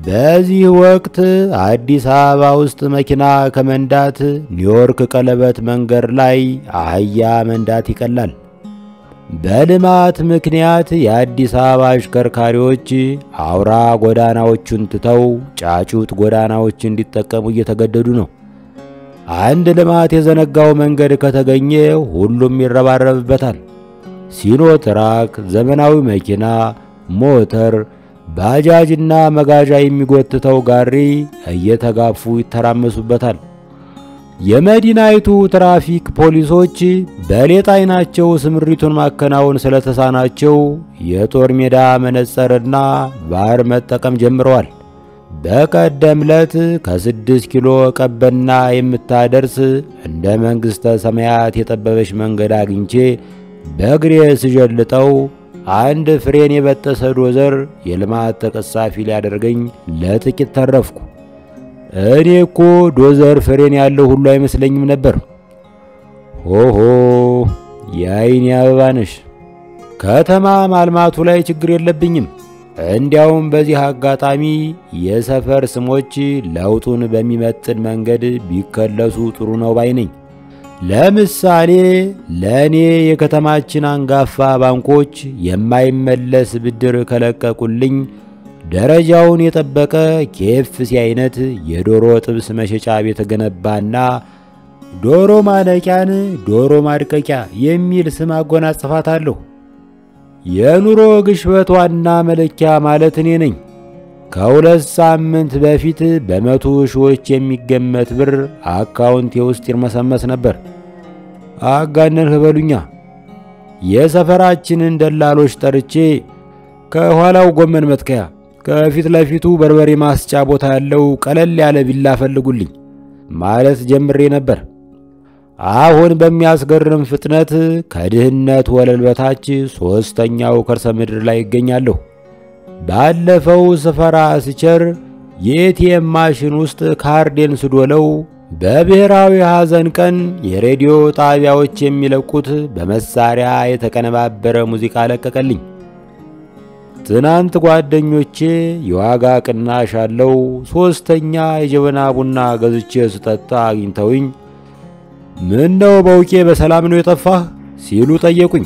በዚህ ወቅት አዲስ አበባ ውስጥ መኪና ከመንዳት ኒውዮርክ ቀለበት መንገድ ላይ አህያ መንዳት ይቀላል። በልማት ምክንያት የአዲስ አበባ አሽከርካሪዎች አውራ ጎዳናዎቹን ትተው ጫጩት ጎዳናዎች እንዲጠቀሙ እየተገደዱ ነው። አንድ ልማት የዘነጋው መንገድ ከተገኘ ሁሉም ይረባረብበታል። ሲኖትራክ፣ ዘመናዊ መኪና፣ ሞተር፣ ባጃጅና መጋዣ የሚጎትተው ጋሪ እየተጋፉ ይተራመሱበታል። የመዲናይቱ ትራፊክ ፖሊሶች በሌጣ ዓይናቸው ስምሪቱን ማከናወን ስለተሳናቸው የጦር ሜዳ መነጽርና ባር መጠቀም ጀምረዋል። በቀደም ዕለት ከስድስት ኪሎ ቀበና የምታደርስ እንደ መንግሥተ ሰማያት የጠበበች መንገድ አግኝቼ በእግሬ ስዠልጠው አንድ ፍሬን የበጠሰ ዶዘር የልማት ተቀሳፊ ሊያደርገኝ ለጥቂት ተረፍኩ። እኔ እኮ ዶዘር ፍሬን ያለው ሁሉ አይመስለኝም ነበር። ሆሆ የአይኔ አበባ ነሽ። ከተማ ማልማቱ ላይ ችግር የለብኝም። እንዲያውም በዚህ አጋጣሚ የሰፈር ስሞች ለውጡን በሚመጥን መንገድ ቢከለሱ ጥሩ ነው ባይ ነኝ። ለምሳሌ ለእኔ የከተማችን አንጋፋ ባንኮች የማይመለስ ብድር ከለቀቁልኝ ደረጃውን የጠበቀ ኬኤፍሲ አይነት የዶሮ ጥብስ መሸጫ ቤት ገነባና ዶሮ ማነቂያን ዶሮ ማድቀቂያ የሚል ስም አጎናጽፋታለሁ። የኑሮ ግሽበት ዋና መለኪያ ማለት እኔ ነኝ። ከሁለት ሳምንት በፊት በመቶ ሺዎች የሚገመት ብር አካውንቴ ውስጥ ይርመሰመስ ነበር። አጋነንህ በሉኛ። የሰፈራችንን ደላሎች ጠርቼ ከኋላው ጎመን መትከያ፣ ከፊት ለፊቱ በርበሬ ማስጫ ቦታ ያለው ቀለል ያለ ቢላ ፈልጉልኝ ማለት ጀምሬ ነበር። አሁን በሚያስገርም ፍጥነት ከድህነት ወለል በታች ሦስተኛው ከርሰ ምድር ላይ ይገኛለሁ። ባለፈው ስፈራ ስቸር የኤቲኤም ማሽን ውስጥ ካርዴን ስዶለው በብሔራዊ ሐዘን ቀን የሬዲዮ ጣቢያዎች የሚለቁት በመሳሪያ የተቀነባበረ ሙዚቃ ለቀቀልኝ። ትናንት ጓደኞቼ የዋጋ ቅናሽ አለው ሦስተኛ የጀበና ቡና ገዝቼ ስጠጣ አግኝተውኝ ምን ነው በውቄ በሰላም ነው የጠፋህ ሲሉ ጠየቁኝ።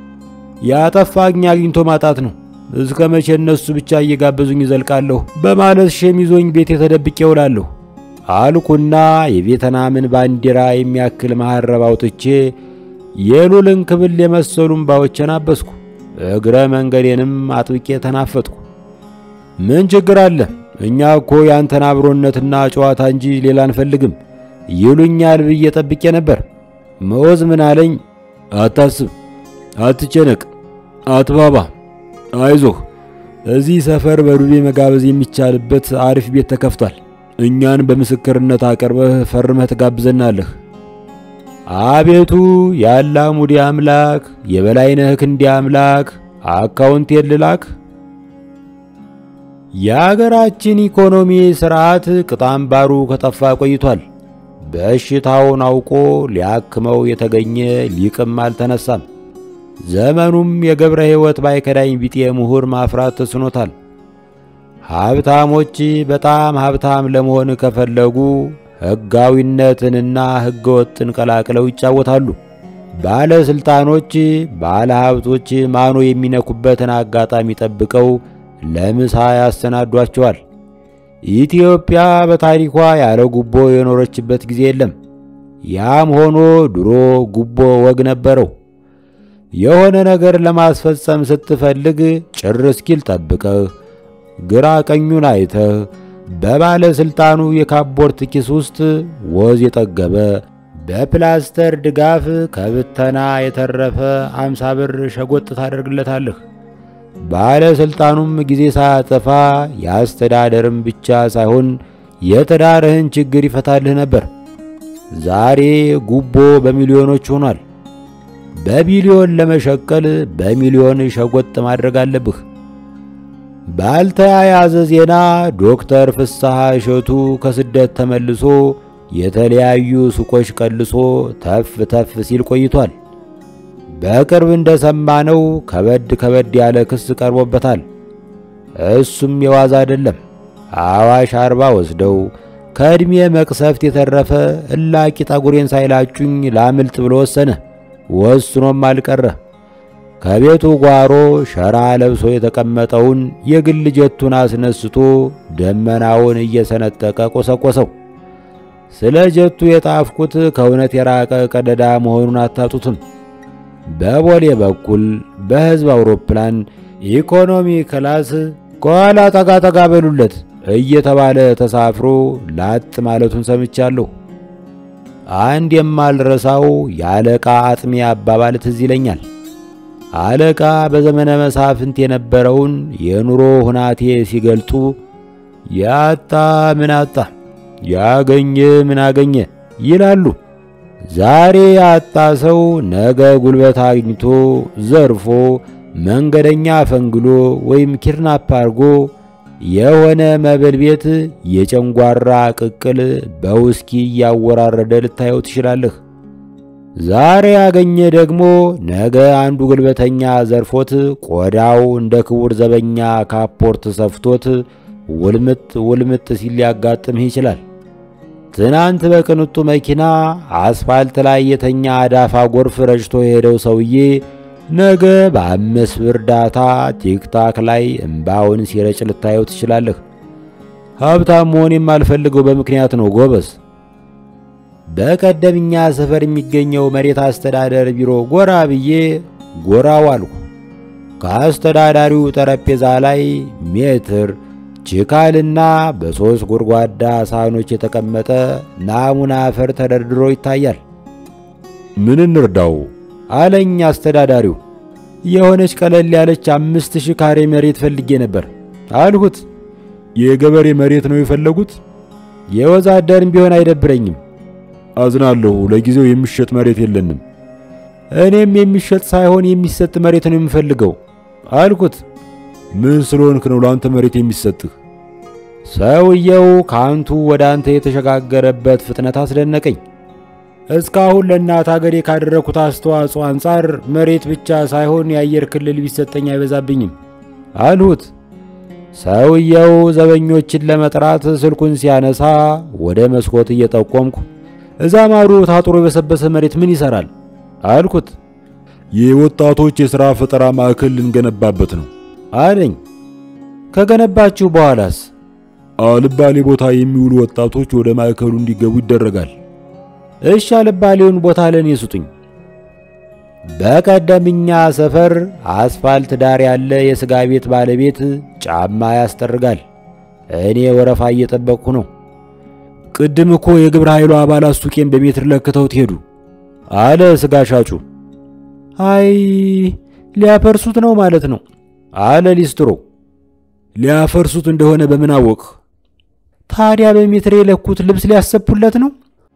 ያጠፋኝ አግኝቶ ማጣት ነው። እስከ መቼ እነሱ ብቻ እየጋበዙኝ ይዘልቃለሁ በማለት ሸሚዞኝ ቤት የተደብቄ ውላለሁ አልኩና የቬትናምን ባንዲራ የሚያክል መሐረብ አውጥቼ የሉልን ክብል የመሰሉ እምባዎችን አበስኩ። እግረ መንገዴንም አጥብቄ ተናፈጥኩ። ምን ችግር አለ? እኛ እኮ ያንተን አብሮነትና ጨዋታ እንጂ ሌላ አንፈልግም ይሉኛል ብዬ ጠብቄ ነበር። መወዝ ምን አለኝ? አታስብ፣ አትጨነቅ፣ አትባባ፣ አይዞህ እዚህ ሰፈር በዱቤ መጋበዝ የሚቻልበት አሪፍ ቤት ተከፍቷል። እኛን በምስክርነት አቅርበህ ፈርመህ ትጋብዘናለህ። አቤቱ ያለ ሙዲ አምላክ የበላይነህ ክንዴ አምላክ አካውንቴን ልላክ። የአገራችን ኢኮኖሚ ስርዓት ቅጣምባሩ ከጠፋ ቆይቷል። በሽታውን አውቆ ሊያክመው የተገኘ ሊቅም አልተነሳም። ዘመኑም የገብረ ሕይወት ባይከዳኝ ቢጤ ምሁር ማፍራት ተስኖታል። ሀብታሞች በጣም ሀብታም ለመሆን ከፈለጉ ሕጋዊነትንና ሕገ ወጥን ቀላቅለው ይጫወታሉ። ባለሥልጣኖች፣ ባለ ሀብቶች ማኖ የሚነኩበትን አጋጣሚ ጠብቀው ለምሳ ያሰናዷቸዋል። ኢትዮጵያ በታሪኳ ያለ ጉቦ የኖረችበት ጊዜ የለም። ያም ሆኖ ድሮ ጉቦ ወግ ነበረው። የሆነ ነገር ለማስፈጸም ስትፈልግ ጭር እስኪል ጠብቀህ ግራ ቀኙን አይተህ በባለሥልጣኑ የካቦርት ኪስ ውስጥ ወዝ የጠገበ በፕላስተር ድጋፍ ከብተና የተረፈ አምሳ ብር ሸጎጥ ታደርግለታለህ። ባለሥልጣኑም ጊዜ ሳያጠፋ የአስተዳደርም ብቻ ሳይሆን የትዳርህን ችግር ይፈታልህ ነበር። ዛሬ ጉቦ በሚሊዮኖች ሆኗል። በቢሊዮን ለመሸቀል በሚሊዮን ሸጎጥ ማድረግ አለብህ። ባልተያያዘ ዜና ዶክተር ፍስሐ እሸቱ ከስደት ተመልሶ የተለያዩ ሱቆች ቀልሶ ተፍ ተፍ ሲል ቆይቷል። በቅርብ እንደሰማነው ከበድ ከበድ ያለ ክስ ቀርቦበታል። እሱም የዋዛ አይደለም። አዋሽ አርባ ወስደው ከዕድሜ መቅሰፍት የተረፈ እላቂ ጠጉሬን ሳይላጩኝ ላምልጥ ብሎ ወሰነ። ወስኖም አልቀረ። ከቤቱ ጓሮ ሸራ ለብሶ የተቀመጠውን የግል ጀቱን አስነስቶ ደመናውን እየሰነጠቀ ቆሰቆሰው። ስለ ጀቱ የጣፍኩት ከእውነት የራቀ ቀደዳ መሆኑን አታጡትም። በቦሌ በኩል በሕዝብ አውሮፕላን ኢኮኖሚ ክላስ ከኋላ ጠጋ ጠጋ በሉለት እየተባለ ተሳፍሮ ላጥ ማለቱን ሰምቻለሁ። አንድ የማልረሳው የአለቃ አጥሜ አባባል ትዝ ይለኛል። አለቃ በዘመነ መሳፍንት የነበረውን የኑሮ ሁናቴ ሲገልጡ ያጣ ምን አጣ፣ ያገኘ ምን አገኘ ይላሉ። ዛሬ ያጣ ሰው ነገ ጉልበት አግኝቶ ዘርፎ መንገደኛ ፈንግሎ ወይም ኪድናፕ አርጎ የሆነ መብል ቤት የጨንጓራ ቅቅል በውስኪ እያወራረደ ልታየው ትችላለህ። ዛሬ ያገኘ ደግሞ ነገ አንዱ ጉልበተኛ ዘርፎት ቆዳው እንደ ክቡር ዘበኛ ካፖርት ሰፍቶት ውልምጥ ውልምጥ ሲል ሊያጋጥምህ ይችላል። ትናንት በቅንጡ መኪና አስፋልት ላይ የተኛ አዳፋ ጎርፍ ረጭቶ የሄደው ሰውዬ ነገ በአምስት ብር ዳታ ቲክታክ ላይ እምባውን ሲረጭ ልታየው ትችላለህ። ሀብታም መሆን የማልፈልገው በምክንያት ነው ጎበዝ። በቀደምኛ ሰፈር የሚገኘው መሬት አስተዳደር ቢሮ ጎራ ብዬ ጎራው አልኩ። ከአስተዳዳሪው ጠረጴዛ ላይ ሜትር ችካልና በሦስት ጎድጓዳ ሳህኖች የተቀመጠ ናሙና አፈር ተደርድሮ ይታያል። ምን እንርዳው አለኝ አስተዳዳሪው። የሆነች ቀለል ያለች አምስት ሺህ ካሬ መሬት ፈልጌ ነበር አልሁት። የገበሬ መሬት ነው የፈለጉት? የወዛደርም ቢሆን አይደብረኝም። አዝናለሁ፣ ለጊዜው የሚሸጥ መሬት የለንም። እኔም የሚሸጥ ሳይሆን የሚሰጥ መሬት ነው የምፈልገው አልኩት። ምን ስለሆንክ ነው ለአንተ መሬት የሚሰጥህ? ሰውየው ከአንቱ ወደ አንተ የተሸጋገረበት ፍጥነት አስደነቀኝ። እስካሁን ለእናት አገሬ ካደረኩት አስተዋጽኦ አንጻር መሬት ብቻ ሳይሆን የአየር ክልል ቢሰጠኝ አይበዛብኝም አልሁት። ሰውየው ዘበኞችን ለመጥራት ስልኩን ሲያነሳ ወደ መስኮት እየጠቆምኩ እዛ ማዶ ታጥሮ የበሰበሰ መሬት ምን ይሰራል አልኩት። የወጣቶች የሥራ ፈጠራ ማዕከል ልንገነባበት ነው አለኝ። ከገነባችሁ በኋላስ? አልባሌ ቦታ የሚውሉ ወጣቶች ወደ ማዕከሉ እንዲገቡ ይደረጋል። እሺ፣ አልባሌውን ቦታ ለኔ ስጡኝ። በቀደምኛ ሰፈር አስፋልት ዳር ያለ የሥጋ ቤት ባለቤት ጫማ ያስጠርጋል። እኔ ወረፋ እየጠበቅኩ ነው። ቅድም እኮ የግብረ ኃይሉ አባላት ሱቄን በሜትር ለክተውት ሄዱ አለ ሥጋ ሻጩ። አይ ሊያፈርሱት ነው ማለት ነው አለ ሊስትሮ። ሊያፈርሱት እንደሆነ በምን አወቅህ? ታዲያ በሜትር የለኩት ልብስ ሊያሰፉለት ነው?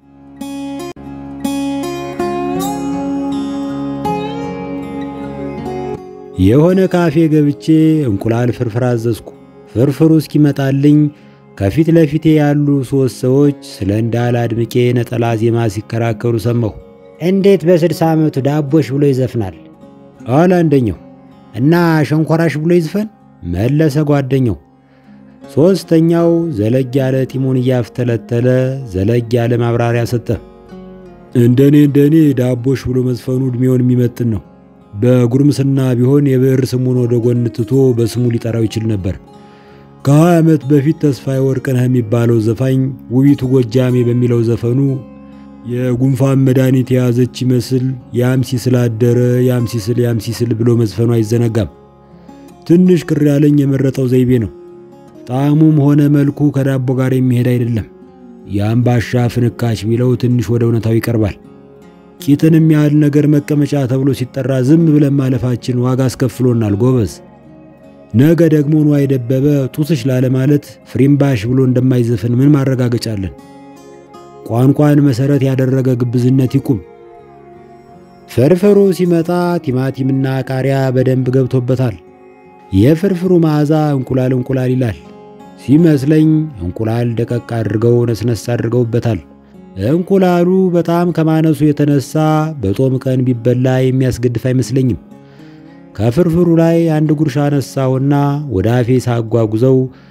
የሆነ ካፌ ገብቼ እንቁላል ፍርፍር አዘዝኩ። ፍርፍሩ እስኪመጣልኝ ከፊት ለፊቴ ያሉ ሦስት ሰዎች ስለ እንዳለ አድምቄ ነጠላ ዜማ ሲከራከሩ ሰማሁ። እንዴት በስድሳ ዓመቱ ዳቦሽ ብሎ ይዘፍናል? አለ አንደኛው። እና ሸንኮራሽ ብሎ ይዝፈን መለሰ ጓደኛው። ሦስተኛው ዘለግ ያለ ጢሙን እያፍተለተለ ዘለግ ያለ ማብራሪያ ሰጠ። እንደኔ እንደኔ ዳቦሽ ብሎ መዝፈኑ ዕድሜውን የሚመጥን ነው። በጉርምስና ቢሆን የብዕር ስሙን ወደ ጎን ትቶ በስሙ ሊጠራው ይችል ነበር። ከሀያ ዓመት በፊት ተስፋዬ ወርቅነህ የሚባለው ዘፋኝ ውቢቱ ጎጃሜ በሚለው ዘፈኑ የጉንፋን መድኃኒት የያዘች ይመስል ያም ሲስል አደረ ያም ሲስል ያም ሲስል ብሎ መዝፈኑ አይዘነጋም። ትንሽ ቅር ያለኝ የመረጠው ዘይቤ ነው። ጣዕሙም ሆነ መልኩ ከዳቦ ጋር የሚሄድ አይደለም። የአምባሻ ፍንካች ቢለው ትንሽ ወደ እውነታው ይቀርባል። ቂጥንም ያህል ነገር መቀመጫ ተብሎ ሲጠራ ዝም ብለን ማለፋችን ዋጋ አስከፍሎናል ጎበዝ። ነገ ደግሞ ንዋይ ደበበ ጡትሽ ላለ ማለት ፍሪምባሽ ብሎ እንደማይዘፍን ምን ማረጋገጫ አለን? ቋንቋን መሰረት ያደረገ ግብዝነት ይቁም። ፍርፍሩ ሲመጣ ቲማቲምና ቃሪያ በደንብ ገብቶበታል። የፍርፍሩ መዓዛ እንቁላል እንቁላል ይላል ሲመስለኝ እንቁላል ደቀቅ አድርገው ነስነስ አድርገውበታል። እንቁላሉ በጣም ከማነሱ የተነሳ በጦም ቀን ቢበላ የሚያስገድፍ አይመስለኝም። ከፍርፍሩ ላይ አንድ ጉርሻ አነሳውና ወደ አፌ ሳጓጉዘው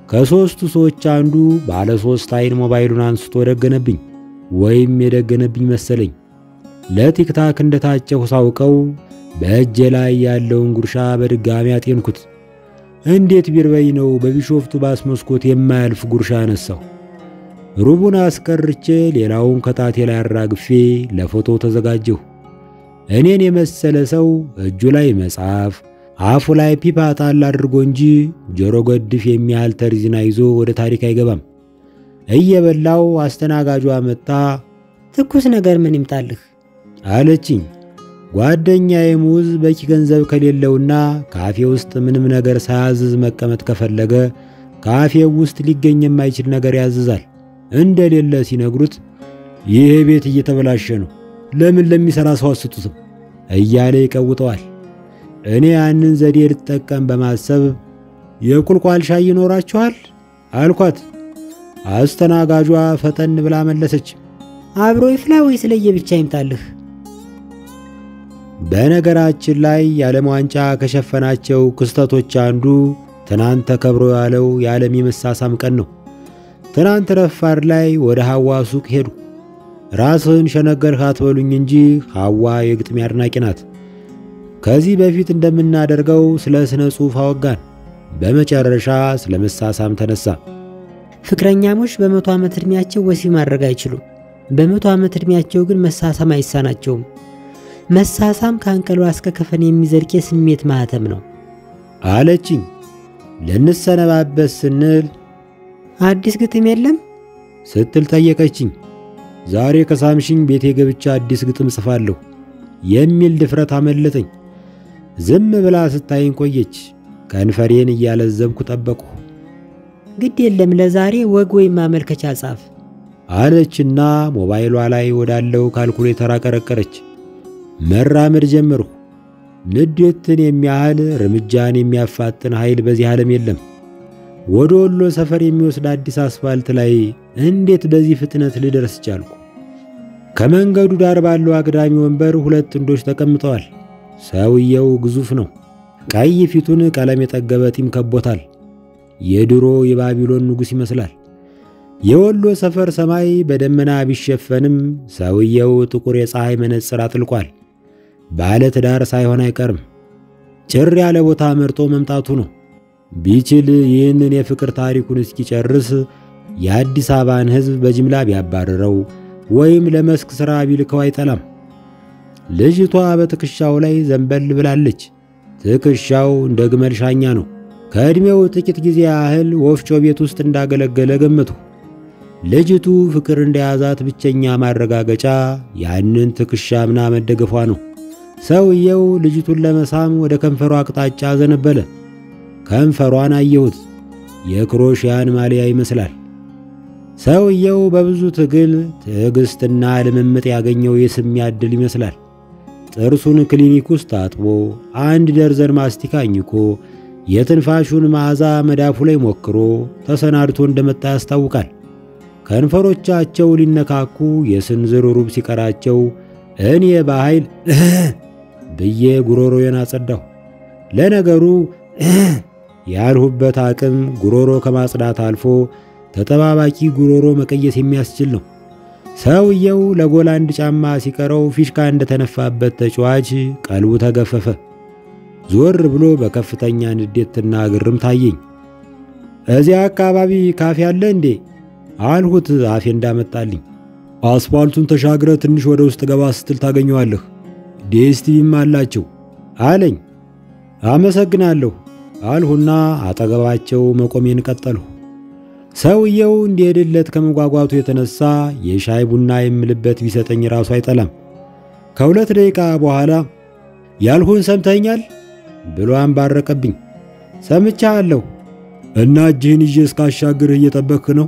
ከሦስቱ ሰዎች አንዱ ባለ ሦስት አይን ሞባይሉን አንስቶ ደገነብኝ፣ ወይም የደገነብኝ መሰለኝ። ለቲክታክ እንደታጨሁ ሳውቀው በእጄ ላይ ያለውን ጉርሻ በድጋሚ አጤንኩት። እንዴት ቢርበኝ ነው በቢሾፍቱ ባስ መስኮት የማያልፍ ጉርሻ አነሳው። ሩቡን አስቀርቼ ሌላውን ከጣቴ ላይ አራግፌ ለፎቶ ተዘጋጀሁ። እኔን የመሰለ ሰው እጁ ላይ መጽሐፍ አፉ ላይ ፒፓ ጣል አድርጎ እንጂ ጆሮ ገድፍ የሚያህል ተርዚና ይዞ ወደ ታሪክ አይገባም። እየበላው አስተናጋጇ መጣ። ትኩስ ነገር ምን ይምጣልህ አለችኝ። ጓደኛዬ ሙዝ በቂ ገንዘብ ከሌለውና ካፌ ውስጥ ምንም ነገር ሳያዝዝ መቀመጥ ከፈለገ ካፌው ውስጥ ሊገኝ የማይችል ነገር ያዝዛል። እንደሌለ ሲነግሩት ይሄ ቤት እየተበላሸ ነው፣ ለምን ለሚሰራ ሰው አስጡትም እያለ ይቀውጠዋል። እኔ ያንን ዘዴ ልጠቀም በማሰብ የቁልቋል ሻይ ይኖራችኋል አልኳት። አስተናጋጇ ፈጠን ብላ መለሰች፣ አብሮ ይፍላ ወይስ ለየብቻ ይምጣልህ? በነገራችን ላይ የዓለም ዋንጫ ከሸፈናቸው ክስተቶች አንዱ ትናንት ተከብሮ ያለው የዓለም የመሳሳም ቀን ነው። ትናንት ረፋድ ላይ ወደ ሐዋ ሱቅ ሄዱ። ራስህን ሸነገርህ አትበሉኝ እንጂ ሐዋ የግጥሜ አድናቂ ናት። ከዚህ በፊት እንደምናደርገው ስለ ስነ ጽሑፍ አወጋን። በመጨረሻ ስለ መሳሳም ተነሳ። ፍቅረኛሞች በመቶ ዓመት ዕድሜያቸው ወሲብ ማድረግ አይችሉም። በመቶ ዓመት ዕድሜያቸው ግን መሳሳም አይሳናቸውም። መሳሳም ከአንቀሏ እስከ ከፈን የሚዘልቅ የስሜት ማህተም ነው አለችኝ። ልንሰነባበት ስንል አዲስ ግጥም የለም ስትል ጠየቀችኝ። ዛሬ ከሳምሽኝ ቤቴ ገብቻ አዲስ ግጥም ጽፋለሁ የሚል ድፍረት አመለጠኝ። ዝም ብላ ስታይኝ ቆየች። ከንፈሬን እያለዘብኩ ጠበቅሁ። ግድ የለም ለዛሬ ወግ ወይም ማመልከቻ ጻፍ አለችና ሞባይሏ ላይ ወዳለው ካልኩሌተር አቀረቀረች። መራመድ ጀመርሁ። ንዴትን የሚያህል እርምጃን የሚያፋጥን ኃይል በዚህ ዓለም የለም። ወደ ወሎ ሰፈር የሚወስድ አዲስ አስፋልት ላይ እንዴት በዚህ ፍጥነት ልደርስ ቻልኩ? ከመንገዱ ዳር ባለው አግዳሚ ወንበር ሁለት ጥንዶች ተቀምጠዋል። ሰውየው ግዙፍ ነው። ቀይ ፊቱን ቀለም የጠገበ ጢም ከቦታል። የድሮ የባቢሎን ንጉሥ ይመስላል። የወሎ ሰፈር ሰማይ በደመና ቢሸፈንም ሰውየው ጥቁር የፀሐይ መነጽር አጥልቋል። ባለ ትዳር ሳይሆን አይቀርም። ጭር ያለ ቦታ መርጦ መምጣቱ ነው። ቢችል ይህንን የፍቅር ታሪኩን እስኪጨርስ የአዲስ አበባን ሕዝብ በጅምላ ቢያባርረው ወይም ለመስክ ሥራ ቢልከው አይጠላም። ልጅቷ በትከሻው ላይ ዘንበል ብላለች። ትከሻው እንደ ግመል ሻኛ ነው። ከዕድሜው ጥቂት ጊዜ ያህል ወፍጮ ቤት ውስጥ እንዳገለገለ ገመቱ። ልጅቱ ፍቅር እንደያዛት ብቸኛ ማረጋገጫ ያንን ትከሻ ምና መደገፏ ነው። ሰውየው ልጅቱን ለመሳም ወደ ከንፈሯ አቅጣጫ ዘነበለ። ከንፈሯን አየሁት። የክሮሽያን ማሊያ ይመስላል። ሰውየው በብዙ ትግል ትዕግስትና ልምምጥ ያገኘው የስሚያ ዕድል ይመስላል። ጥርሱን ክሊኒክ ውስጥ አጥቦ አንድ ደርዘን ማስቲካ አኝኮ የትንፋሹን መዓዛ መዳፉ ላይ ሞክሮ ተሰናድቶ እንደመጣ ያስታውቃል። ከንፈሮቻቸው ሊነካኩ የስንዝር ሩብ ሲቀራቸው እኔ በኃይል ብዬ ጉሮሮዬን አጸዳሁ። ለነገሩ ያልሁበት አቅም ጉሮሮ ከማጽዳት አልፎ ተጠባባቂ ጉሮሮ መቀየስ የሚያስችል ነው። ሰውየው ለጎል አንድ ጫማ ሲቀረው ፊሽካ እንደተነፋበት ተጫዋች ቀልቡ ተገፈፈ። ዞር ብሎ በከፍተኛ ንዴትና ግርም ታየኝ። እዚያ አካባቢ ካፌ አለ እንዴ አልሁት አፌ እንዳመጣልኝ። አስፋልቱን ተሻግረ ትንሽ ወደ ውስጥ ገባ ስትል ታገኘዋለህ። ዲኤስቲቪም አላቸው አለኝ። አመሰግናለሁ አልሁና አጠገባቸው መቆሜን ቀጠልሁ። ሰውየው እንዲሄድለት ከመጓጓቱ የተነሳ የሻይ ቡና የምልበት ቢሰጠኝ ራሱ አይጠላም። ከሁለት ደቂቃ በኋላ ያልሁን ሰምተኛል ብሎ አንባረቀብኝ። ሰምቻለሁ እና እጅህን ይዤ እስካሻግርህ እየጠበቅህ ነው።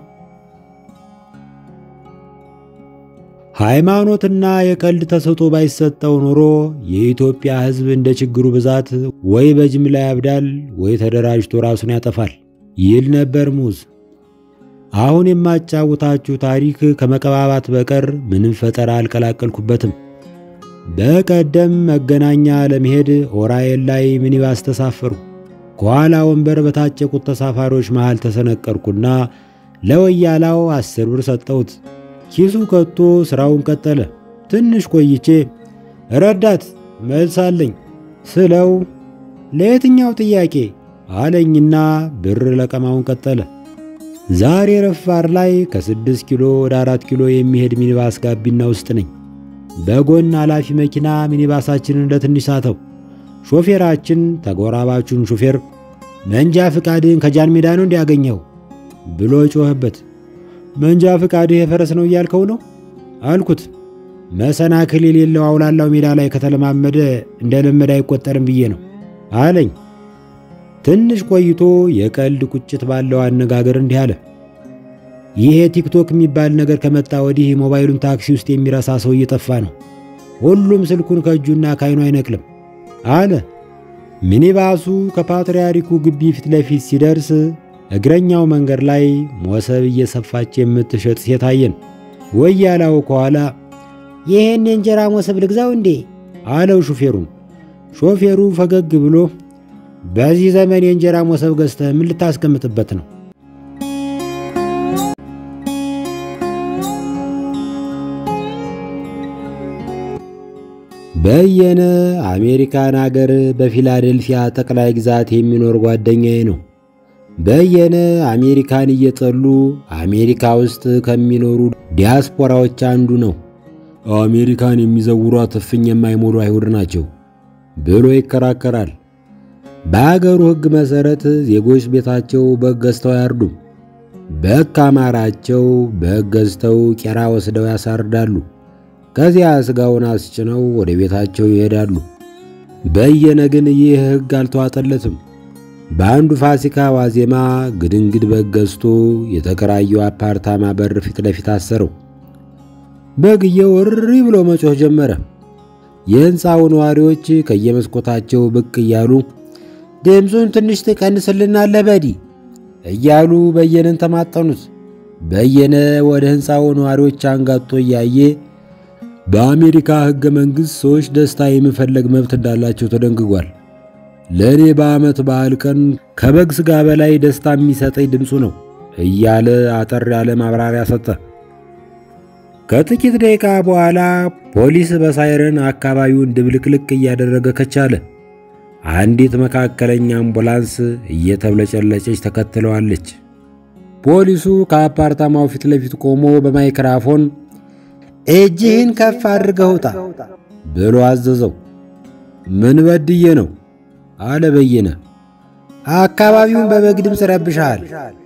ሃይማኖትና የቀልድ ተሰጦ ባይሰጠው ኖሮ የኢትዮጵያ ሕዝብ እንደ ችግሩ ብዛት ወይ በጅምላ ያብዳል ወይ ተደራጅቶ ራሱን ያጠፋል ይል ነበር ሙዝ። አሁን የማጫውታችሁ ታሪክ ከመቀባባት በቀር ምንም ፈጠራ አልቀላቀልኩበትም። በቀደም መገናኛ ለመሄድ ኦራኤል ላይ ሚኒባስ ተሳፈሩ። ከኋላ ወንበር በታጨቁት ተሳፋሪዎች መሃል ተሰነቀርኩና ለወያላው አስር ብር ሰጠሁት። ኪሱ ከቶ ሥራውን ቀጠለ። ትንሽ ቆይቼ ረዳት መልስ አለኝ ስለው ለየትኛው ጥያቄ አለኝና ብር ለቀማውን ቀጠለ። ዛሬ ረፋር ላይ ከስድስት ኪሎ ወደ አራት ኪሎ የሚሄድ ሚኒባስ ጋቢና ውስጥ ነኝ። በጎን ኃላፊ መኪና ሚኒባሳችንን እንደ ትንሽ ሳተው። ሾፌራችን ተጎራባቹን ሾፌር መንጃ ፍቃድህን ከጃን ሜዳ ነው እንዲያገኘው ብሎ ጮኸበት። መንጃ ፍቃድህ የፈረስ ነው እያልከው ነው አልኩት። መሰናክል የሌለው አውላላው ሜዳ ላይ ከተለማመደ እንደ ለመደ አይቆጠርም ብዬ ነው አለኝ። ትንሽ ቆይቶ የቀልድ ቁጭት ባለው አነጋገር እንዲህ አለ። ይሄ ቲክቶክ የሚባል ነገር ከመጣ ወዲህ ሞባይሉን ታክሲ ውስጥ የሚረሳ ሰው እየጠፋ ነው። ሁሉም ስልኩን ከእጁና ከዓይኑ አይነቅልም አለ። ሚኒባሱ ከፓትርያርኩ ግቢ ፊት ለፊት ሲደርስ እግረኛው መንገድ ላይ ሞሰብ እየሰፋች የምትሸጥ ሴት አየን። ወያላው ከኋላ ይህን የእንጀራ ሞሰብ ልግዛው እንዴ አለው ሹፌሩን። ሾፌሩ ፈገግ ብሎ በዚህ ዘመን የእንጀራ ሞሰብ ገዝተህ ምን ልታስቀምጥበት ነው? በየነ አሜሪካን አገር በፊላዴልፊያ ጠቅላይ ግዛት የሚኖር ጓደኛዬ ነው። በየነ አሜሪካን እየጠሉ አሜሪካ ውስጥ ከሚኖሩ ዲያስፖራዎች አንዱ ነው። አሜሪካን የሚዘውሯት እፍኝ የማይሞሉ አይሁድ ናቸው ብሎ ይከራከራል። በአገሩ ሕግ መሠረት ዜጎች ቤታቸው በግ ገዝተው አያርዱም። በግ ካማራቸው በግ ገዝተው ቄራ ወስደው ያሳርዳሉ። ከዚያ ሥጋውን አስጭነው ወደ ቤታቸው ይሄዳሉ። በየነ ግን ይህ ሕግ አልተዋጠለትም። በአንዱ ፋሲካ ዋዜማ ግድንግድ በግ ገዝቶ የተከራየው አፓርታማ በር ፊት ለፊት አሰረው። በግየው እሪ ብሎ መጮህ ጀመረ። የሕንፃው ነዋሪዎች ከየመስኮታቸው ብቅ እያሉ ድምፁን ትንሽ ትቀንስልናለህ በዲ እያሉ በየነን ተማጠኑት። በየነ ወደ ሕንፃው ነዋሪዎች አንጋጦ እያየ በአሜሪካ ሕገ መንግሥት ሰዎች ደስታ የመፈለግ መብት እንዳላቸው ተደንግጓል። ለእኔ በዓመት በዓል ቀን ከበግ ሥጋ በላይ ደስታ የሚሰጠኝ ድምፁ ነው እያለ አጠር ያለ ማብራሪያ ሰጠ። ከጥቂት ደቂቃ በኋላ ፖሊስ በሳይረን አካባቢውን ድብልቅልቅ እያደረገ ከቻለ። አንዲት መካከለኛ አምቡላንስ እየተብለጨለጨች ተከትለዋለች። ፖሊሱ ከአፓርታማው ፊት ለፊት ቆሞ በማይክራፎን እጅህን ከፍ አድርገህ ውጣ ብሎ አዘዘው። ምን በድዬ ነው አለ በየነ። አካባቢውን በበግ ድምፅ ረብሻል።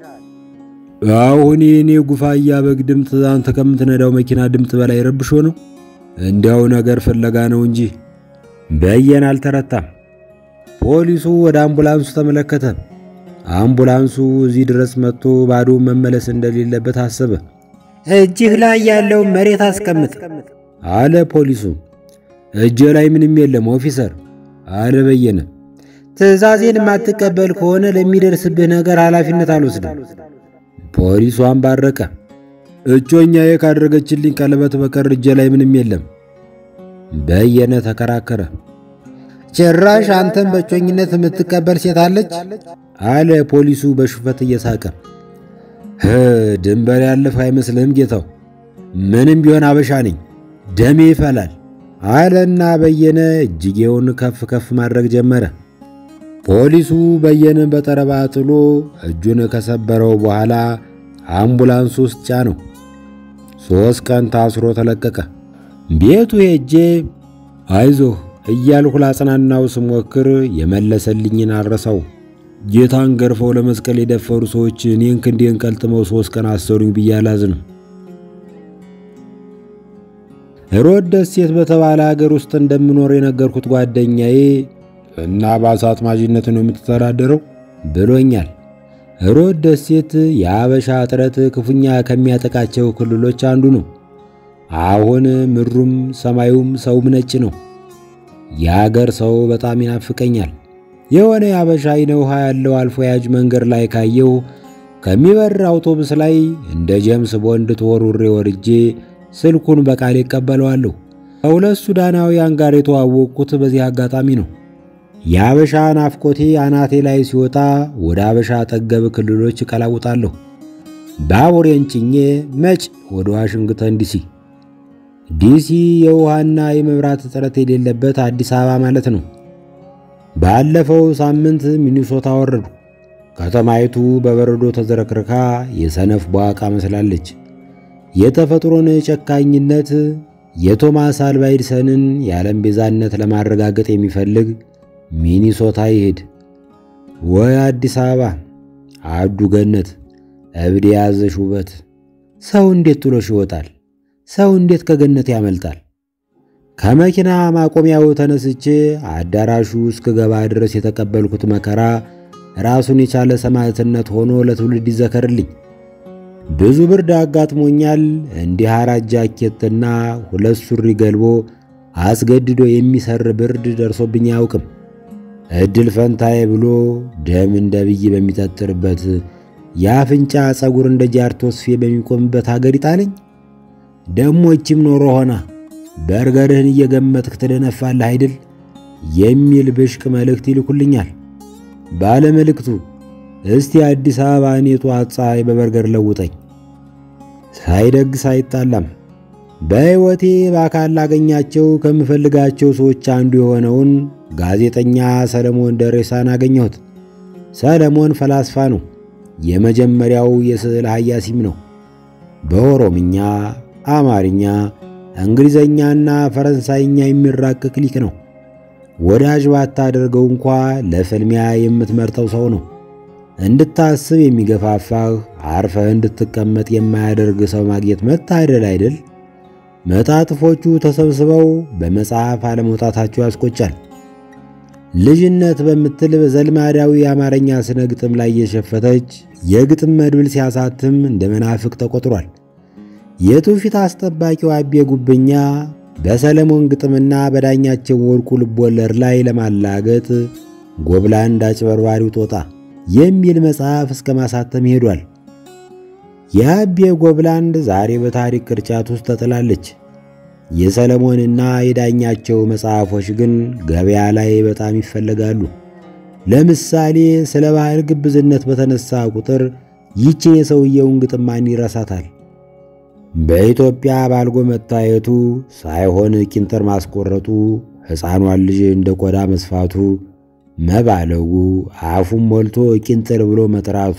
አሁን የእኔ ጉፋያ በግ ድምፅ አንተ ከምትነዳው መኪና ድምፅ በላይ ረብሾ ነው? እንዲያው ነገር ፍለጋ ነው እንጂ። በየነ አልተረታም። ፖሊሱ ወደ አምቡላንሱ ተመለከተ። አምቡላንሱ እዚህ ድረስ መጥቶ ባዶ መመለስ እንደሌለበት አሰበ። እጅህ ላይ ያለውን መሬት አስቀምጥ አለ ፖሊሱ። እጄ ላይ ምንም የለም ኦፊሰር አለ በየነ። ትዕዛዜን የማትቀበል ከሆነ ለሚደርስብህ ነገር ኃላፊነት አልወስድም። ፖሊሱ አንባረቀ። እጮኛዬ ካደረገችልኝ ቀለበት በቀር እጄ ላይ ምንም የለም። በየነ ተከራከረ። ጭራሽ አንተን በእጮኝነት የምትቀበል ሴት አለች አለ ፖሊሱ በሹፈት እየሳቀ። ድንበር ያለፈ አይመስልህም ጌታው? ምንም ቢሆን አበሻ ነኝ፣ ደሜ ይፈላል አለና በየነ እጅጌውን ከፍ ከፍ ማድረግ ጀመረ። ፖሊሱ በየነን በጠረባ ጥሎ እጁን ከሰበረው በኋላ አምቡላንስ ውስጥ ጫነው። ሦስት ቀን ታስሮ ተለቀቀ። ቤቱ ሄጄ አይዞህ እያልሁ ላጽናናው ስሞክር የመለሰልኝን አረሳው። ጌታን ገርፈው ለመስቀል የደፈሩ ሰዎች እኔን ክንዴን ቀልጥመው ሦስት ቀን አሰሩኝ ብዬ አላዝንም። ሮድ ደሴት በተባለ አገር ውስጥ እንደምኖር የነገርኩት ጓደኛዬ እና በአሳ አጥማጅነት ነው የምትተዳደረው ብሎኛል። ሮድ ደሴት የአበሻ እጥረት ክፉኛ ከሚያጠቃቸው ክልሎች አንዱ ነው። አሁን ምድሩም ሰማዩም ሰውም ነጭ ነው። የአገር ሰው በጣም ይናፍቀኛል። የሆነ የአበሻ አይነ ውሃ ያለው አልፎ ያጅ መንገድ ላይ ካየው ከሚበር አውቶቡስ ላይ እንደ ጀምስ ቦንድ ተወርውሬ ወርጄ ስልኩን በቃል ይቀበለዋለሁ። ከሁለት ሱዳናውያን ጋር የተዋወቅኩት በዚህ አጋጣሚ ነው። የአበሻ ናፍቆቴ አናቴ ላይ ሲወጣ ወደ አበሻ ጠገብ ክልሎች እቀላውጣለሁ። ባቡሬን ጭኜ መጭ ወደ ዋሽንግተን ዲሲ። ዲሲ የውሃና የመብራት እጥረት የሌለበት አዲስ አበባ ማለት ነው። ባለፈው ሳምንት ሚኒሶታ ወረዱ። ከተማይቱ በበረዶ ተዝረክርካ የሰነፍ በዋቃ መስላለች። የተፈጥሮን ጨካኝነት የቶማስ አልቫ ኤዲሰንን የዓለም ቤዛነት ለማረጋገጥ የሚፈልግ ሚኒሶታ ይሄድ። ወይ አዲስ አበባ አዱ ገነት፣ እብድ የያዘሽ ውበት። ሰው እንዴት ጥሎሽ ይወጣል? ሰው እንዴት ከገነት ያመልጣል? ከመኪና ማቆሚያው ተነስቼ አዳራሹ እስክገባ ድረስ የተቀበልኩት መከራ ራሱን የቻለ ሰማዕትነት ሆኖ ለትውልድ ይዘከርልኝ። ብዙ ብርድ አጋጥሞኛል። እንዲህ አራት ጃኬትና ሁለት ሱሪ ገልቦ አስገድዶ የሚሰር ብርድ ደርሶብኝ አያውቅም። እድል ፈንታዬ ብሎ ደም እንደ ብይ በሚጠጥርበት የአፍንጫ ጸጉር እንደ ጃርቶስፌ በሚቆምበት ሀገር ይጣለኝ። ደሞ ይቺም ኖሮ ሆና በርገርህን እየገመትክ ትደነፋለህ አይድል የሚል ብሽቅ መልእክት ይልኩልኛል። ባለ መልእክቱ እስቲ አዲስ አበባ እኔ ጠዋት ፀሐይ በበርገር ለውጠኝ። ሳይደግስ አይጣላም። በሕይወቴ በአካል ላገኛቸው ከምፈልጋቸው ሰዎች አንዱ የሆነውን ጋዜጠኛ ሰለሞን ደሬሳን አገኘሁት። ሰለሞን ፈላስፋ ነው። የመጀመሪያው የስዕል ሀያሲም ነው። በኦሮምኛ፣ አማርኛ፣ እንግሊዘኛና ፈረንሳይኛ የሚራቅቅ ሊቅ ነው። ወዳጅ ባታደርገው እንኳ ለፍልሚያ የምትመርጠው ሰው ነው። እንድታስብ የሚገፋፋህ አርፈህ እንድትቀመጥ የማያደርግ ሰው ማግኘት መታደል አይደል? መጣጥፎቹ ተሰብስበው በመጽሐፍ አለመውጣታቸው ያስቆጫል። ልጅነት በምትል በዘልማዳዊ የአማርኛ ስነ ግጥም ላይ የሸፈተች የግጥም መድብል ሲያሳትም እንደ መናፍቅ ተቆጥሯል። የትውፊት አስጠባቂው አቤ ጉብኛ በሰለሞን ግጥምና በዳኛቸው ወርቁ ልቦለድ ላይ ለማላገጥ ጎብላንድ አጭበርባሪው ጦጣ የሚል መጽሐፍ እስከ ማሳተም ሄዷል። የአቤ ጎብላንድ ዛሬ በታሪክ ቅርጫት ውስጥ ተጥላለች። የሰለሞንና የዳኛቸው መጽሐፎች ግን ገበያ ላይ በጣም ይፈለጋሉ። ለምሳሌ ስለ ባህል ግብዝነት በተነሳ ቁጥር ይችን የሰውየውን ግጥም ማን ይረሳታል? በኢትዮጵያ ባልጎ መታየቱ ሳይሆን ቂንጥር ማስቆረጡ፣ ሕፃኗን ልጅ እንደ ቆዳ መስፋቱ፣ መባለጉ፣ አፉን ሞልቶ ቂንጥር ብሎ መጥራቱ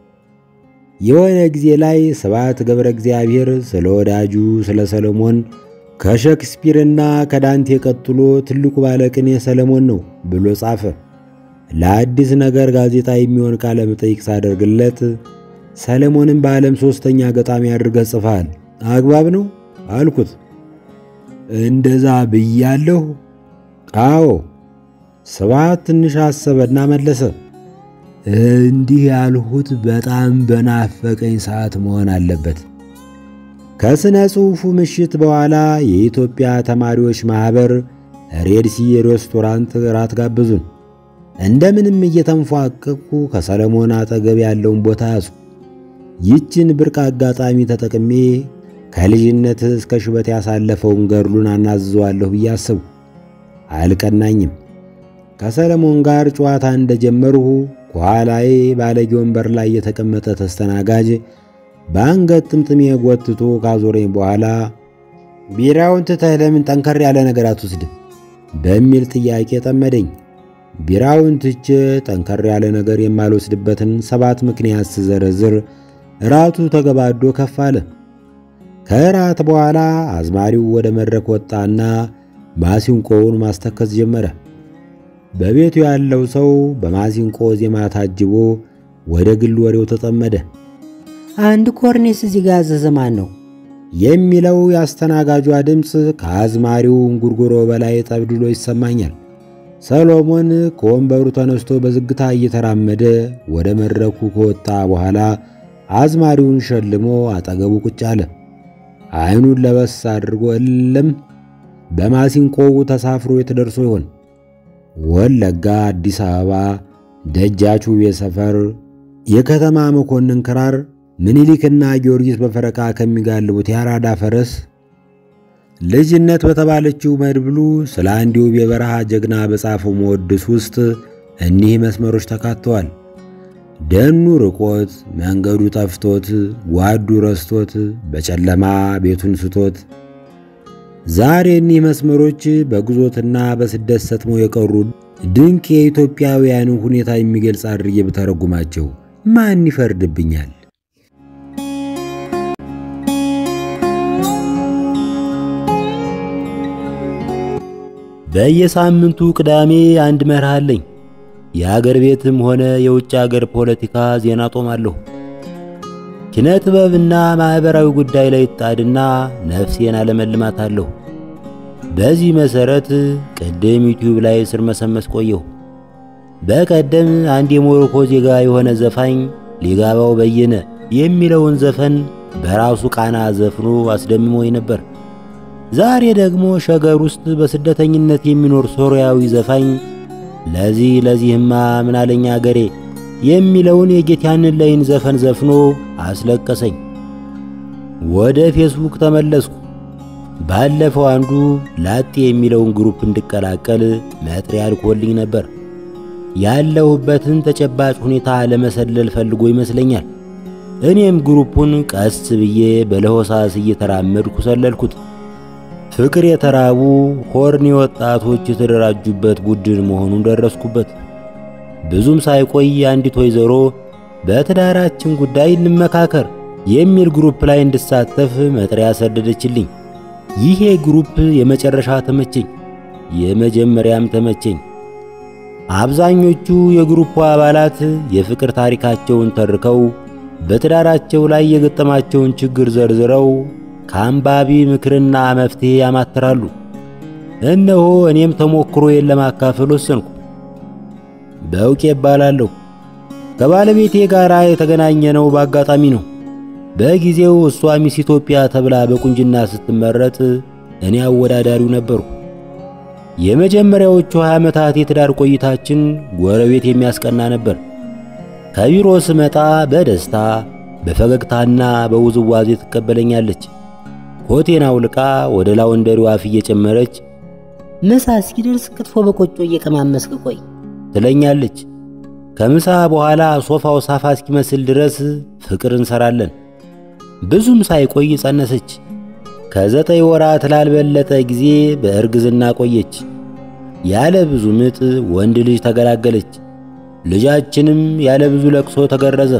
የሆነ ጊዜ ላይ ስብሐት ገብረ እግዚአብሔር ስለ ወዳጁ ስለ ሰለሞን ከሼክስፒርና ከዳንቴ ቀጥሎ ትልቁ ባለቅኔ ሰለሞን ነው ብሎ ጻፈ። ለአዲስ ነገር ጋዜጣ የሚሆን ቃለ መጠይቅ ሳደርግለት ሰለሞንን በዓለም ሦስተኛ ገጣሚ አድርገህ ጽፈሃል፣ አግባብ ነው አልኩት። እንደዛ ብያለሁ? አዎ። ስብሐት ትንሽ አሰበና መለሰ። እንዲህ ያልሁት በጣም በናፈቀኝ ሰዓት መሆን አለበት። ከሥነ ጽሑፉ ምሽት በኋላ የኢትዮጵያ ተማሪዎች ማኅበር ሬድሲ ሬስቶራንት ራት ጋበዙን። እንደምንም እየተንፏቀቁ ከሰለሞን አጠገብ ያለውን ቦታ ያዙ። ይችን ብርቅ አጋጣሚ ተጠቅሜ ከልጅነት እስከ ሽበት ያሳለፈውን ገድሉን አናዝዘዋለሁ ብዬ አሰቡ። አልቀናኝም። ከሰለሞን ጋር ጨዋታ እንደጀመርሁ ከኋላዬ ባለጌ ወንበር ላይ የተቀመጠ ተስተናጋጅ በአንገት ጥምጥሜ ጎትቶ ካዞረኝ በኋላ ቢራውን ትተህ ለምን ጠንከር ያለ ነገር አትወስድም? በሚል ጥያቄ ጠመደኝ። ቢራውን ትቼ ጠንከር ያለ ነገር የማልወስድበትን ሰባት ምክንያት ስዘረዝር እራቱ ተገባዶ ከፍ አለ። ከእራት በኋላ አዝማሪው ወደ መድረክ ወጣና ማሲንቆውን ማስተከስ ጀመረ። በቤቱ ያለው ሰው በማሲንቆ ዜማ ታጅቦ ወደ ግል ወሬው ተጠመደ። አንድ ኮርኔስ እዚህ ጋር ያዘዘ ማን ነው? የሚለው የአስተናጋጇ ድምፅ ከአዝማሪው እንጉርጉሮ በላይ ጠብድሎ ይሰማኛል። ሰሎሞን ከወንበሩ ተነስቶ በዝግታ እየተራመደ ወደ መድረኩ ከወጣ በኋላ አዝማሪውን ሸልሞ አጠገቡ ቁጭ አለ። ዓይኑን ለበስ አድርጎ እልም በማሲንቆው ተሳፍሮ የተደርሶ ይሆን? ወለጋ፣ አዲስ አበባ፣ ደጃች ውቤ ሰፈር፣ የከተማ መኮንን ክራር፣ ምኒልክና ጊዮርጊስ በፈረቃ ከሚጋልቡት የአራዳ ፈረስ ልጅነት በተባለችው መድብሉ ስለ አንድ ውብ የበረሃ ጀግና በጻፈው መወድስ ውስጥ እኒህ መስመሮች ተካተዋል። ደኑ ርቆት፣ መንገዱ ጠፍቶት፣ ጓዱ ረስቶት፣ በጨለማ ቤቱን ስቶት ዛሬ እኒህ መስመሮች በግዞትና በስደት ሰጥመው የቀሩ ድንቅ የኢትዮጵያውያንን ሁኔታ የሚገልጽ አድርጌ ብተረጉማቸው ማን ይፈርድብኛል? በየሳምንቱ ቅዳሜ አንድ መርህ አለኝ። የአገር ቤትም ሆነ የውጭ አገር ፖለቲካ ዜና ጦማለሁ። ኪነ ጥበብና ማኅበራዊ ጉዳይ ላይ ጣድና ነፍሴን አለመልማታለሁ። በዚህ መሠረት ቅድም ዩቲዩብ ላይ ስር መሰመስ ቆየሁ። በቀደም አንድ የሞሮኮ ዜጋ የሆነ ዘፋኝ ሊጋባው በየነ የሚለውን ዘፈን በራሱ ቃና ዘፍኖ አስደምሞኝ ነበር። ዛሬ ደግሞ ሸገር ውስጥ በስደተኝነት የሚኖር ሶርያዊ ዘፋኝ ለዚህ ለዚህማ ምናለኛ አገሬ የሚለውን የጌትያንን ላይን ዘፈን ዘፍኖ አስለቀሰኝ። ወደ ፌስቡክ ተመለስኩ። ባለፈው አንዱ ላጤ የሚለውን ግሩፕ እንድቀላቀል መጥሪያ ልኮልኝ ነበር። ያለሁበትን ተጨባጭ ሁኔታ ለመሰለል ፈልጎ ይመስለኛል። እኔም ግሩፑን ቀስ ብዬ በለሆሳስ እየተራመድኩ ሰለልኩት። ፍቅር የተራቡ ሆርኒ ወጣቶች የተደራጁበት ቡድን መሆኑን ደረስኩበት። ብዙም ሳይቆይ አንዲት ወይዘሮ በትዳራችን ጉዳይ እንመካከር የሚል ግሩፕ ላይ እንድሳተፍ መጥሪያ ሰደደችልኝ። ይሄ ግሩፕ የመጨረሻ ተመቸኝ፣ የመጀመሪያም ተመቸኝ። አብዛኞቹ የግሩፑ አባላት የፍቅር ታሪካቸውን ተርከው በትዳራቸው ላይ የገጠማቸውን ችግር ዘርዝረው ከአንባቢ ምክርና መፍትሄ ያማትራሉ። እነሆ እኔም ተሞክሮዬን ለማካፈል ወሰንኩ። በእውቄ እባላለሁ። ከባለቤቴ ጋር የተገናኘነው በአጋጣሚ ነው። በጊዜው እሷ ሚስ ኢትዮጵያ ተብላ በቁንጅና ስትመረጥ እኔ አወዳዳሪው ነበርኩ። የመጀመሪያዎቹ 20 ዓመታት የትዳር ቆይታችን ጎረቤት የሚያስቀና ነበር። ከቢሮ ስመጣ በደስታ በፈገግታና በውዝዋዜ ትቀበለኛለች። ኮቴን አውልቃ ወደ ላወንደሪው አፍ እየጨመረች ምሳ እስኪደርስ ክትፎ በቆጮ እየቀማመስክ ቆይ ትለኛለች። ከምሳ በኋላ ሶፋው ሳፋ እስኪመስል ድረስ ፍቅር እንሰራለን። ብዙም ሳይቆይ ጸነሰች። ከዘጠኝ ወራት ላልበለጠ ጊዜ በእርግዝና ቆየች። ያለ ብዙ ምጥ ወንድ ልጅ ተገላገለች። ልጃችንም ያለ ብዙ ለቅሶ ተገረዘ።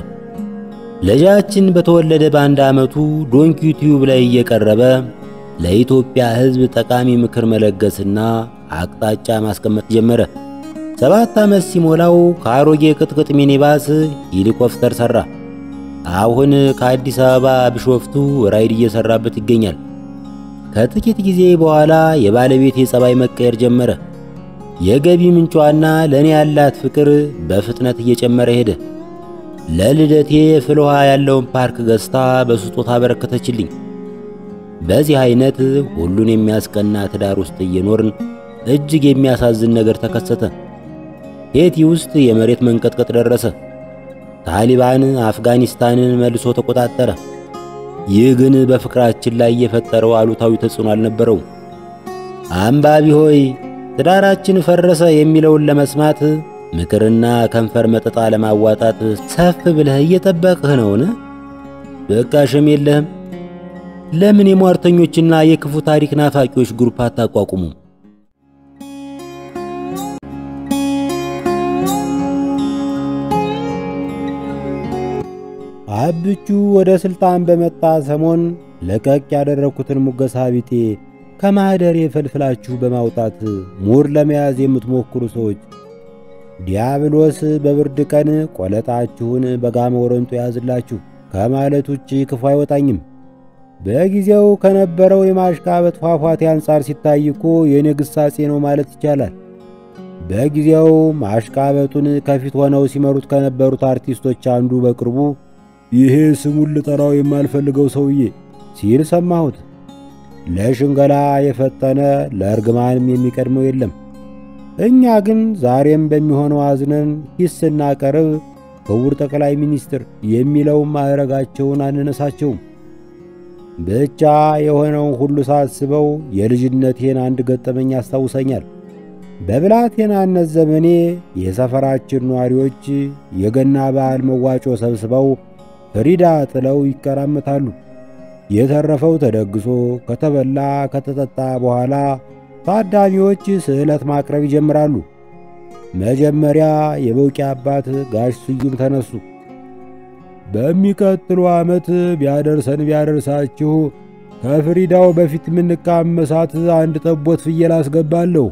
ልጃችን በተወለደ በአንድ ዓመቱ ዶንኪ ዩቲዩብ ላይ እየቀረበ ለኢትዮጵያ ሕዝብ ጠቃሚ ምክር መለገስና አቅጣጫ ማስቀመጥ ጀመረ። ሰባት ዓመት ሲሞላው ከአሮጌ ቅጥቅጥ ሚኒባስ ሄሊኮፕተር ሠራ። አሁን ከአዲስ አበባ ቢሾፍቱ ራይድ እየሠራበት ይገኛል። ከጥቂት ጊዜ በኋላ የባለቤት የጸባይ መቀየር ጀመረ። የገቢ ምንጯና ለእኔ ያላት ፍቅር በፍጥነት እየጨመረ ሄደ። ለልደቴ ፍል ውሃ ያለውን ፓርክ ገዝታ በስጦታ አበረከተችልኝ። በዚህ አይነት ሁሉን የሚያስቀና ትዳር ውስጥ እየኖርን እጅግ የሚያሳዝን ነገር ተከሰተ። ሄቲ ውስጥ የመሬት መንቀጥቀጥ ደረሰ። ታሊባን አፍጋኒስታንን መልሶ ተቆጣጠረ። ይህ ግን በፍቅራችን ላይ የፈጠረው አሉታዊ ተጽዕኖ አልነበረውም። አንባቢ ሆይ ትዳራችን ፈረሰ የሚለውን ለመስማት ምክርና ከንፈር መጠጣ ለማዋጣት ሰፍ ብለህ እየጠበቅህ ነውን? በቃ ሸም የለህም። ለምን የሟርተኞችና የክፉ ታሪክ ናፋቂዎች ግሩፕ አታቋቁሙም? አብቹ ወደ ስልጣን በመጣ ሰሞን ለቀቅ ያደረግኩትን ሙገሳ ቢጤ ከማኅደር የፈልፍላችሁ በማውጣት ሙር ለመያዝ የምትሞክሩ ሰዎች ዲያብሎስ በብርድ ቀን ቆለጣችሁን በጋመ ወረንጦ ያዝላችሁ ከማለት ውጭ ክፉ አይወጣኝም። በጊዜው ከነበረው የማሽቃበጥ ፏፏቴ አንጻር ሲታይ እኮ የእኔ ግሳጼ ነው ማለት ይቻላል። በጊዜው ማሽቃበጡን ከፊት ሆነው ሲመሩት ከነበሩት አርቲስቶች አንዱ በቅርቡ ይሄ ስሙን ልጠራው የማልፈልገው ሰውዬ ሲል ሰማሁት። ለሽንገላ የፈጠነ ለእርግማንም የሚቀድመው የለም። እኛ ግን ዛሬም በሚሆነው አዝነን ሂስ ስናቀርብ ክቡር ጠቅላይ ሚኒስትር የሚለውን ማዕረጋቸውን አንነሳቸውም። ብቻ የሆነውን ሁሉ ሳስበው የልጅነቴን አንድ ገጠመኝ ያስታውሰኛል። በብላቴናነት ዘመኔ የሰፈራችን ነዋሪዎች የገና በዓል መዋጮ ሰብስበው ፍሪዳ ጥለው ይቀራመታሉ። የተረፈው ተደግሶ ከተበላ ከተጠጣ በኋላ ታዳሚዎች ስዕለት ማቅረብ ይጀምራሉ። መጀመሪያ የበውቂ አባት ጋሽ ስዩም ተነሱ። በሚቀጥሉ ዓመት ቢያደርሰን ቢያደርሳችሁ ከፍሪዳው በፊት የምንቃመሳት አንድ ጠቦት ፍየል አስገባለሁ።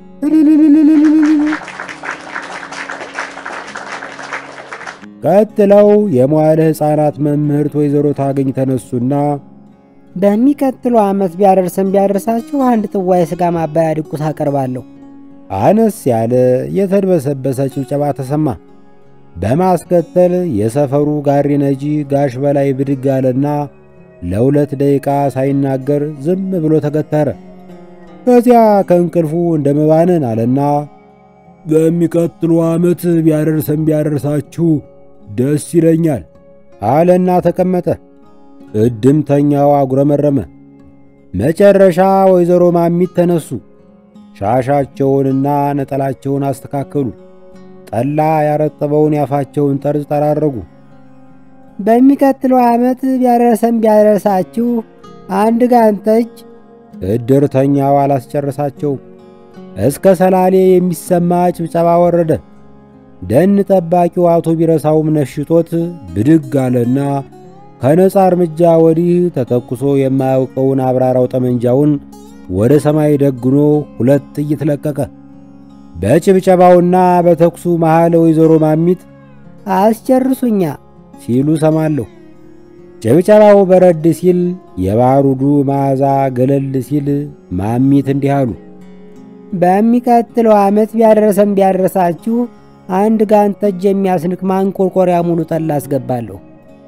ቀጥለው የመዋለ ሕፃናት መምህርት ወይዘሮ ታገኝ ተነሱና በሚቀጥለው ዓመት ቢያደርሰን ቢያደርሳችሁ አንድ ጥዋ የሥጋ ማባያ ድቁስ አቀርባለሁ። አነስ ያለ የተድበሰበሰ ጭብጨባ ተሰማ። በማስከተል የሰፈሩ ጋሪ ነጂ ጋሽ በላይ ብድግ አለና ለሁለት ደቂቃ ሳይናገር ዝም ብሎ ተገተረ። ከዚያ ከእንቅልፉ እንደ መባነን አለና በሚቀጥሉ ዓመት ቢያደርሰን ቢያደርሳችሁ ደስ ይለኛል አለና ተቀመጠ። እድምተኛው አጉረመረመ። መጨረሻ ወይዘሮ ማሚት ተነሱ። ሻሻቸውንና ነጠላቸውን አስተካከሉ። ጠላ ያረጠበውን ያፋቸውን ጠርዝ ጠራረጉ። በሚቀጥለው ዓመት ቢያደርሰን ቢያደርሳችሁ አንድ ጋንጠጅ እድርተኛው አላስጨረሳቸው። እስከ ሰላሌ የሚሰማ ጭብጨባ ወረደ። ደን ጠባቂው አቶ ቢረሳውም ነሽጦት ብድግ አለና ከነጻ እርምጃ ወዲህ ተተኩሶ የማያውቀውን አብራራው ጠመንጃውን ወደ ሰማይ ደግኖ ሁለት ጥይት ለቀቀ። በጭብጨባውና በተኩሱ መሃል ወይዘሮ ማሚት አስጨርሱኛ ሲሉ ሰማለሁ። ጭብጨባው በረድ ሲል፣ የባሩዱ መዓዛ ገለል ሲል ማሚት እንዲህ አሉ። በሚቀጥለው ዓመት ቢያደርሰን ቢያደርሳችሁ አንድ ጋንጠጅ የሚያስንቅ ማንቆርቆሪያ ሙሉ ጠላ አስገባለሁ።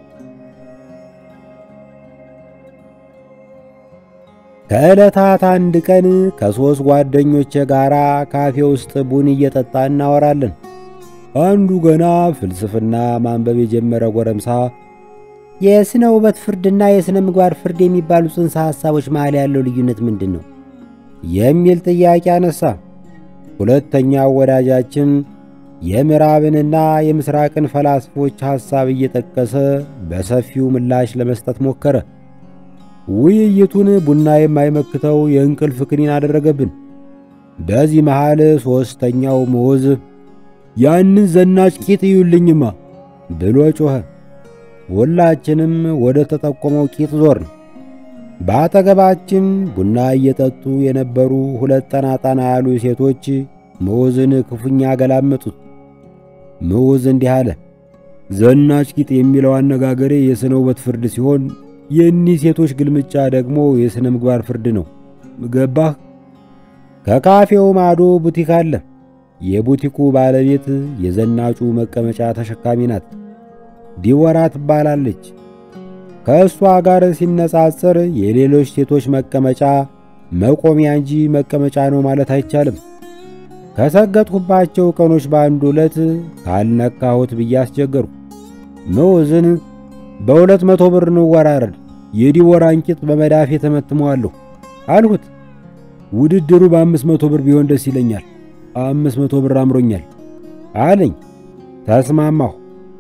ከዕለታት አንድ ቀን ከሦስት ጓደኞቼ ጋር ካፌ ውስጥ ቡን እየጠጣ እናወራለን። አንዱ ገና ፍልስፍና ማንበብ የጀመረ ጎረምሳ የሥነ ውበት ፍርድና የሥነ ምግባር ፍርድ የሚባሉ ጽንሰ ሐሳቦች መሃል ያለው ልዩነት ምንድን ነው? የሚል ጥያቄ አነሳ። ሁለተኛው ወዳጃችን የምዕራብንና የምሥራቅን ፈላስፎች ሐሳብ እየጠቀሰ በሰፊው ምላሽ ለመስጠት ሞከረ። ውይይቱን ቡና የማይመክተው የእንቅልፍ ክኒን አደረገብን። በዚህ መሃል ሦስተኛው ምዑዝ ያንን ዘናጭ ቂጥ እዩልኝማ ብሎ ጮኸ። ሁላችንም ወደ ተጠቆመው ቂጥ ዞርን። በአጠገባችን ቡና እየጠጡ የነበሩ ሁለት ጠና ጠና ያሉ ሴቶች ምዑዝን ክፉኛ ገላመጡት። ምዑዝ እንዲህ አለ። ዘናጭ ቂጥ የሚለው አነጋገሬ የሥነ ውበት ፍርድ ሲሆን የእኒህ ሴቶች ግልምጫ ደግሞ የሥነ ምግባር ፍርድ ነው። ገባህ? ከካፌው ማዶ ቡቲክ አለ። የቡቲኩ ባለቤት የዘናጩ መቀመጫ ተሸካሚ ናት። ዲወራ ትባላለች። ከእሷ ጋር ሲነጻጸር የሌሎች ሴቶች መቀመጫ መቆሚያ እንጂ መቀመጫ ነው ማለት አይቻልም። ከሰገጥሁባቸው ቀኖች በአንዱ ዕለት ካልነካሁት ብዬ አስቸገርኩ። ምዑዝን በሁለት መቶ ብር እንወራረድ፣ የዲቦራን ቂጥ በመዳፌ ተመትመዋለሁ አልሁት። ውድድሩ በአምስት መቶ ብር ቢሆን ደስ ይለኛል፣ አምስት መቶ ብር አምሮኛል አለኝ። ተስማማሁ።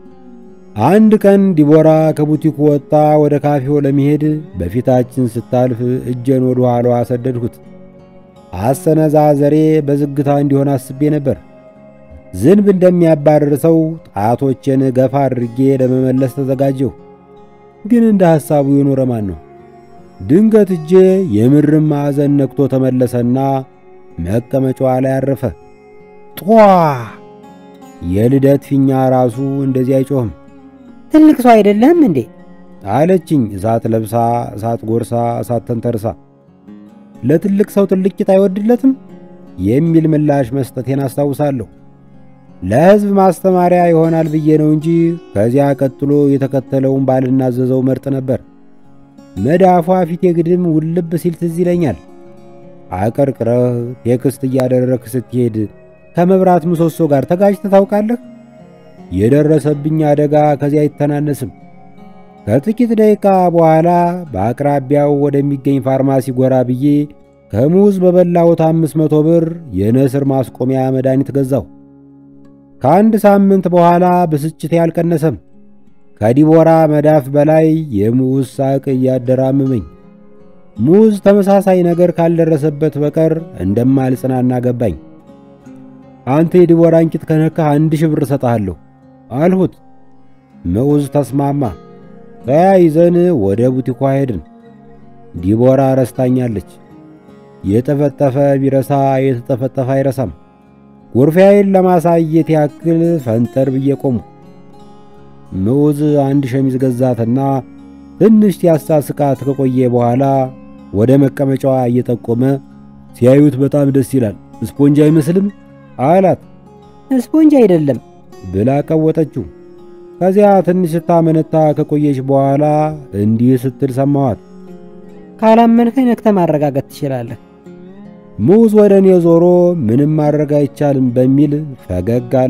አንድ ቀን ዲቦራ ከቡቲኩ ወጣ ወደ ካፌው ለመሄድ በፊታችን ስታልፍ እጄን ወደ ኋላዋ አሰደድሁት። አሰነዛዘሬ በዝግታ እንዲሆን አስቤ ነበር። ዝንብ እንደሚያባርር ሰው ጣቶቼን ገፋ አድርጌ ለመመለስ ተዘጋጀሁ። ግን እንደ ሐሳቡ የኖረ ማን ነው? ድንገት እጄ የምርም ማዕዘን ነክቶ ተመለሰና መቀመጫዋ ላይ አረፈ። ጧ! የልደት ፊኛ ራሱ እንደዚህ አይጮህም። ትልቅ ሰው አይደለህም እንዴ? አለችኝ እሳት ለብሳ እሳት ጎርሳ እሳት ተንተርሳ። ለትልቅ ሰው ትልቅ ቂጥ አይወድለትም የሚል ምላሽ መስጠቴን አስታውሳለሁ። ለሕዝብ ማስተማሪያ ይሆናል ብዬ ነው እንጂ ከዚያ ቀጥሎ የተከተለውን ባልናዘዘው መርጥ ነበር። መዳፏ ፊቴ ግድም ውልብ ሲል ትዝ ይለኛል። አቀርቅረህ ቴክስት እያደረግህ ስትሄድ ከመብራት ምሰሶ ጋር ተጋጭተህ ታውቃለህ? የደረሰብኝ አደጋ ከዚያ አይተናነስም። ከጥቂት ደቂቃ በኋላ በአቅራቢያው ወደሚገኝ ፋርማሲ ጎራ ብዬ ከሙዝ በበላሁት አምስት መቶ ብር የነስር ማስቆሚያ መድኃኒት ገዛሁ። ከአንድ ሳምንት በኋላ ብስጭቴ አልቀነሰም። ከዲቦራ መዳፍ በላይ የሙዝ ሳቅ እያደራምመኝ ሙዝ ተመሳሳይ ነገር ካልደረሰበት በቀር እንደማልጽናና ገባኝ። አንተ የዲቦራን ቂጥ ከነካህ አንድ ሺህ ብር እሰጥሃለሁ አልሁት። ሙዝ ተስማማ። ተያይዘን ወደ ቡቲኳ ሄድን። ዲቦራ ረስታኛለች። የጠፈጠፈ ቢረሳ የተጠፈጠፈ አይረሳም። ጉርፊያዬን ለማሳየት ያክል ፈንጠር ብዬ ቆምኩ። ሙዝ አንድ ሸሚዝ ገዛትና ትንሽ ሲያሳስቃት ከቆየ በኋላ ወደ መቀመጫዋ እየጠቆመ ሲያዩት በጣም ደስ ይላል፣ ስፖንጅ አይመስልም አላት። ስፖንጅ አይደለም ብላ ቀወጠችው። ከዚያ ትንሽ ስታመነታ ከቆየች በኋላ እንዲህ ስትል ሰማኋት። ካላመንከኝ ነክተ ማረጋገጥ ትችላለህ። ሙዝ ወደ እኔ ዞሮ ምንም ማድረግ አይቻልም በሚል ፈገግ አለ።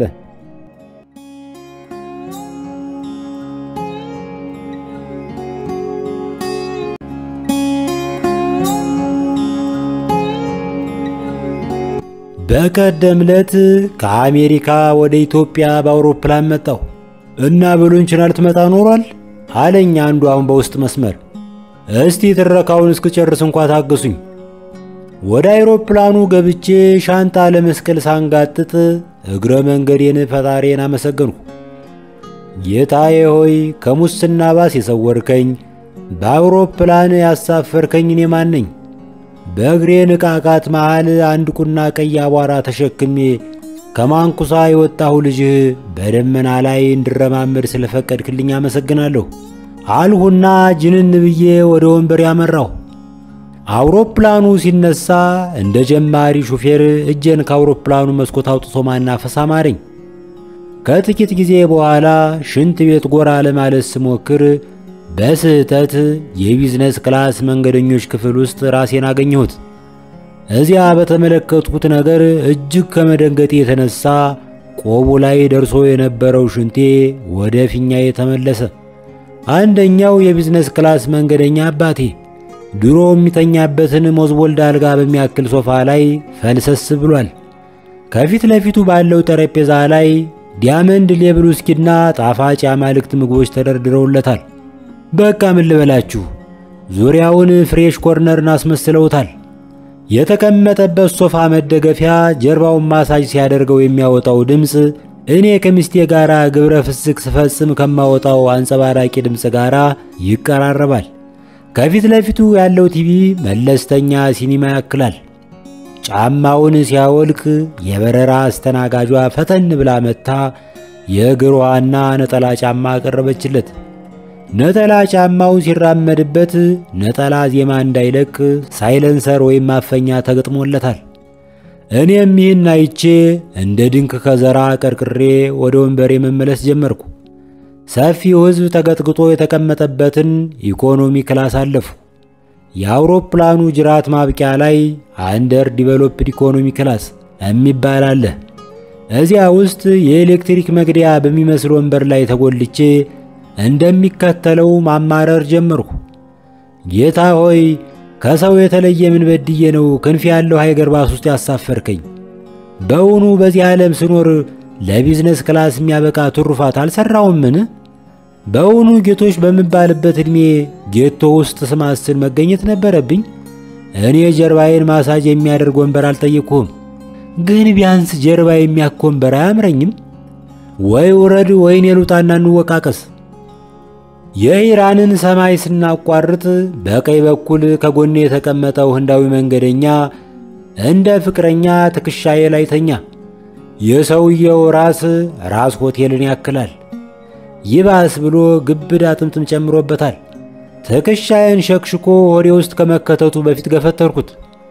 በቀደም ዕለት ከአሜሪካ ወደ ኢትዮጵያ በአውሮፕላን መጣሁ እና ብሎንችና ልትመጣ ኖሯል አለኝ አንዱ አሁን በውስጥ መስመር። እስቲ ትረካውን እስክጨርስ እንኳ ታገሱኝ። ወደ አይሮፕላኑ ገብቼ ሻንጣ ለመስቀል ሳንጋጥጥ እግረ መንገዴን ፈጣሪን አመሰገንሁ። ጌታዬ ሆይ ከሙስና ባስ የሰወርከኝ፣ በአውሮፕላን ያሳፈርከኝ እኔ ማን ነኝ? በእግሬ ንቃቃት መሃል አንድ ቁና ቀይ አቧራ ተሸክሜ ከማንኩሳ የወጣሁ ልጅህ በደመና ላይ እንድረማመድ ስለፈቀድክልኝ አመሰግናለሁ አልሁና ጅንን ብዬ ወደ ወንበር ያመራሁ። አውሮፕላኑ ሲነሳ እንደ ጀማሪ ሹፌር እጄን ከአውሮፕላኑ መስኮት አውጥቶ ማናፈስ አማረኝ። ከጥቂት ጊዜ በኋላ ሽንት ቤት ጎራ ለማለት ስሞክር በስህተት የቢዝነስ ክላስ መንገደኞች ክፍል ውስጥ ራሴን አገኘሁት። እዚያ በተመለከትኩት ነገር እጅግ ከመደንገጤ የተነሳ ቆቡ ላይ ደርሶ የነበረው ሽንቴ ወደ ፊኛዬ ተመለሰ። አንደኛው የቢዝነስ ክላስ መንገደኛ አባቴ ድሮ የሚተኛበትን ሞዝቦልድ አልጋ በሚያክል ሶፋ ላይ ፈልሰስ ብሏል። ከፊት ለፊቱ ባለው ጠረጴዛ ላይ ዲያመንድ ሌብል ውስኪና ጣፋጭ የአማልክት ምግቦች ተደርድረውለታል። በቃ ምን ልበላችሁ፣ ዙሪያውን ፍሬሽ ኮርነርን አስመስለውታል። የተቀመጠበት ሶፋ መደገፊያ ጀርባውን ማሳጅ ሲያደርገው የሚያወጣው ድምፅ እኔ ከሚስቴ ጋር ግብረ ፍስክ ስፈጽም ከማወጣው አንጸባራቂ ድምፅ ጋር ይቀራረባል። ከፊት ለፊቱ ያለው ቲቪ መለስተኛ ሲኒማ ያክላል። ጫማውን ሲያወልቅ የበረራ አስተናጋጇ ፈተን ብላ መታ የእግሯና ነጠላ ጫማ አቀረበችለት። ነጠላ ጫማውን ሲራመድበት ነጠላ ዜማ እንዳይለቅ ሳይለንሰር ወይም ማፈኛ ተገጥሞለታል። እኔም ይህን አይቼ እንደ ድንክ ከዘራ ቀርቅሬ ወደ ወንበሬ መመለስ ጀመርኩ። ሰፊው ሕዝብ ተቀጥቅጦ የተቀመጠበትን ኢኮኖሚ ክላስ አለፉ። የአውሮፕላኑ ጅራት ማብቂያ ላይ አንደር ዲቨሎፕድ ኢኮኖሚ ክላስ የሚባል አለ። እዚያ ውስጥ የኤሌክትሪክ መግደያ በሚመስል ወንበር ላይ ተጎልቼ እንደሚከተለው ማማረር ጀመርኩ። ጌታ ሆይ ከሰው የተለየ ምን በድዬ ነው ክንፍ ያለው ሃይገር ባስ ውስጥ ያሳፈርከኝ? በውኑ በዚህ ዓለም ስኖር ለቢዝነስ ክላስ የሚያበቃ ትሩፋት አልሰራውምን? በውኑ ጌቶች በምባልበት ዕድሜ ጌቶ ውስጥ ስማስል መገኘት ነበረብኝ? እኔ ጀርባዬን ማሳጅ የሚያደርግ ወንበር አልጠየቅሁም፣ ግን ቢያንስ ጀርባ የሚያክ ወንበር አያምረኝም? ወይ ውረድ ወይኔ ልውጣና እንወቃቀስ። የኢራንን ሰማይ ስናቋርጥ በቀኝ በኩል ከጎኔ የተቀመጠው ህንዳዊ መንገደኛ እንደ ፍቅረኛ ትከሻዬ ላይ ተኛ። የሰውየው ራስ ራስ ሆቴልን ያክላል። ይባስ ብሎ ግብዳ ጥምጥም ጨምሮበታል። ትከሻዬን ሸክሽኮ ሆዴ ውስጥ ከመከተቱ በፊት ገፈተርኩት።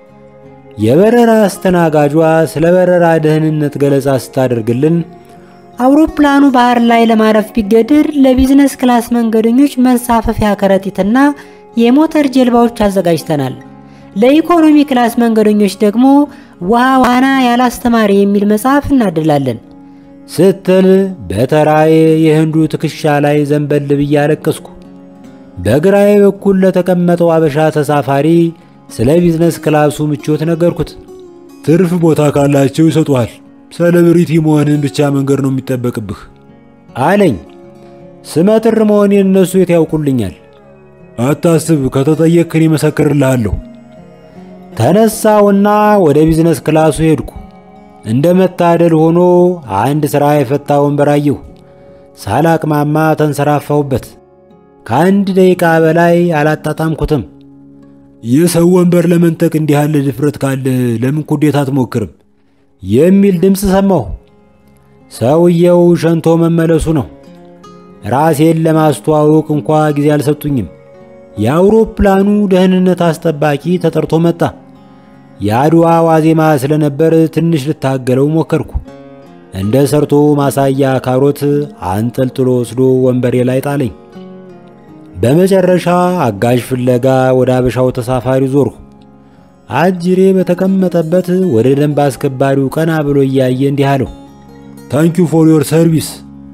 የበረራ አስተናጋጇ ስለ በረራ ደህንነት ገለጻ ስታደርግልን አውሮፕላኑ ባህር ላይ ለማረፍ ቢገደድ ለቢዝነስ ክላስ መንገደኞች መንሳፈፊያ ከረጢትና የሞተር ጀልባዎች አዘጋጅተናል። ለኢኮኖሚ ክላስ መንገደኞች ደግሞ ውሃ ዋና ያላስተማሪ የሚል መጽሐፍ እናድላለን ስትል በተራዬ የህንዱ ትከሻ ላይ ዘንበል ብዬ አለቀስኩ። በግራዬ በኩል ለተቀመጠው አበሻ ተሳፋሪ ስለ ቢዝነስ ክላሱ ምቾት ነገርኩት። ትርፍ ቦታ ካላቸው ይሰጡሃል። ሴሌብሪቲ መሆንን ብቻ መንገድ ነው የሚጠበቅብህ አለኝ። ስመጥር መሆኔን እነሱ የት ያውቁልኛል? አታስብ፣ ከተጠየቅክን ይመሰክርልሃለሁ። ተነሳውና ወደ ቢዝነስ ክላሱ ሄድኩ። እንደ መታደል ሆኖ አንድ ሥራ የፈታ ወንበር አየሁ። ሳላቅማማ ተንሰራፋሁበት። ከአንድ ደቂቃ በላይ አላጣጣምኩትም። የሰው ወንበር ለመንጠቅ እንዲህ ያለ ድፍረት ካለ ለምን ኩዴታ አትሞክርም? የሚል ድምፅ ሰማሁ። ሰውየው ሸንቶ መመለሱ ነው። ራሴን ለማስተዋወቅ እንኳ ጊዜ አልሰጡኝም። የአውሮፕላኑ ደህንነት አስጠባቂ ተጠርቶ መጣ። የአድዋ ዋዜማ ስለነበር ትንሽ ልታገለው ሞከርኩ። እንደ ሰርቶ ማሳያ ካሮት አንጠልጥሎ ወስዶ ወንበሬ ላይ ጣለኝ። በመጨረሻ አጋዥ ፍለጋ ወደ አበሻው ተሳፋሪ ዞርሁ። አጅሬ በተቀመጠበት ወደ ደንብ አስከባሪው ቀና ብሎ እያየ እንዲህ አለው፣ ታንኪዩ ፎር ዮር ሰርቪስ።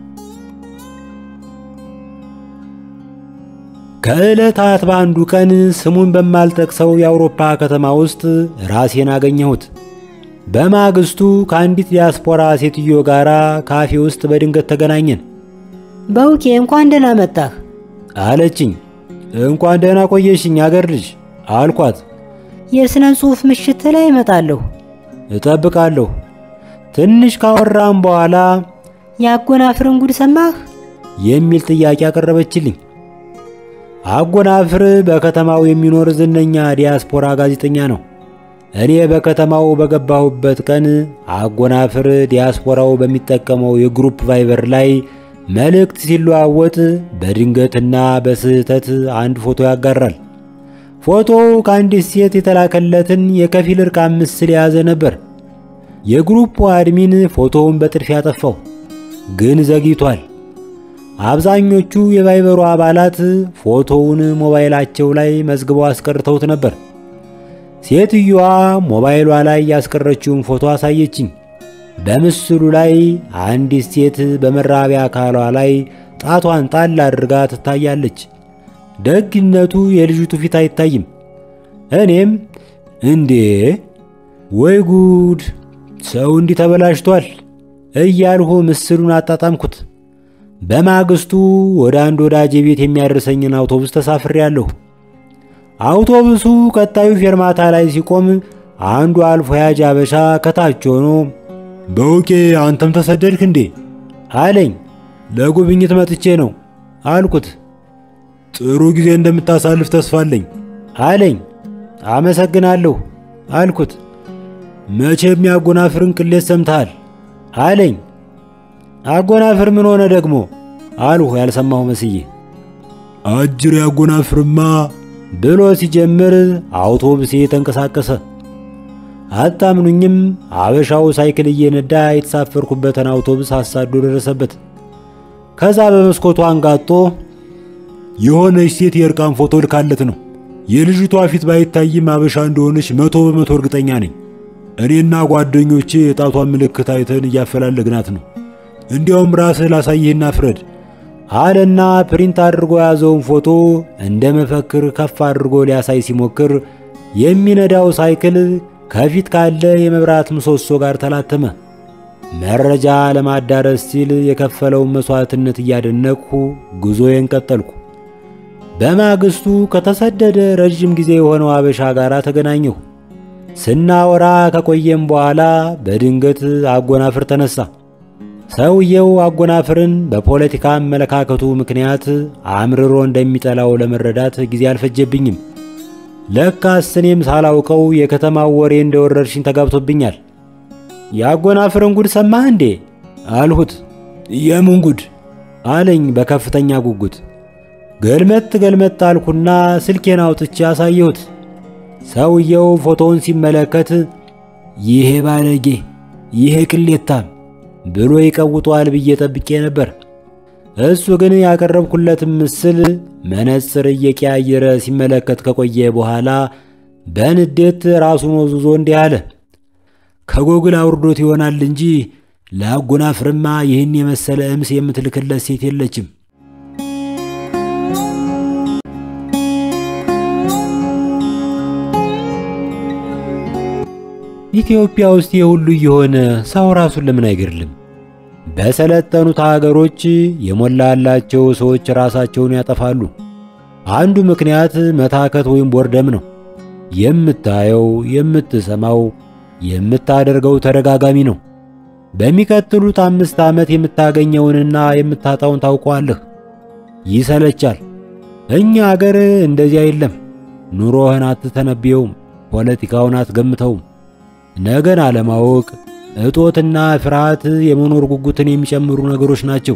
ከዕለታት በአንዱ ቀን ስሙን በማልጠቅሰው የአውሮፓ ከተማ ውስጥ ራሴን አገኘሁት። በማግስቱ ከአንዲት ዲያስፖራ ሴትዮ ጋር ካፌ ውስጥ በድንገት ተገናኘን። በውቄ እንኳን ደህና መጣህ አለችኝ። እንኳን ደህና ቆየሽኝ አገር ልጅ አልኳት። የሥነ ጽሑፍ ምሽት ላይ እመጣለሁ። እጠብቃለሁ። ትንሽ ካወራም በኋላ የአጎናፍርን ጉድ ሰማህ? የሚል ጥያቄ አቀረበችልኝ። አጎናፍር በከተማው የሚኖር ዝነኛ ዲያስፖራ ጋዜጠኛ ነው። እኔ በከተማው በገባሁበት ቀን አጎናፍር ዲያስፖራው በሚጠቀመው የግሩፕ ቫይበር ላይ መልእክት ሲለዋወጥ በድንገትና በስህተት አንድ ፎቶ ያጋራል። ፎቶው ከአንዲት ሴት የተላከለትን የከፊል እርቃን ምስል የያዘ ነበር። የግሩፑ አድሚን ፎቶውን በጥድፊያ ያጠፋው፣ ግን ዘግይቷል። አብዛኞቹ የቫይበሩ አባላት ፎቶውን ሞባይላቸው ላይ መዝግበው አስቀርተውት ነበር። ሴትዮዋ ሞባይሏ ላይ ያስቀረችውን ፎቶ አሳየችኝ። በምስሉ ላይ አንዲት ሴት በመራቢያ አካሏ ላይ ጣቷን ጣል አድርጋ ትታያለች። ደግነቱ የልጅቱ ፊት አይታይም። እኔም እንዴ ወይ ጉድ ሰው እንዲህ ተበላሽቷል እያልሁ ምስሉን አጣጣምኩት። በማግስቱ ወደ አንድ ወዳጄ ቤት የሚያደርሰኝን አውቶቡስ ተሳፍሬያለሁ። አውቶቡሱ ቀጣዩ ፌርማታ ላይ ሲቆም አንዱ አልፎ ያጅ አበሻ ከታች ሆኖ በውቄ አንተም ተሰደድክ እንዴ አለኝ። ለጉብኝት መጥቼ ነው አልኩት። ጥሩ ጊዜ እንደምታሳልፍ ተስፋ አለኝ አለኝ። አመሰግናለሁ አልኩት። መቼም ያጎናፍርን ቅሌት ሰምተሃል አለኝ። አጎናፍር ምን ሆነ ደግሞ አልሁ ያልሰማሁ መስዬ። አጅር ያጎናፍርማ ብሎ ሲጀምር አውቶቡሴ ተንቀሳቀሰ። አታምኑኝም፣ አበሻው ሳይክል እየነዳ የተሳፈርኩበትን አውቶቡስ አሳዶ ደረሰበት። ከዛ በመስኮቱ አንጋጦ የሆነች ሴት የእርቃን ፎቶ ልካለት ነው። የልጅቷ ፊት ባይታይም አበሻ እንደሆነች መቶ በመቶ እርግጠኛ ነኝ። እኔና ጓደኞቼ የጣቷን ምልክት አይተን እያፈላለግናት ነው። እንዲያውም ራስህ ላሳይህና ፍረድ አለና ፕሪንት አድርጎ የያዘውን ፎቶ እንደ መፈክር ከፍ አድርጎ ሊያሳይ ሲሞክር የሚነዳው ሳይክል ከፊት ካለ የመብራት ምሰሶ ጋር ተላተመ። መረጃ ለማዳረስ ሲል የከፈለውን መሥዋዕትነት እያደነቅሁ ጉዞዬን ቀጠልኩ። በማግስቱ ከተሰደደ ረዥም ጊዜ የሆነው አበሻ ጋር ተገናኘሁ። ስናወራ ከቆየም በኋላ በድንገት አጎናፍር ተነሳ። ሰውየው አጎናፍርን በፖለቲካ አመለካከቱ ምክንያት አምርሮ እንደሚጠላው ለመረዳት ጊዜ አልፈጀብኝም። ለካስ እኔም ሳላውቀው የከተማው ወሬ እንደ ወረርሽኝ ተጋብቶብኛል። የአጎናፍርን ጉድ ሰማህ እንዴ አልሁት። የምን ጉድ አለኝ በከፍተኛ ጉጉት። ገልመጥ ገልመጥ አልኩና ስልኬን አውጥቼ አሳየሁት። ሰውየው ፎቶውን ሲመለከት ይሄ ባለጌ፣ ይሄ ቅሌታም ብሎ ይቀውጧል ብዬ ጠብቄ ነበር። እሱ ግን ያቀረብኩለትን ምስል መነጽር እየቀያየረ ሲመለከት ከቆየ በኋላ በንዴት ራሱን ወዝዞ እንዲህ አለ። ከጎግል አውርዶት ይሆናል እንጂ ለአጎናፍርማ ይህን የመሰለ እምስ የምትልክለት ሴት የለችም። ኢትዮጵያ ውስጥ የሁሉ እየሆነ ሰው ራሱን ለምን አይገድልም? በሰለጠኑት ሀገሮች የሞላላቸው ሰዎች ራሳቸውን ያጠፋሉ። አንዱ ምክንያት መታከት ወይም ቦርደም ነው። የምታየው፣ የምትሰማው፣ የምታደርገው ተደጋጋሚ ነው። በሚቀጥሉት አምስት ዓመት የምታገኘውንና የምታጣውን ታውቀዋለህ። ይሰለቻል። እኛ አገር እንደዚያ የለም። ኑሮህን አትተነብየውም፣ ፖለቲካውን አትገምተውም። ነገን አለማወቅ፣ እጦትና ፍርሃት የመኖር ጉጉትን የሚጨምሩ ነገሮች ናቸው።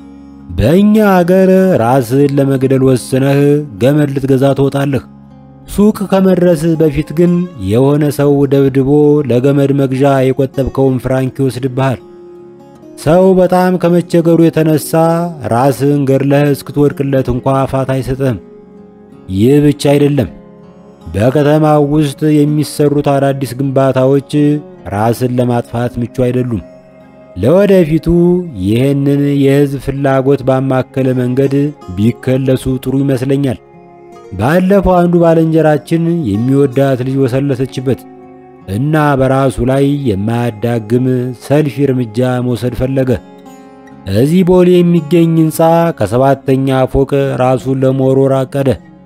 በእኛ አገር ራስህን ለመግደል ወስነህ ገመድ ልትገዛ ትወጣለህ። ሱቅ ከመድረስህ በፊት ግን የሆነ ሰው ደብድቦ ለገመድ መግዣ የቆጠብከውን ፍራንክ ይወስድብሃል። ሰው በጣም ከመቸገሩ የተነሳ ራስህን ገድለህ እስክትወድቅለት እንኳ ፋታ አይሰጥህም። ይህ ብቻ አይደለም። በከተማው ውስጥ የሚሰሩት አዳዲስ ግንባታዎች ራስን ለማጥፋት ምቹ አይደሉም። ለወደፊቱ ይህንን የሕዝብ ፍላጎት ባማከለ መንገድ ቢከለሱ ጥሩ ይመስለኛል። ባለፈው አንዱ ባልንጀራችን የሚወዳት ልጅ ወሰለተችበት እና በራሱ ላይ የማያዳግም ሰልፊ እርምጃ መውሰድ ፈለገ። እዚህ ቦሌ የሚገኝ ሕንፃ ከሰባተኛ ፎቅ ራሱን ለመወርወር አቀደ።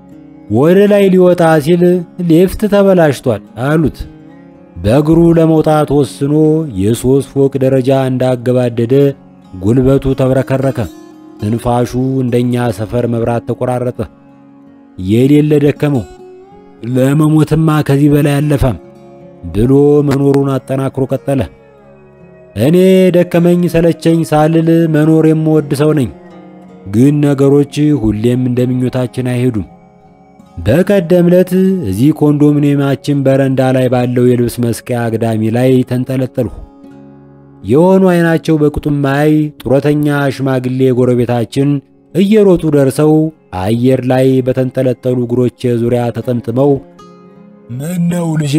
ወደ ላይ ሊወጣ ሲል ሊፍት ተበላሽቷል አሉት። በእግሩ ለመውጣት ወስኖ የሦስት ፎቅ ደረጃ እንዳገባደደ ጉልበቱ ተብረከረከ። ትንፋሹ እንደኛ ሰፈር መብራት ተቆራረጠ። የሌለ ደከመው። ለመሞትማ ከዚህ በላይ አለፋም ብሎ መኖሩን አጠናክሮ ቀጠለ። እኔ ደከመኝ ሰለቸኝ ሳልል መኖር የምወድ ሰው ነኝ። ግን ነገሮች ሁሌም እንደምኞታችን አይሄዱም። በቀደም ዕለት እዚህ ኮንዶሚኒየማችን በረንዳ ላይ ባለው የልብስ መስቀያ አግዳሚ ላይ ተንጠለጠልሁ። የሆኑ አይናቸው በቅጡም ማይ ጡረተኛ ሽማግሌ ጎረቤታችን እየሮጡ ደርሰው አየር ላይ በተንጠለጠሉ እግሮቼ ዙሪያ ተጠምጥመው ምን ነው ልጄ፣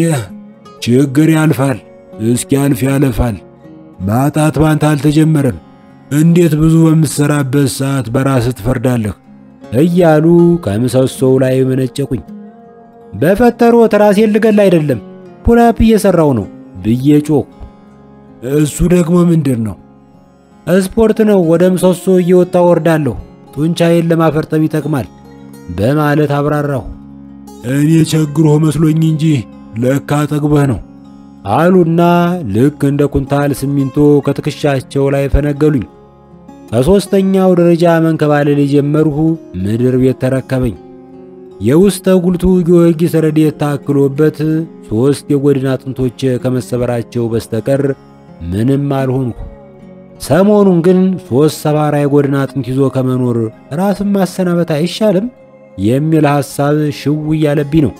ችግር ያልፋል፣ እስኪያልፍ ያለፋል። ማጣት ባንተ አልተጀመረም። እንዴት ብዙ በምትሰራበት ሰዓት በራስህ ትፈርዳለህ? እያሉ ከምሰሶው ላይ መነጨቁኝ። በፈጠሮት ራሴን ልገል አይደለም ፑላፕ እየሰራው ነው ብዬ ጮኩ። እሱ ደግሞ ምንድን ነው? ስፖርት ነው። ወደ ምሰሶ እየወጣ ወርዳለሁ። ጡንቻዬን ለማፈርጠም ይጠቅማል በማለት አብራራሁ። እኔ ቸግሮህ መስሎኝ እንጂ ለካ ጠግበህ ነው አሉና ልክ እንደ ኩንታል ሲሚንቶ ከትከሻቸው ላይ ፈነገሉኝ። ከሦስተኛው ደረጃ መንከባለል የጀመርሁ ምድር ቤት ተረከበኝ። የውስጠ ጉልቱ ጊዮርጊስ ረድኤት ታክሎበት ሦስት የጎድን አጥንቶች ከመሰበራቸው በስተቀር ምንም አልሆንሁ። ሰሞኑን ግን ሦስት ሰባራ የጎድን አጥንት ይዞ ከመኖር ራስን ማሰናበት አይሻልም የሚል ሐሳብ ሽው እያለብኝ ነው።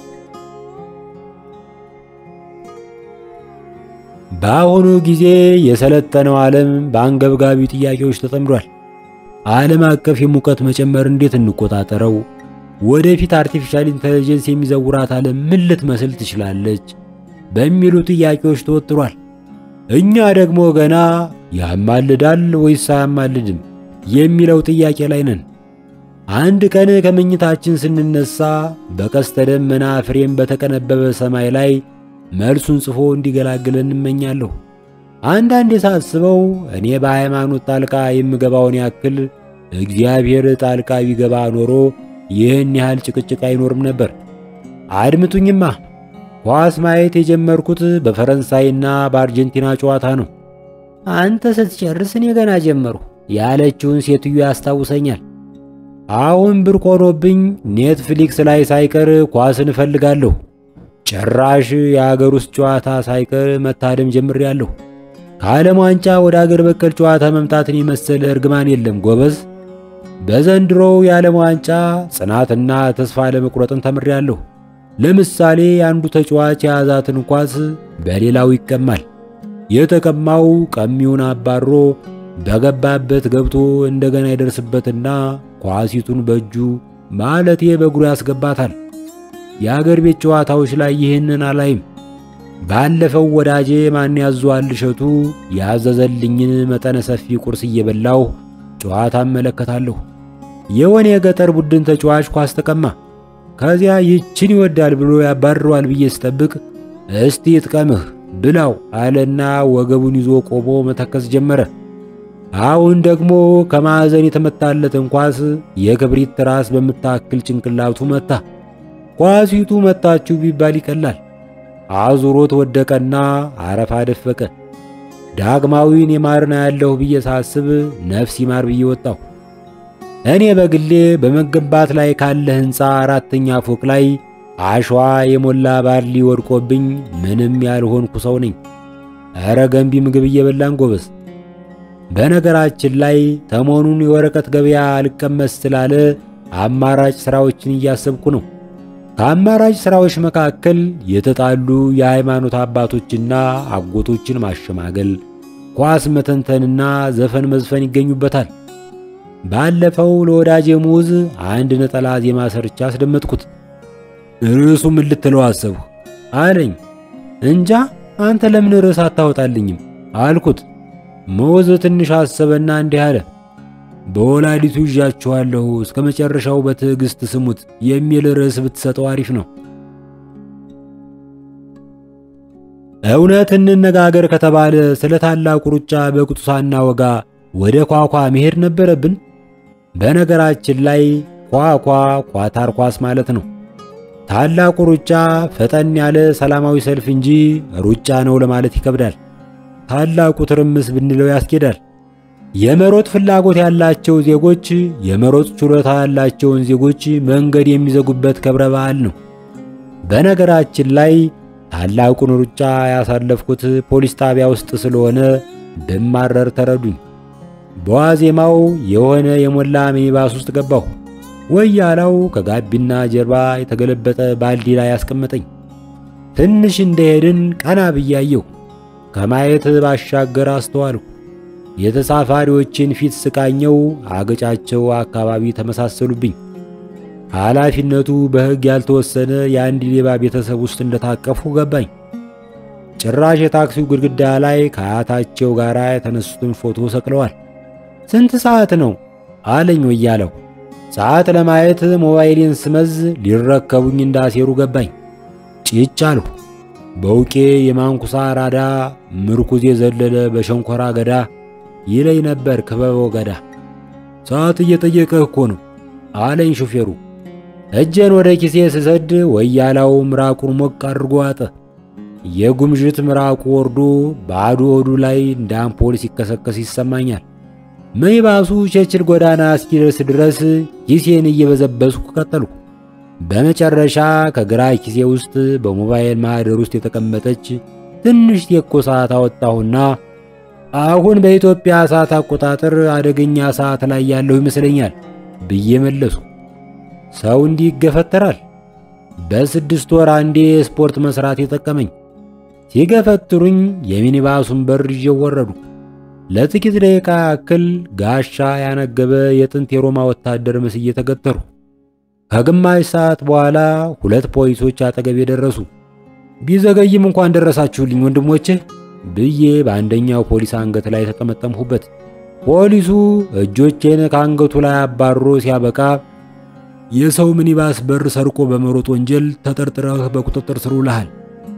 በአሁኑ ጊዜ የሰለጠነው ዓለም በአንገብጋቢ ጥያቄዎች ተጠምዷል። ዓለም አቀፍ የሙቀት መጨመር እንዴት እንቆጣጠረው? ወደፊት አርቲፊሻል ኢንተለጀንስ የሚዘውራት ዓለም ምን ልትመስል ትችላለች? በሚሉ ጥያቄዎች ተወጥሯል። እኛ ደግሞ ገና ያማልዳል ወይስ አያማልድም የሚለው ጥያቄ ላይ ነን። አንድ ቀን ከመኝታችን ስንነሳ በቀስተ ደመና ፍሬም በተቀነበበ ሰማይ ላይ መልሱን ጽፎ እንዲገላግለን እንመኛለሁ። አንዳንዴ ሳስበው እኔ በሃይማኖት ጣልቃ የምገባውን ያክል እግዚአብሔር ጣልቃ ቢገባ ኖሮ ይህን ያህል ጭቅጭቅ አይኖርም ነበር። አድምጡኝማ፣ ኳስ ማየት የጀመርኩት በፈረንሳይና በአርጀንቲና ጨዋታ ነው። አንተ ስትጨርስ እኔ ገና ጀመርሁ ያለችውን ሴትዮ ያስታውሰኛል። አሁን ብርቅ ሆኖብኝ ኔትፍሊክስ ላይ ሳይቀር ኳስን እፈልጋለሁ። ጭራሽ የአገር ውስጥ ጨዋታ ሳይቀር መታደም ጀምሬያለሁ። ከዓለም ዋንጫ ወደ አገር በቀል ጨዋታ መምጣትን የመሰለ እርግማን የለም ጎበዝ። በዘንድሮው የዓለም ዋንጫ ጽናትና ተስፋ ለመቁረጥን ተምሬያለሁ። ለምሳሌ አንዱ ተጫዋች የያዛትን ኳስ በሌላው ይቀማል። የተቀማው ቀሚውን አባሮ በገባበት ገብቶ እንደገና ይደርስበትና ኳሲቱን በእጁ ማለቴ በእግሩ ያስገባታል። የአገር ቤት ጨዋታዎች ላይ ይህንን አላይም። ባለፈው ወዳጄ ማን ያዟል እሸቱ ያዘዘልኝን መጠነ ሰፊ ቁርስ እየበላሁ ጨዋታ እመለከታለሁ። የወኔ የገጠር ቡድን ተጫዋች ኳስ ተቀማ። ከዚያ ይችን ይወዳል ብሎ ያባርረዋል ብዬ ስጠብቅ እስቲ ይጥቀምህ ብላው አለና ወገቡን ይዞ ቆሞ መተከስ ጀመረ። አሁን ደግሞ ከማዕዘን የተመታለትን ኳስ የክብሪት ራስ በምታክል ጭንቅላቱ መታ። ኳሲቱ መታችሁ ቢባል ይቀላል። አዙሮት ወደቀና አረፋ ደፈቀ። ዳግማዊን የማርና ያለሁ ብዬ ሳስብ ነፍስ ይማር ብዬ ወጣሁ። እኔ በግሌ በመገንባት ላይ ካለ ሕንፃ አራተኛ ፎቅ ላይ አሸዋ የሞላ ባርሊ ወድቆብኝ ምንም ያልሆንኩ ሰው ነኝ። ኧረ ገንቢ ምግብ እየበላን ጎበዝ። በነገራችን ላይ ሰሞኑን የወረቀት ገበያ አልቀመስ ስላለ አማራጭ ሥራዎችን እያሰብኩ ነው። ከአማራጭ ሥራዎች መካከል የተጣሉ የሃይማኖት አባቶችና አጎቶችን ማሸማገል፣ ኳስ መተንተንና ዘፈን መዝፈን ይገኙበታል። ባለፈው ለወዳጄ ሙዝ አንድ ነጠላ ዜማ ሰርቻ አስደመጥኩት። ርዕሱ ምን ልትለው አሰብሁ አለኝ። እንጃ አንተ ለምን ርዕስ አታወጣልኝም አልኩት። ሙዝ ትንሽ አሰበና እንዲህ አለ። በወላዲቱ ይዣችኋለሁ እስከ መጨረሻው በትዕግሥት ስሙት የሚል ርዕስ ብትሰጠው አሪፍ ነው። እውነት እንነጋገር ከተባለ ስለ ታላቁ ሩጫ በቅጡ ሳናወጋ ወደ ኳኳ መሄድ ነበረብን። በነገራችን ላይ ኳኳ ኳታር ኳስ ማለት ነው። ታላቁ ሩጫ ፈጠን ያለ ሰላማዊ ሰልፍ እንጂ ሩጫ ነው ለማለት ይከብዳል። ታላቁ ትርምስ ብንለው ያስኬዳል። የመሮጥ ፍላጎት ያላቸው ዜጎች የመሮጥ ችሎታ ያላቸውን ዜጎች መንገድ የሚዘጉበት ክብረ በዓል ነው። በነገራችን ላይ ታላቁን ሩጫ ያሳለፍኩት ፖሊስ ጣቢያ ውስጥ ስለሆነ ብማረር ተረዱኝ። በዋዜማው የሆነ የሞላ ሚኒባስ ውስጥ ገባሁ። ወያላው ከጋቢና ጀርባ የተገለበጠ ባልዲ ላይ ያስቀመጠኝ። ትንሽ እንደሄድን ቀና ብያየሁ። ከማየት ባሻገር አስተዋልሁ። የተሳፋሪዎችን ፊት ስቃኘው አገጫቸው አካባቢ ተመሳሰሉብኝ። ኃላፊነቱ በሕግ ያልተወሰነ የአንድ ሌባ ቤተሰብ ውስጥ እንደታቀፉ ገባኝ። ጭራሽ የታክሲው ግድግዳ ላይ ከአያታቸው ጋር የተነሱትን ፎቶ ሰቅለዋል። ስንት ሰዓት ነው አለኝ ወያለው። ሰዓት ለማየት ሞባይሌን ስመዝ ሊረከቡኝ እንዳሴሩ ገባኝ። ጭጭ አልሁ። በውቄ የማንኩሳ ራዳ ምርኩዝ የዘለለ በሸንኮራ ገዳ ይለኝ ነበር ክበበው ገዳ። ሰዓት እየጠየቀህ እኮ ነው አለኝ ሹፌሩ። እጄን ወደ ኪሴ ስሰድ ወያላው ምራቁን ሞቅ አድርጎ አጠ። የጉምዥት ምራቁ ወርዶ ባዶ ሆዱ ላይ እንደ አምፖል ሲከሰከስ ይሰማኛል። ሚኒባሱ ቸርችል ጎዳና እስኪደርስ ድረስ ኪሴን እየበዘበዝኩ ቀጠልኩ። በመጨረሻ ከግራ ኪሴ ውስጥ በሞባይል ማህደር ውስጥ የተቀመጠች ትንሽ ቴኮ ሰዓት አወጣሁና አሁን በኢትዮጵያ ሰዓት አቆጣጠር አደገኛ ሰዓት ላይ ያለሁ ይመስለኛል ብዬ መለሱ። ሰው እንዲህ ይገፈተራል። በስድስት ወር አንዴ ስፖርት መስራት የጠቀመኝ። ሲገፈትሩኝ የሚኒባሱን በር ይዤው ወረዱ። ለጥቂት ደቂቃ ያክል ጋሻ ያነገበ የጥንት የሮማ ወታደር መስዬ ተገተሩ። ከግማሽ ሰዓት በኋላ ሁለት ፖሊሶች አጠገቤ ደረሱ። ቢዘገይም እንኳን ደረሳችሁልኝ ወንድሞቼ ብዬ በአንደኛው ፖሊስ አንገት ላይ ተጠመጠምሁበት። ፖሊሱ እጆቼን ከአንገቱ ላይ አባሮ ሲያበቃ የሰው ሚኒባስ በር ሰርቆ በመሮጥ ወንጀል ተጠርጥረህ በቁጥጥር ስር ውለሃል።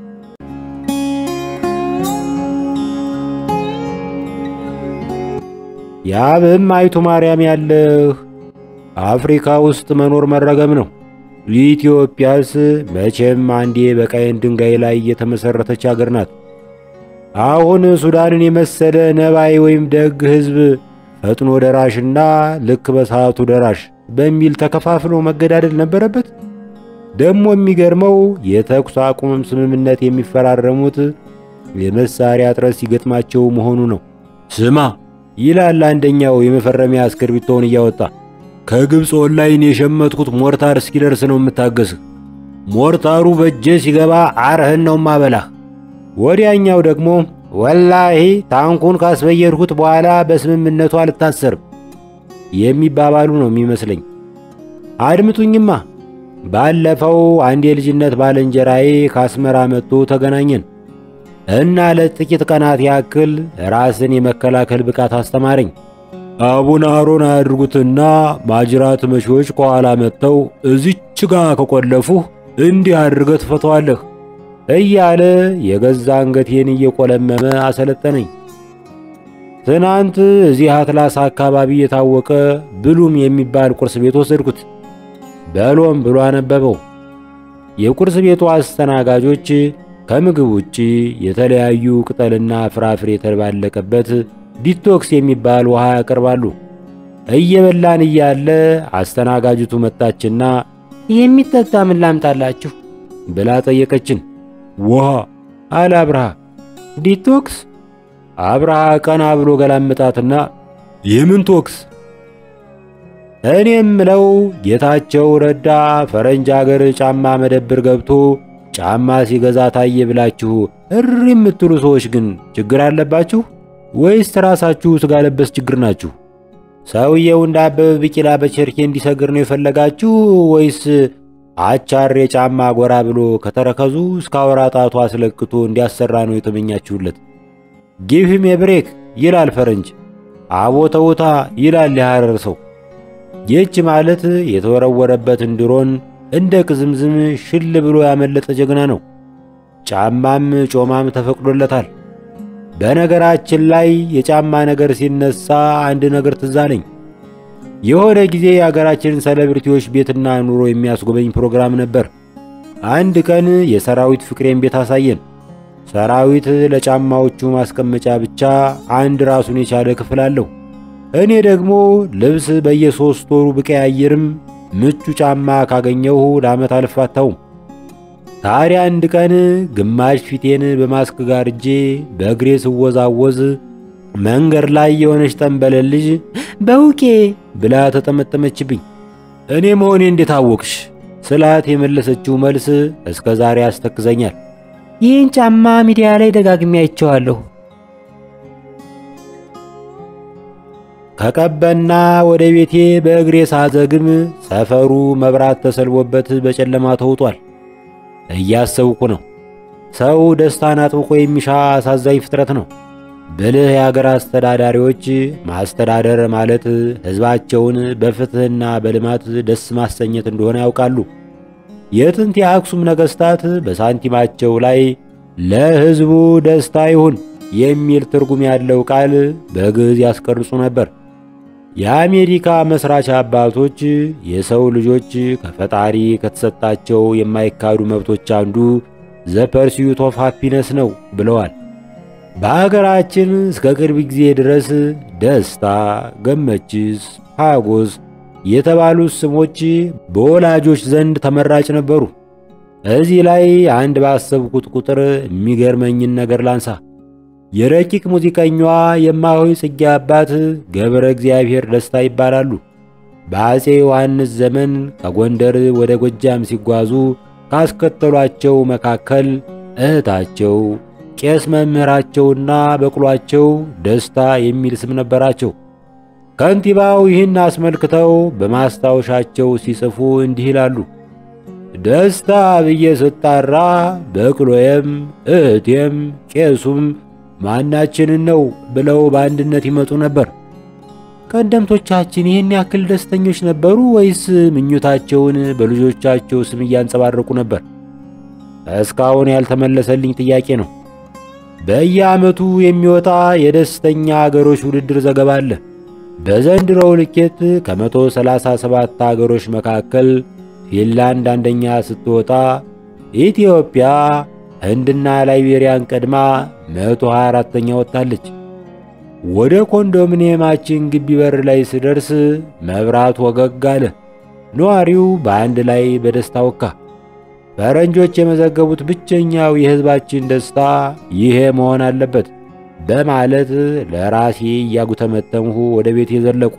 ያብህም አይቱ ማርያም ያለህ አፍሪካ ውስጥ መኖር መረገም ነው። ኢትዮጵያስ መቼም አንዴ በቀይን ድንጋይ ላይ የተመሠረተች አገር ናት። አሁን ሱዳንን የመሰለ ነባይ ወይም ደግ ሕዝብ ፈጥኖ ደራሽና ልክ በሰዓቱ ደራሽ በሚል ተከፋፍሎ መገዳደል ነበረበት። ደግሞ የሚገርመው የተኩስ አቁምም ስምምነት የሚፈራረሙት የመሳሪያ እጥረት ሲገጥማቸው መሆኑ ነው። ስማ ይላል አንደኛው የመፈረሚያ እስክርቢቶውን እያወጣ ከግብፅ ኦንላይን የሸመትኩት ሞርታር እስኪደርስ ነው የምታገስህ። ሞርታሩ በእጄ ሲገባ አርህን ነው ማበላህ። ወዲያኛው ደግሞ ወላሂ ታንኩን ካስበየድኩት በኋላ በስምምነቱ አልታሰርም የሚባባሉ ነው የሚመስለኝ። አድምጡኝማ። ባለፈው አንድ የልጅነት ባልንጀራዬ ከአስመራ መጥቶ ተገናኘን እና ለጥቂት ቀናት ያክል ራስን የመከላከል ብቃት አስተማረኝ። አቡነ አሮን አያድርጉትና ማጅራት መሺዎች ከኋላ መጥተው እዚች ጋ ከቆለፉህ እንዲህ አድርገህ ትፈተዋለህ እያለ የገዛ አንገቴን እየቆለመመ አሰለጠነኝ። ትናንት እዚህ አትላስ አካባቢ የታወቀ ብሉም የሚባል ቁርስ ቤት ወሰድኩት። በሎም ብሎ አነበበው። የቁርስ ቤቱ አስተናጋጆች ከምግብ ውጪ የተለያዩ ቅጠልና ፍራፍሬ የተባለቀበት ዲቶክስ የሚባል ውሃ ያቀርባሉ። እየበላን እያለ አስተናጋጅቱ መጣችና የሚጠጣ ምን ላምጣላችሁ ብላ ጠየቀችን። ውሃ አለ አብርሃ። ዲቶክስ? አብርሃ ቀና ብሎ ገላምጣትና የምን ቶክስ? እኔም ምለው ጌታቸው ረዳ ፈረንጅ አገር ጫማ መደብር ገብቶ ጫማ ሲገዛ ታየ ብላችሁ እሪ የምትሉ ሰዎች ግን ችግር አለባችሁ ወይስ ራሳችሁ ስጋ ለበስ ችግር ናችሁ? ሰውየው እንደ አበበ ቢቂላ በቸርኬ እንዲሰግር ነው የፈለጋችሁ ወይስ አቻሬ ጫማ ጎራ ብሎ ከተረከዙ እስከ አውራ ጣቱ አስለክቶ እንዲያሰራ ነው የተመኛችሁለት? ጊቭ ሂም ብሬክ ይላል ፈረንጅ፣ አቦ ተውታ ይላል የሐረር ሰው። ይህች ማለት የተወረወረበትን ድሮን እንደ ቅዝምዝም ሽል ብሎ ያመለጠ ጀግና ነው። ጫማም ጮማም ተፈቅዶለታል። በነገራችን ላይ የጫማ ነገር ሲነሳ አንድ ነገር ትዝ አለኝ። የሆነ ጊዜ የአገራችንን ሴሌብሪቲዎች ቤትና ኑሮ የሚያስጎበኝ ፕሮግራም ነበር። አንድ ቀን የሰራዊት ፍቅሬን ቤት አሳየን። ሰራዊት ለጫማዎቹ ማስቀመጫ ብቻ አንድ ራሱን የቻለ ክፍል አለው። እኔ ደግሞ ልብስ በየሶስት ወሩ ብቀያየርም ምቹ ጫማ ካገኘሁ ለዓመት አልፋታውም። ታዲያ አንድ ቀን ግማሽ ፊቴን በማስክ ጋርጄ በእግሬ ስወዛወዝ መንገድ ላይ የሆነች ጠንበለል ልጅ በውቄ ብላ ተጠመጠመችብኝ። እኔ መሆኔ እንዴት አወቅሽ ስላት የመለሰችው መልስ እስከ ዛሬ ያስተክዘኛል። ይህን ጫማ ሚዲያ ላይ ደጋግሜ አይቼዋለሁ። ከቀበና ወደ ቤቴ በእግሬ ሳዘግም ሰፈሩ መብራት ተሰልቦበት በጨለማ ተውጧል። እያሰብኩ ነው። ሰው ደስታን አጥብቆ የሚሻ አሳዛኝ ፍጥረት ነው። ብልህ የአገር አስተዳዳሪዎች ማስተዳደር ማለት ሕዝባቸውን በፍትሕና በልማት ደስ ማሰኘት እንደሆነ ያውቃሉ። የጥንት የአክሱም ነገሥታት በሳንቲማቸው ላይ ለሕዝቡ ደስታ ይሁን የሚል ትርጉም ያለው ቃል በግዕዝ ያስቀርጹ ነበር። የአሜሪካ መስራች አባቶች የሰው ልጆች ከፈጣሪ ከተሰጣቸው የማይካዱ መብቶች አንዱ ዘ ፐርሲዩት ኦፍ ሃፒነስ ነው ብለዋል። በአገራችን እስከ ቅርብ ጊዜ ድረስ ደስታ፣ ገመችስ፣ ሐጎስ የተባሉት ስሞች በወላጆች ዘንድ ተመራጭ ነበሩ። እዚህ ላይ አንድ ባሰብኩት ቁጥር የሚገርመኝን ነገር ላንሳ። የረቂቅ ሙዚቀኛዋ የማሆይ ጽጌ አባት ገብረ እግዚአብሔር ደስታ ይባላሉ። በአፄ ዮሐንስ ዘመን ከጎንደር ወደ ጎጃም ሲጓዙ ካስከተሏቸው መካከል እህታቸው ቄስ መምህራቸውና በቅሏቸው ደስታ የሚል ስም ነበራቸው። ከንቲባው ይህን አስመልክተው በማስታወሻቸው ሲጽፉ እንዲህ ይላሉ። ደስታ ብዬ ስጣራ በቅሎዬም እህቴም ቄሱም ማናችንን ነው ብለው በአንድነት ይመጡ ነበር። ቀደምቶቻችን ይህን ያክል ደስተኞች ነበሩ ወይስ ምኞታቸውን በልጆቻቸው ስም እያንጸባረቁ ነበር? እስካሁን ያልተመለሰልኝ ጥያቄ ነው። በየዓመቱ የሚወጣ የደስተኛ አገሮች ውድድር ዘገባ አለ። በዘንድሮው ልኬት ከመቶ ሰላሳ ሰባት አገሮች መካከል ፊንላንድ አንደኛ ስትወጣ ኢትዮጵያ ህንድና ላይቤሪያን ቀድማ 124ኛ ወጥታለች። ወደ ኮንዶሚኒየማችን ግቢ በር ላይ ስደርስ መብራት ወገግ አለ። ነዋሪው በአንድ ላይ በደስታ ወካ። ፈረንጆች የመዘገቡት ብቸኛው የሕዝባችን ደስታ ይሄ መሆን አለበት በማለት ለራሴ እያጉተመተምሁ ወደ ቤት የዘለቁ።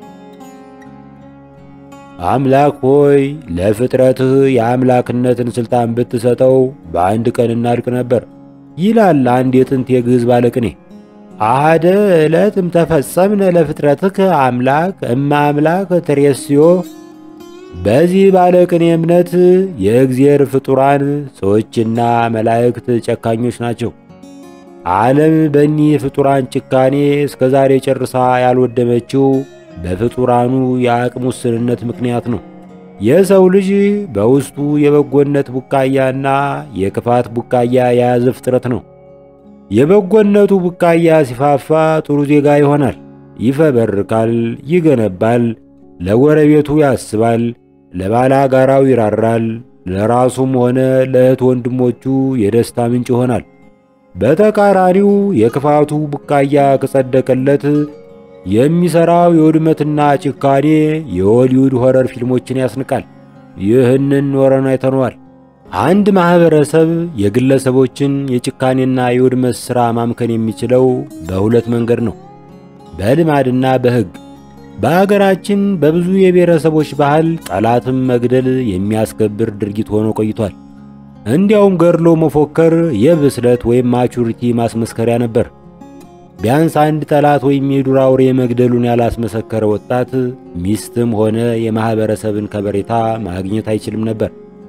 አምላክ ሆይ ለፍጥረትህ የአምላክነትን ሥልጣን ብትሰጠው በአንድ ቀን እናልቅ ነበር ይላል አንድ የጥንት የግዕዝ ባለቅኔ። አሐደ ዕለትም ተፈጸምነ ለፍጥረትከ አምላክ እመ አምላክ ትሬስዮ። በዚህ ባለቅኔ እምነት የእግዚአብሔር ፍጡራን ሰዎችና መላእክት ጨካኞች ናቸው። ዓለም በእኒህ ፍጡራን ጭካኔ እስከ ዛሬ ጨርሳ ያልወደመችው በፍጡራኑ የአቅም ውስንነት ምክንያት ነው። የሰው ልጅ በውስጡ የበጎነት ቡቃያና የክፋት ቡቃያ የያዘ ፍጥረት ነው። የበጎነቱ ቡቃያ ሲፋፋ ጥሩ ዜጋ ይሆናል፣ ይፈበርካል፣ ይገነባል፣ ለጎረቤቱ ያስባል፣ ለባላጋራው ይራራል፣ ለራሱም ሆነ ለእህት ወንድሞቹ የደስታ ምንጭ ይሆናል። በተቃራኒው የክፋቱ ቡቃያ ከጸደቀለት የሚሰራው የውድመትና ጭካኔ የሆሊውድ ሆረር ፊልሞችን ያስንቃል። ይህንን ኖረን አይተነዋል። አንድ ማህበረሰብ የግለሰቦችን የጭካኔና የውድመት ሥራ ማምከን የሚችለው በሁለት መንገድ ነው፣ በልማድና በሕግ። በአገራችን በብዙ የብሔረሰቦች ባህል ጠላትም መግደል የሚያስከብር ድርጊት ሆኖ ቆይቷል። እንዲያውም ገድሎ መፎከር የብስለት ወይም ማቹሪቲ ማስመስከሪያ ነበር። ቢያንስ አንድ ጠላት ወይም የዱር አውሬ መግደሉን ያላስመሰከረ ወጣት ሚስትም ሆነ የማህበረሰብን ከበሬታ ማግኘት አይችልም ነበር።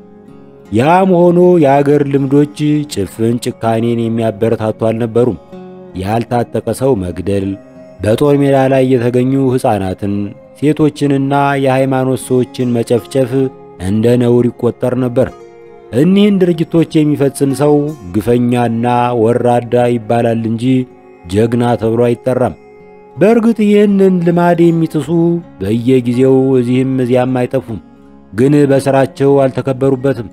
ያም ሆኖ የአገር ልምዶች ጭፍን ጭካኔን የሚያበረታቱ አልነበሩም። ያልታጠቀ ሰው መግደል፣ በጦር ሜዳ ላይ የተገኙ ሕፃናትን፣ ሴቶችንና የሃይማኖት ሰዎችን መጨፍጨፍ እንደ ነውር ይቆጠር ነበር። እኒህን ድርጊቶች የሚፈጽም ሰው ግፈኛና ወራዳ ይባላል እንጂ ጀግና ተብሎ አይጠራም። በእርግጥ ይህንን ልማድ የሚጥሱ በየጊዜው እዚህም እዚያም አይጠፉም፣ ግን በሥራቸው አልተከበሩበትም።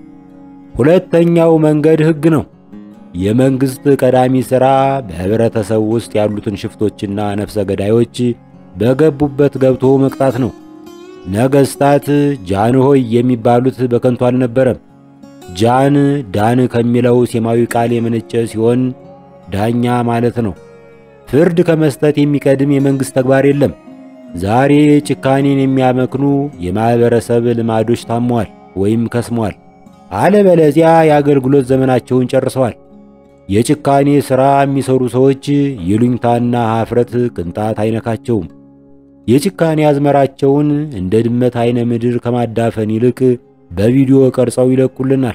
ሁለተኛው መንገድ ሕግ ነው። የመንግሥት ቀዳሚ ሥራ በኅብረተሰብ ውስጥ ያሉትን ሽፍቶችና ነፍሰ ገዳዮች በገቡበት ገብቶ መቅጣት ነው። ነገሥታት ጃንሆይ የሚባሉት በከንቱ አልነበረም። ጃን ዳን ከሚለው ሴማዊ ቃል የመነጨ ሲሆን ዳኛ ማለት ነው። ፍርድ ከመስጠት የሚቀድም የመንግሥት ተግባር የለም። ዛሬ ጭካኔን የሚያመክኑ የማኅበረሰብ ልማዶች ታመዋል ወይም ከስመዋል፣ አለበለዚያ የአገልግሎት ዘመናቸውን ጨርሰዋል። የጭካኔ ሥራ የሚሠሩ ሰዎች ይሉኝታና ኀፍረት ቅንጣት አይነካቸውም። የጭካኔ አዝመራቸውን እንደ ድመት አይነ ምድር ከማዳፈን ይልቅ በቪዲዮ ቀርጸው ይለቁልናል።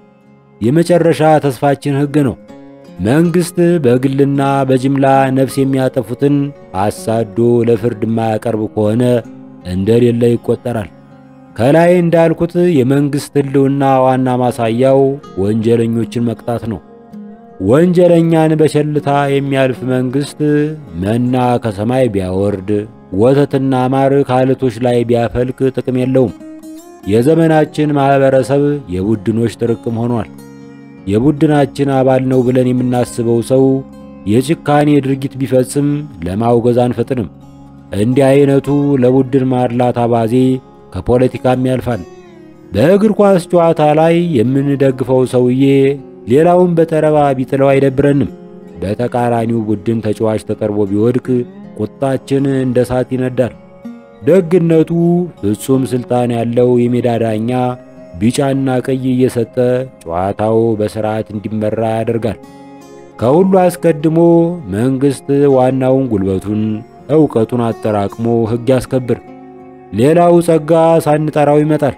የመጨረሻ ተስፋችን ሕግ ነው። መንግሥት በግልና በጅምላ ነፍስ የሚያጠፉትን አሳዶ ለፍርድ የማያቀርብ ከሆነ እንደሌለ ይቆጠራል። ከላይ እንዳልኩት የመንግሥት ሕልውና ዋና ማሳያው ወንጀለኞችን መቅጣት ነው። ወንጀለኛን በቸልታ የሚያልፍ መንግሥት መና ከሰማይ ቢያወርድ ወተትና ማር ከዓለቶች ላይ ቢያፈልቅ ጥቅም የለውም። የዘመናችን ማኅበረሰብ የቡድኖች ጥርቅም ሆኗል። የቡድናችን አባል ነው ብለን የምናስበው ሰው የጭካኔ ድርጊት ቢፈጽም ለማውገዝ አንፈጥንም። እንዲህ አይነቱ ለቡድን ማድላት አባዜ ከፖለቲካም ያልፋል። በእግር ኳስ ጨዋታ ላይ የምንደግፈው ሰውዬ ሌላውን በጠረባ ቢጥለው አይደብረንም። በተቃራኒው ቡድን ተጫዋች ተጠርቦ ቢወድቅ ቁጣችን እንደ እሳት ይነዳል። ደግነቱ ፍጹም ስልጣን ያለው የሜዳ ዳኛ ቢጫና ቀይ እየሰጠ ጨዋታው በሥርዓት እንዲመራ ያደርጋል። ከሁሉ አስቀድሞ መንግሥት ዋናውን ጉልበቱን፣ ዕውቀቱን አጠራቅሞ ሕግ ያስከብር። ሌላው ጸጋ ሳንጠራው ይመጣል።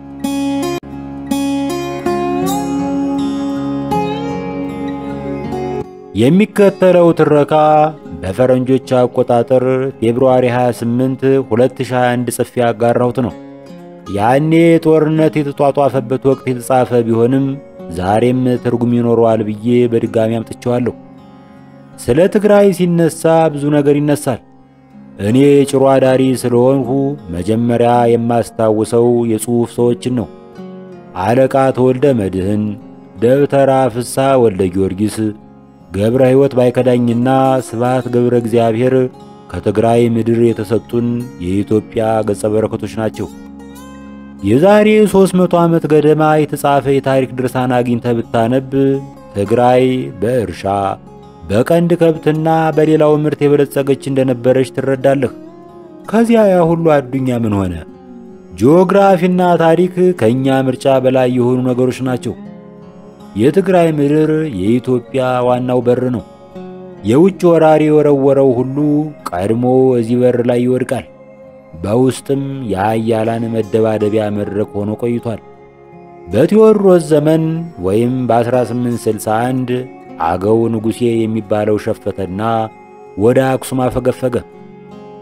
የሚከተለው ትረካ በፈረንጆች አቆጣጠር ፌብሩዋሪ 28 2021 ጽፌ ያጋራሁት ነው። ያኔ ጦርነት የተጧጧፈበት ወቅት የተጻፈ ቢሆንም ዛሬም ትርጉም ይኖረዋል ብዬ በድጋሚ አምጥቼዋለሁ። ስለ ትግራይ ሲነሳ ብዙ ነገር ይነሳል። እኔ ጭሮ አዳሪ ስለሆንሁ መጀመሪያ የማስታውሰው የጽሑፍ ሰዎችን ነው። አለቃ ተወልደ መድህን፣ ደብተራ ፍሳ ወልደ ጊዮርጊስ፣ ገብረ ሕይወት ባይከዳኝና ስብሐት ገብረ እግዚአብሔር ከትግራይ ምድር የተሰጡን የኢትዮጵያ ገጸ በረከቶች ናቸው። የዛሬ 300 ዓመት ገደማ የተጻፈ የታሪክ ድርሳን አግኝተህ ብታነብ ትግራይ በእርሻ በቀንድ ከብትና በሌላው ምርት የበለጸገች እንደነበረች ትረዳለህ። ከዚያ ያ ሁሉ አዱኛ ምን ሆነ? ጂኦግራፊና ታሪክ ከእኛ ምርጫ በላይ የሆኑ ነገሮች ናቸው። የትግራይ ምድር የኢትዮጵያ ዋናው በር ነው። የውጭ ወራሪ የወረወረው ሁሉ ቀድሞ እዚህ በር ላይ ይወድቃል። በውስጥም የኃያላን መደባደቢያ መድረክ ሆኖ ቆይቷል። በቴዎድሮስ ዘመን ወይም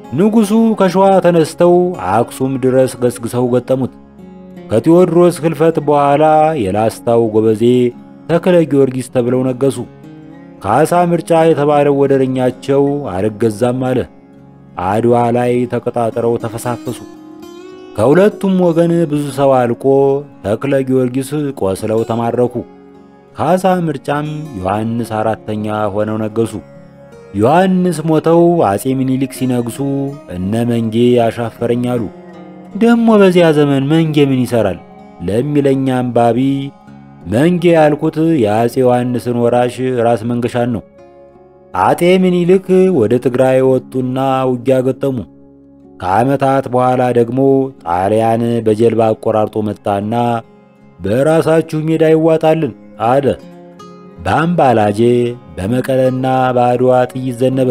ንጉሡ ከሸዋ ተነስተው አክሱም ድረስ ገስግሰው ገጠሙት። ከቴዎድሮስ ሕልፈት በኋላ የላስታው ጎበዜ ተክለ ጊዮርጊስ ተብለው ነገሱ። ካሳ ምርጫ የተባለው ወደረኛቸው አልገዛም አለ። አድዋ ላይ ተቀጣጥረው ተፈሳፈሱ። ከሁለቱም ወገን ብዙ ሰው አልቆ ተክለ ጊዮርጊስ ቆስለው ተማረኩ። ካሳ ምርጫም ዮሐንስ አራተኛ ሆነው ነገሱ። ዮሐንስ ሞተው አጼ ምኒልክ ሲነግሱ እነ መንጌ ያሻፈረኝ አሉ። ደሞ በዚያ ዘመን መንጌ ምን ይሰራል ለሚለኛ አንባቢ መንጌ ያልኩት የአጼ ዮሐንስን ወራሽ ራስ መንገሻን ነው። አጤ ምኒልክ ወደ ትግራይ ወጡና ውጊያ ገጠሙ። ከዓመታት በኋላ ደግሞ ጣሊያን በጀልባ አቆራርጦ መጣና በራሳችሁ ሜዳ ይዋጣልን አለ። በአምባላጄ በመቀለና በአድዋ ጥይት ዘነበ።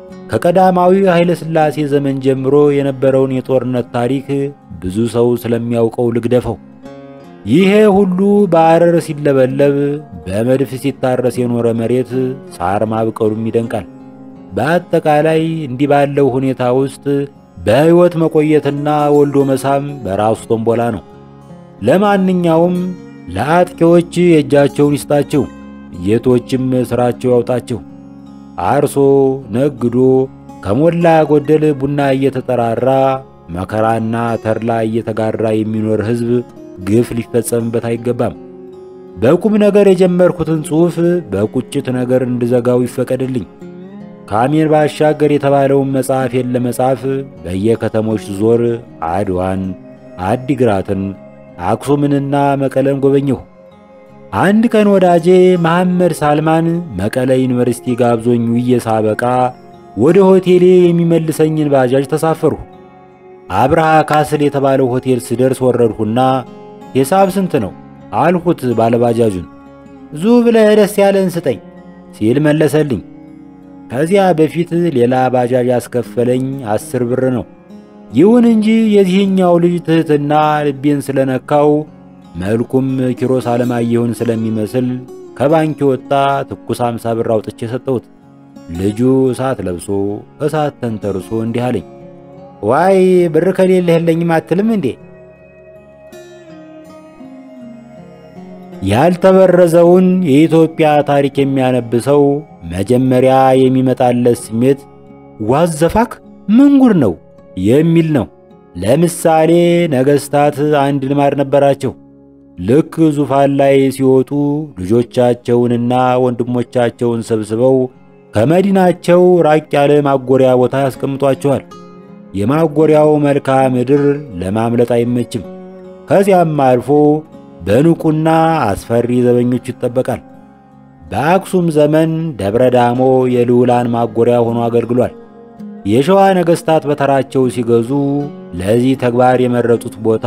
ከቀዳማዊ ኃይለ ሥላሴ ዘመን ጀምሮ የነበረውን የጦርነት ታሪክ ብዙ ሰው ስለሚያውቀው ልግደፈው። ይሄ ሁሉ በአረር ሲለበለብ በመድፍ ሲታረስ የኖረ መሬት ሳር ማብቀሉም ይደንቃል። በአጠቃላይ እንዲህ ባለው ሁኔታ ውስጥ በሕይወት መቆየትና ወልዶ መሳም በራሱ ቶምቦላ ነው። ለማንኛውም ለአጥቂዎች የእጃቸውን ይስጣቸው፣ ጌቶችም ሥራቸው ያውጣቸው። አርሶ ነግዶ ከሞላ ጎደል ቡና እየተጠራራ መከራና ተድላ እየተጋራ የሚኖር ሕዝብ ግፍ ሊፈጸምበት አይገባም። በቁም ነገር የጀመርኩትን ጽሑፍ በቁጭት ነገር እንድዘጋው ይፈቀድልኝ። ከአሜን ባሻገር የተባለውን መጽሐፌን ለመጻፍ በየከተሞች ዞር አድዋን፣ አዲግራትን፣ አክሱምንና መቀለን ጎበኘሁ። አንድ ቀን ወዳጄ መሐመድ ሳልማን መቀለ ዩኒቨርሲቲ ጋብዞኝ ውዬ ሳበቃ ወደ ሆቴሌ የሚመልሰኝን ባጃጅ ተሳፈርሁ። አብርሃ ካስል የተባለው ሆቴል ስደርስ ወረድሁና ሂሳብ ስንት ነው አልሁት ባለባጃጁን። ዙ ብለህ ደስ ያለን ስጠኝ ሲል መለሰልኝ። ከዚያ በፊት ሌላ ባጃጅ ያስከፈለኝ አስር ብር ነው። ይሁን እንጂ የዚህኛው ልጅ ትሕትና ልቤን ስለነካው መልኩም ኪሮስ አለማየሁን ስለሚመስል ከባንክ ወጣ ትኩስ አምሳ ብር አውጥቼ ሰጠሁት። ልጁ እሳት ለብሶ እሳት ተንተርሶ እንዲህ አለኝ፣ ዋይ ብር ከሌለህ የለኝም አትልም እንዴ? ያልተበረዘውን የኢትዮጵያ ታሪክ የሚያነብሰው መጀመሪያ የሚመጣለት ስሜት ዋዘፋክ ምን ጉድ ነው የሚል ነው። ለምሳሌ ነገሥታት አንድ ልማድ ነበራቸው። ልክ ዙፋን ላይ ሲወጡ ልጆቻቸውንና ወንድሞቻቸውን ሰብስበው ከመዲናቸው ራቅ ያለ ማጎሪያ ቦታ ያስቀምጧቸዋል። የማጎሪያው መልክዓ ምድር ለማምለጥ አይመችም። ከዚያም አልፎ በንቁና አስፈሪ ዘበኞች ይጠበቃል። በአክሱም ዘመን ደብረ ዳሞ የልዑላን ማጎሪያ ሆኖ አገልግሏል። የሸዋ ነገሥታት በተራቸው ሲገዙ ለዚህ ተግባር የመረጡት ቦታ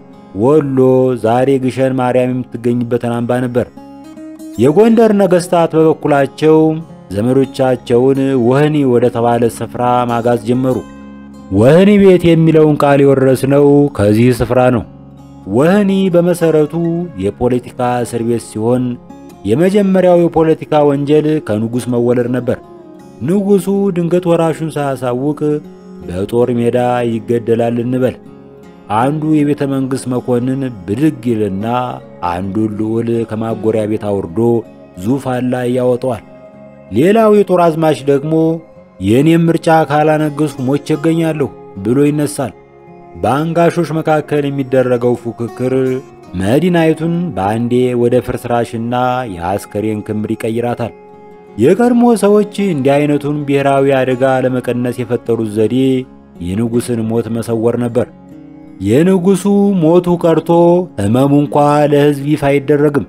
ወሎ ዛሬ ግሸን ማርያም የምትገኝበትን አምባ ነበር። የጎንደር ነገሥታት በበኩላቸው ዘመዶቻቸውን ወህኒ ወደ ተባለ ስፍራ ማጋዝ ጀመሩ። ወህኒ ቤት የሚለውን ቃል የወረስነው ከዚህ ስፍራ ነው። ወህኒ በመሰረቱ የፖለቲካ እስር ቤት ሲሆን የመጀመሪያው የፖለቲካ ወንጀል ከንጉሥ መወለድ ነበር። ንጉሡ ድንገት ወራሹን ሳያሳውቅ በጦር ሜዳ ይገደላል እንበል። አንዱ የቤተ መንግሥት መኮንን ብድግ ይልና አንዱን ልዑል ከማጎሪያ ቤት አውርዶ ዙፋን ላይ ያወጣዋል። ሌላው የጦር አዝማች ደግሞ የእኔም ምርጫ ካላነገሥኩ ሞቼ እገኛለሁ ብሎ ይነሳል። በአንጋሾች መካከል የሚደረገው ፉክክር መዲናይቱን በአንዴ ወደ ፍርስራሽና የአስከሬን ክምር ይቀይራታል። የቀድሞ ሰዎች እንዲህ አይነቱን ብሔራዊ አደጋ ለመቀነስ የፈጠሩት ዘዴ የንጉሥን ሞት መሰወር ነበር። የንጉሡ ሞቱ ቀርቶ ሕመሙ እንኳ ለሕዝብ ይፋ አይደረግም።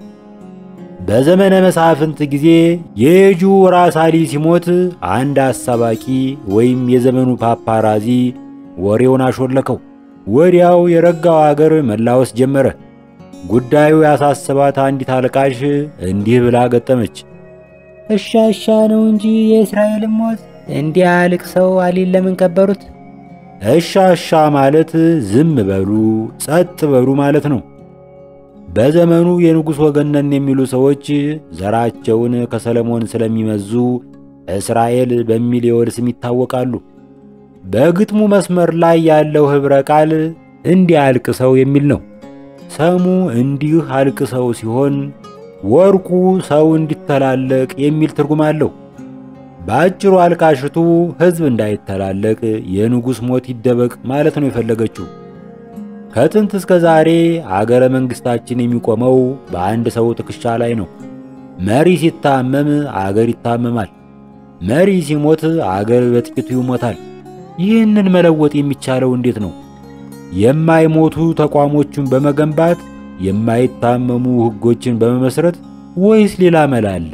በዘመነ መሳፍንት ጊዜ የየጁ ራስ አሊ ሲሞት አንድ አሳባቂ ወይም የዘመኑ ፓፓራዚ ወሬውን አሾለከው። ወዲያው የረጋው አገር መላወስ ጀመረ። ጉዳዩ ያሳሰባት አንዲት አልቃሽ እንዲህ ብላ ገጠመች። እሻ እሻ ነው እንጂ የእስራኤልን ሞት እንዲህ አልቅሰው አሊን ለምን ቀበሩት? እሻ እሻ ማለት ዝም በሉ ጸጥ በሉ ማለት ነው። በዘመኑ የንጉሥ ወገን ነን የሚሉ ሰዎች ዘራቸውን ከሰለሞን ስለሚመዙ እስራኤል በሚል የወል ስም ይታወቃሉ። በግጥሙ መስመር ላይ ያለው ኅብረ ቃል እንዲህ አልቅሰው የሚል ነው። ሰሙ እንዲህ አልቅሰው ሲሆን ወርቁ ሰው እንዲተላለቅ የሚል ትርጉም አለው። በአጭሩ አልቃሽቱ ሕዝብ እንዳይተላለቅ የንጉሥ ሞት ይደበቅ ማለት ነው የፈለገችው። ከጥንት እስከ ዛሬ አገረ መንግሥታችን የሚቆመው በአንድ ሰው ትከሻ ላይ ነው። መሪ ሲታመም አገር ይታመማል። መሪ ሲሞት አገር በጥቂቱ ይሞታል። ይህንን መለወጥ የሚቻለው እንዴት ነው? የማይሞቱ ተቋሞችን በመገንባት የማይታመሙ ሕጎችን በመመስረት ወይስ ሌላ መላ አለ?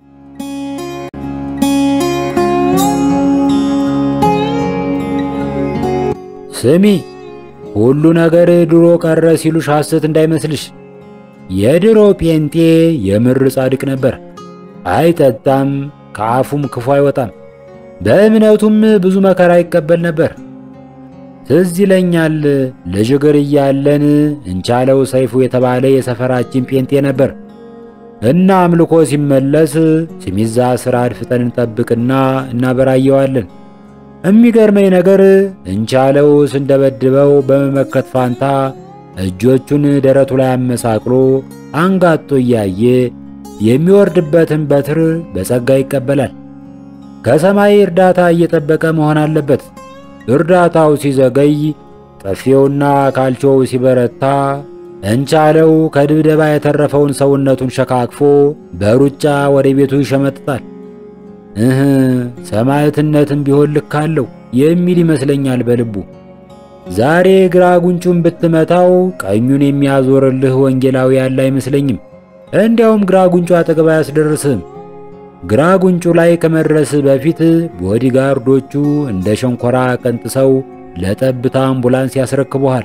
ስሚ፣ ሁሉ ነገር ድሮ ቀረ ሲሉሽ ሐሰት እንዳይመስልሽ። የድሮ ጴንጤ የምር ጻድቅ ነበር። አይጠጣም፣ ከአፉም ክፉ አይወጣም። በእምነቱም ብዙ መከራ ይቀበል ነበር። ትዝ ይለኛል ልጅ እግር እያለን እንቻለው ሰይፉ የተባለ የሰፈራችን ጴንጤ ነበር እና አምልኮ ሲመለስ ሲሚዛ ስራ አድፍጠን እንጠብቅና እናበራየዋለን። የሚገርመኝ ነገር እንቻለው ስንደበድበው በመመከት ፋንታ እጆቹን ደረቱ ላይ አመሳቅሎ አንጋጦ እያየ የሚወርድበትን በትር በጸጋ ይቀበላል። ከሰማይ እርዳታ እየጠበቀ መሆን አለበት። እርዳታው ሲዘገይ፣ ጠፊውና ካልቾው ሲበረታ እንቻለው ከድብደባ የተረፈውን ሰውነቱን ሸካክፎ በሩጫ ወደ ቤቱ ይሸመጥጣል። እህ ሰማዕትነትም ቢሆን ልክ አለው የሚል ይመስለኛል በልቡ። ዛሬ ግራ ጉንጩን ብትመታው ቀኙን የሚያዞርልህ ወንጌላዊ ያለ አይመስለኝም። እንዲያውም ግራ ጉንጩ አጠገብ አያስደርስህም። ግራ ጉንጩ ላይ ከመድረስ በፊት ቦዲጋርዶቹ እንደ ሸንኮራ ቀንጥሰው ለጠብታ አምቡላንስ ያስረክቡሃል።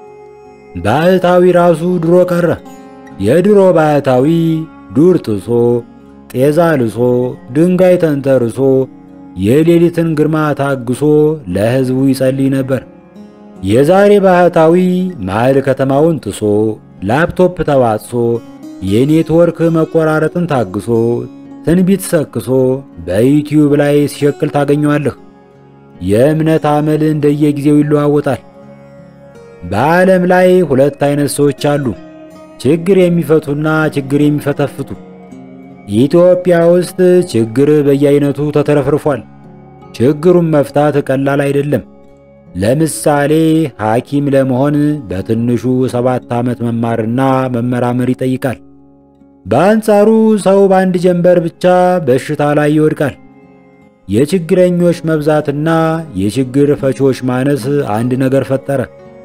ባህታዊ ራሱ ድሮ ቀረ። የድሮ ባህታዊ ዱር ጥሶ ጤዛ ልሶ ድንጋይ ተንተርሶ የሌሊትን ግርማ ታግሶ ለሕዝቡ ይጸልይ ነበር። የዛሬ ባህታዊ መሃል ከተማውን ጥሶ ላፕቶፕ ተዋጥሶ የኔትወርክ መቆራረጥን ታግሶ ትንቢት ሰክሶ በዩቲዩብ ላይ ሲሸቅል ታገኘዋለህ። የእምነት አመል እንደየጊዜው ይለዋወጣል። በዓለም ላይ ሁለት አይነት ሰዎች አሉ፣ ችግር የሚፈቱና ችግር የሚፈተፍቱ። ኢትዮጵያ ውስጥ ችግር በየአይነቱ ተተረፍርፏል። ችግሩን መፍታት ቀላል አይደለም። ለምሳሌ ሐኪም ለመሆን በትንሹ ሰባት ዓመት መማርና መመራመር ይጠይቃል። በአንጻሩ ሰው በአንድ ጀንበር ብቻ በሽታ ላይ ይወድቃል። የችግረኞች መብዛትና የችግር ፈቾች ማነስ አንድ ነገር ፈጠረ።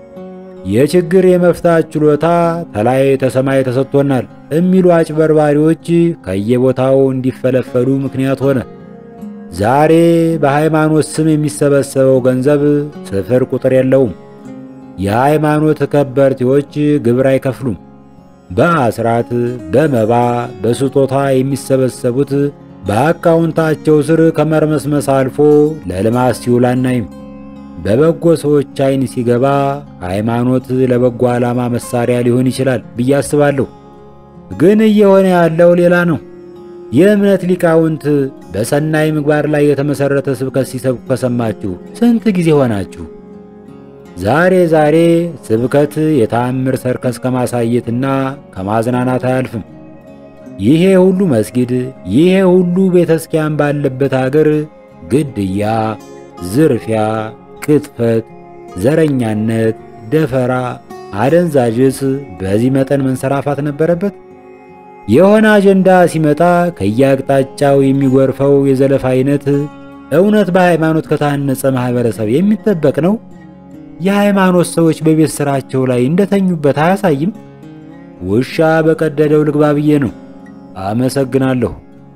የችግር የመፍታት ችሎታ ተላይ ተሰማይ ተሰጥቶናል የሚሉ አጭበርባሪዎች ከየቦታው እንዲፈለፈሉ ምክንያት ሆነ። ዛሬ በሃይማኖት ስም የሚሰበሰበው ገንዘብ ስፍር ቁጥር የለውም። የሃይማኖት ከበርቴዎች ግብር አይከፍሉም። በአስራት በመባ በስጦታ የሚሰበሰቡት በአካውንታቸው ስር ከመርመስመስ አልፎ ለልማት ሲውል አናይም። በበጎ ሰዎች ዓይን ሲገባ ሃይማኖት ለበጎ ዓላማ መሳሪያ ሊሆን ይችላል ብዬ አስባለሁ። ግን እየሆነ ያለው ሌላ ነው። የእምነት ሊቃውንት በሰናይ ምግባር ላይ የተመሠረተ ስብከት ሲሰብኩ ከሰማችሁ ስንት ጊዜ ሆናችሁ? ዛሬ ዛሬ ስብከት የተአምር ሰርከስ ከማሳየትና ከማዝናናት አያልፍም። ይሄ ሁሉ መስጊድ፣ ይሄ ሁሉ ቤተ ክርስቲያን ባለበት አገር ግድያ፣ ዝርፊያ፣ ቅጥፈት፣ ዘረኛነት፣ ደፈራ፣ አደንዛዥስ በዚህ መጠን መንሰራፋት ነበረበት? የሆነ አጀንዳ ሲመጣ ከየአቅጣጫው የሚጎርፈው የዘለፋ አይነት እውነት በሃይማኖት ከታነጸ ማህበረሰብ የሚጠበቅ ነው? የሃይማኖት ሰዎች በቤት ስራቸው ላይ እንደተኙበት አያሳይም? ውሻ በቀደደው ልግባ ብዬ ነው። አመሰግናለሁ።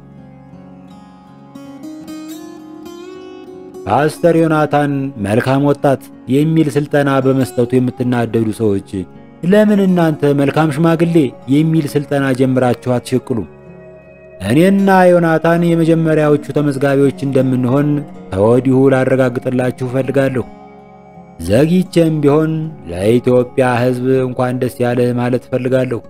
ፓስተር ዮናታን መልካም ወጣት የሚል ስልጠና በመስጠቱ የምትናደዱ ሰዎች ለምን እናንተ መልካም ሽማግሌ የሚል ስልጠና ጀምራችሁ አትሸቅሉም? እኔና ዮናታን የመጀመሪያዎቹ ተመዝጋቢዎች እንደምንሆን ከወዲሁ ላረጋግጥላችሁ እፈልጋለሁ። ዘግይቼም ቢሆን ለኢትዮጵያ ሕዝብ እንኳን ደስ ያለህ ማለት እፈልጋለሁ።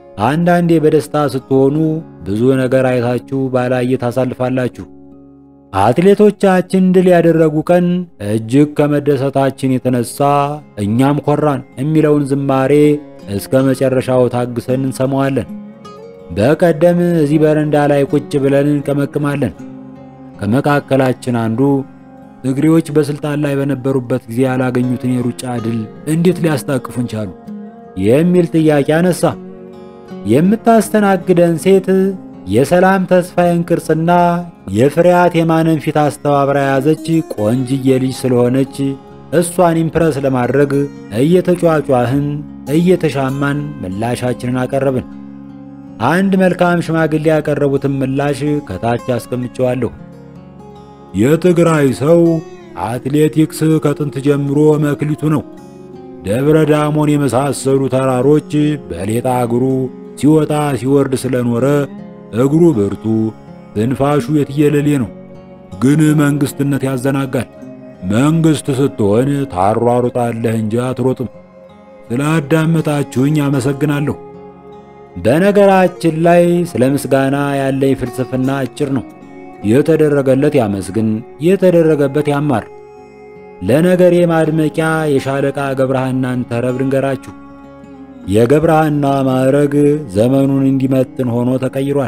አንዳንዴ በደስታ ስትሆኑ ብዙ ነገር አይታችሁ ባላየ ታሳልፋላችሁ። አትሌቶቻችን ድል ያደረጉ ቀን እጅግ ከመደሰታችን የተነሳ እኛም ኮራን የሚለውን ዝማሬ እስከ መጨረሻው ታግሰን እንሰማዋለን። በቀደም እዚህ በረንዳ ላይ ቁጭ ብለን እንቀመቅማለን። ከመካከላችን አንዱ ትግሬዎች በስልጣን ላይ በነበሩበት ጊዜ ያላገኙትን የሩጫ ድል እንዴት ሊያስታቅፉን ቻሉ? የሚል ጥያቄ አነሳ። የምታስተናግደን ሴት የሰላም ተስፋዬን ቅርጽና የፍሬያት የማንን ፊት አስተባብራ የያዘች ቆንጅዬ ልጅ ስለሆነች እሷን ኢምፕረስ ለማድረግ እየተጫጫህን እየተሻማን ምላሻችንን አቀረብን። አንድ መልካም ሽማግሌ ያቀረቡትን ምላሽ ከታች አስቀምጨዋለሁ። የትግራይ ሰው አትሌቲክስ ከጥንት ጀምሮ መክሊቱ ነው። ደብረ ዳሞን የመሳሰሉ ተራሮች በሌጣ እግሩ ሲወጣ ሲወርድ ስለኖረ እግሩ ብርቱ፣ ትንፋሹ የትየለሌ ነው። ግን መንግስትነት ያዘናጋል። መንግስት ስትሆን ታሯሩጣለህ እንጂ አትሮጥም። ስላዳመጣችሁኝ አመሰግናለሁ። በነገራችን ላይ ስለ ምስጋና ያለኝ ፍልስፍና አጭር ነው። የተደረገለት ያመስግን፣ የተደረገበት ያማር። ለነገሬ ማድመቂያ የሻለቃ ገብረሃናን ተረብ ልንገራችሁ። የገብረሃና ማዕረግ ዘመኑን እንዲመጥን ሆኖ ተቀይሯል።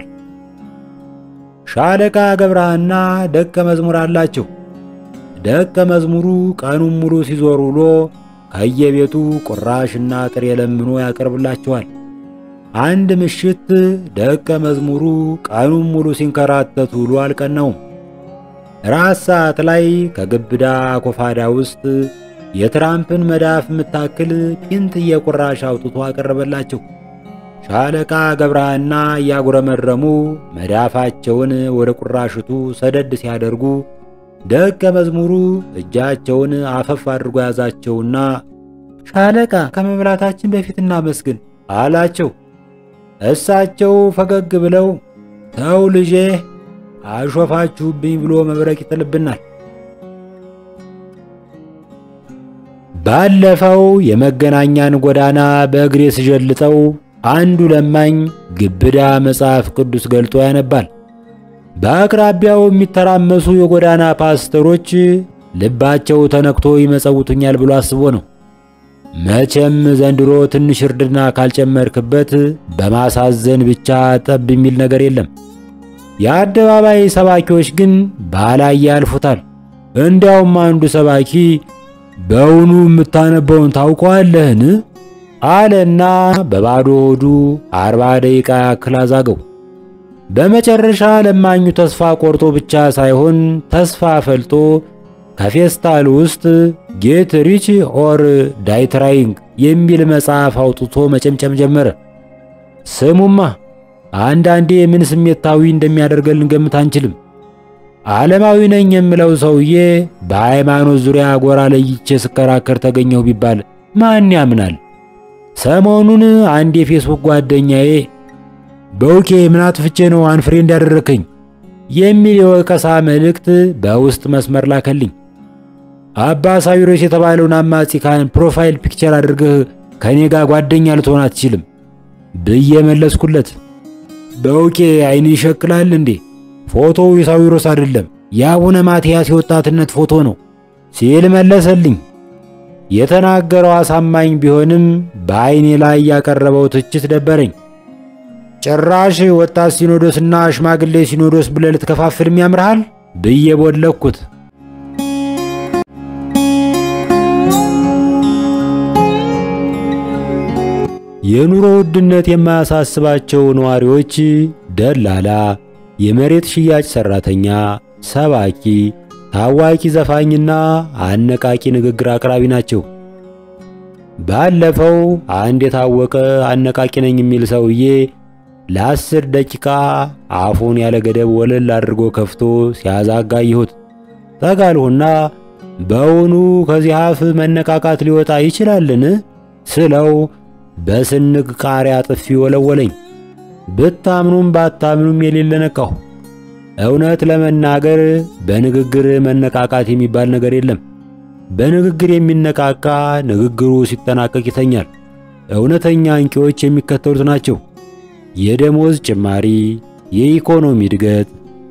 ሻለቃ ገብረሃና ደቀ መዝሙር አላቸው። ደቀ መዝሙሩ ቀኑን ሙሉ ሲዞር ውሎ ከየቤቱ ቁራሽና ጥሬ ለምኖ ያቀርብላቸዋል። አንድ ምሽት ደቀ መዝሙሩ ቀኑን ሙሉ ሲንከራተት ውሎ አልቀናውም። ራስ ሰዓት ላይ ከግብዳ ኮፋዳ ውስጥ የትራምፕን መዳፍ የምታክል ፒንትዬ ቁራሽ አውጥቶ አቀረበላቸው። ሻለቃ ገብረሃና እያጉረመረሙ መዳፋቸውን ወደ ቁራሽቱ ሰደድ ሲያደርጉ ደቀ መዝሙሩ እጃቸውን አፈፍ አድርጎ ያዛቸውና ሻለቃ ከመብላታችን በፊት እናመስግን አላቸው። እሳቸው ፈገግ ብለው ተው ልጄ አሾፋችሁብኝ ብሎ መብረቅ ይጥልብናል። ባለፈው የመገናኛን ጎዳና በእግሬ ስጀልጠው አንዱ ለማኝ ግብዳ መጽሐፍ ቅዱስ ገልጦ ያነባል። በአቅራቢያው የሚተራመሱ የጎዳና ፓስተሮች ልባቸው ተነክቶ ይመጸውቱኛል ብሎ አስቦ ነው። መቼም ዘንድሮ ትንሽ እርድና ካልጨመርክበት በማሳዘን ብቻ ጠብ የሚል ነገር የለም። የአደባባይ ሰባኪዎች ግን ባላይ ያልፉታል። እንዲያውም አንዱ ሰባኪ በውኑ የምታነበውን ታውቀዋለህን? አለና በባዶ ሆዱ አርባ ደቂቃ ያክል አዛገው። በመጨረሻ ለማኙ ተስፋ ቆርጦ ብቻ ሳይሆን ተስፋ ፈልጦ ከፌስታል ውስጥ ጌት ሪች ኦር ዳይ ትራይንግ የሚል መጽሐፍ አውጥቶ መጨምጨም ጀመረ። ስሙማ አንዳንዴ ምን ስሜታዊ እንደሚያደርገን ልንገምት አንችልም። ዓለማዊ ነኝ የምለው ሰውዬ በሃይማኖት ዙሪያ ጎራ ለይቼ ስከራከር ተገኘሁ ቢባል ማን ያምናል? ሰሞኑን አንድ የፌስቡክ ጓደኛዬ በውቄ ምን አጥፍቼ ነው አንፍሬንድ ያደረከኝ የሚል የወቀሳ መልእክት በውስጥ መስመር ላከልኝ። አባ ሳዊሮስ የተባለውን አማጺ ካህን ፕሮፋይል ፒክቸር አድርገህ ከኔ ጋር ጓደኛ ልትሆን አትችልም ብዬ መለስኩለት። በውቄ አይን ይሸክላል እንዴ? ፎቶው የሳዊሮስ አይደለም የአቡነ ማትያስ የወጣትነት ፎቶ ነው ሲል መለሰልኝ። የተናገረው አሳማኝ ቢሆንም በአይኔ ላይ ያቀረበው ትችት ደበረኝ። ጭራሽ ወጣት ሲኖዶስና ሽማግሌ ሲኖዶስ ብለህ ልትከፋፍልም ያምርሃል ብዬ ቦለኩት። የኑሮ ውድነት የማያሳስባቸው ነዋሪዎች ደላላ፣ የመሬት ሽያጭ ሰራተኛ፣ ሰባኪ፣ ታዋቂ ዘፋኝና አነቃቂ ንግግር አቅራቢ ናቸው። ባለፈው አንድ የታወቀ አነቃቂ ነኝ የሚል ሰውዬ ለአስር ደቂቃ አፉን ያለ ገደብ ወለል አድርጎ ከፍቶ ሲያዛጋ ይሁት ጠጋልሁና በውኑ ከዚህ አፍ መነቃቃት ሊወጣ ይችላልን ስለው በስንግ ቃሪያ ጥፊ ወለወለኝ። ብታምኑም ባታምኑም የሌለ ነቃሁ። እውነት ለመናገር በንግግር መነቃቃት የሚባል ነገር የለም። በንግግር የሚነቃቃ ንግግሩ ሲጠናቀቅ ይተኛል። እውነተኛ አንቂዎች የሚከተሉት ናቸው። የደሞዝ ጭማሪ፣ የኢኮኖሚ እድገት፣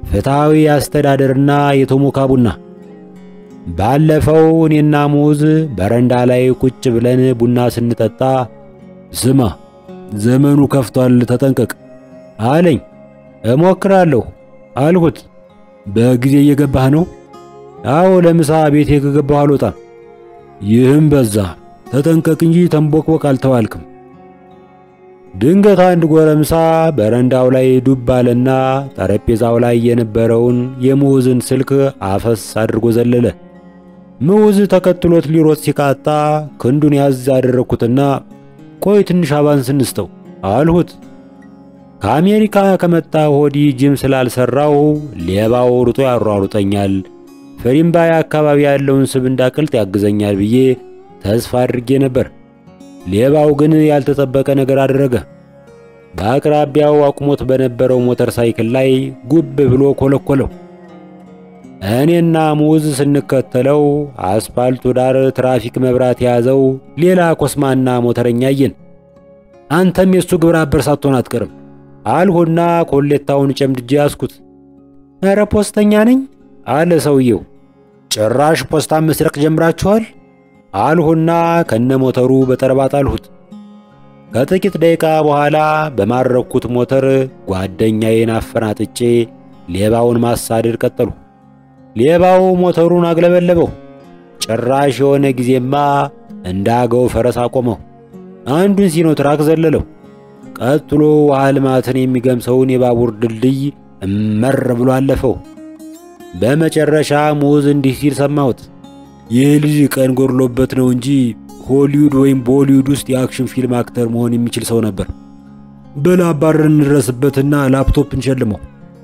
ፍትሐዊ አስተዳደርና የቶሞካ ቡና። ባለፈው እኔና ሙዝ በረንዳ ላይ ቁጭ ብለን ቡና ስንጠጣ ስማ ዘመኑ ከፍቷል፣ ተጠንቀቅ አለኝ። እሞክራለሁ አልሁት። በጊዜ እየገባህ ነው? አዎ፣ ለምሳ ቤቴ ከገባሁ አልወጣም። ይህም በዛ፣ ተጠንቀቅ እንጂ ተንቦቅቦቅ አልተዋልክም። ድንገት አንድ ጎረምሳ በረንዳው ላይ ዱብ አለና ጠረጴዛው ላይ የነበረውን የሙዝን ስልክ አፈስ አድርጎ ዘለለ። ሙዝ ተከትሎት ሊሮጥ ሲቃጣ ክንዱን ያዝ አደረግኩትና ቆይ ትንሽ አባንስ እንስተው አልሁት። ከአሜሪካ ከመጣ ወዲህ ጅም ስላልሰራው ሌባው ሩጦ ያሯሩጠኛል፣ ፍሪምባይ አካባቢ ያለውን ስብ እንዳቅልጥ ያግዘኛል ብዬ ተስፋ አድርጌ ነበር። ሌባው ግን ያልተጠበቀ ነገር አደረገ። በአቅራቢያው አቁሞት በነበረው ሞተር ሳይክል ላይ ጉብ ብሎ ኮለኮለው። እኔና ሙዝ ስንከተለው አስፓልቱ ዳር ትራፊክ መብራት የያዘው ሌላ ኮስማና ሞተረኛ አየን። አንተም የሱ ግብረ አበር ሳትሆን አትቀርም አልሁና ኮሌታውን ጨምድጄ ያዝኩት። ኧረ ፖስተኛ ነኝ አለ ሰውየው። ጭራሽ ፖስታ መስረቅ ጀምራችኋል አልሁና ከነ ሞተሩ በጠረባ ጣልሁት። ከጥቂት ደቂቃ በኋላ በማረኩት ሞተር ጓደኛዬን አፈናጥጬ ሌባውን ማሳደድ ቀጠሉ። ሌባው ሞተሩን አግለበለበው። ጭራሽ የሆነ ጊዜማ እንዳገው ፈረስ አቆመው። አንዱን ሲኖትራክ ዘለለው። ቀጥሎ ውሃ ልማትን የሚገምሰውን የባቡር ድልድይ እመር ብሎ አለፈው። በመጨረሻ ሙዝ እንዲህ ሲል ሰማሁት። ይህ ልጅ ቀን ጎድሎበት ነው እንጂ ሆሊውድ ወይም ቦሊውድ ውስጥ የአክሽን ፊልም አክተር መሆን የሚችል ሰው ነበር። በላ አባረን እንድረስበትና ላፕቶፕ እንሸልመው።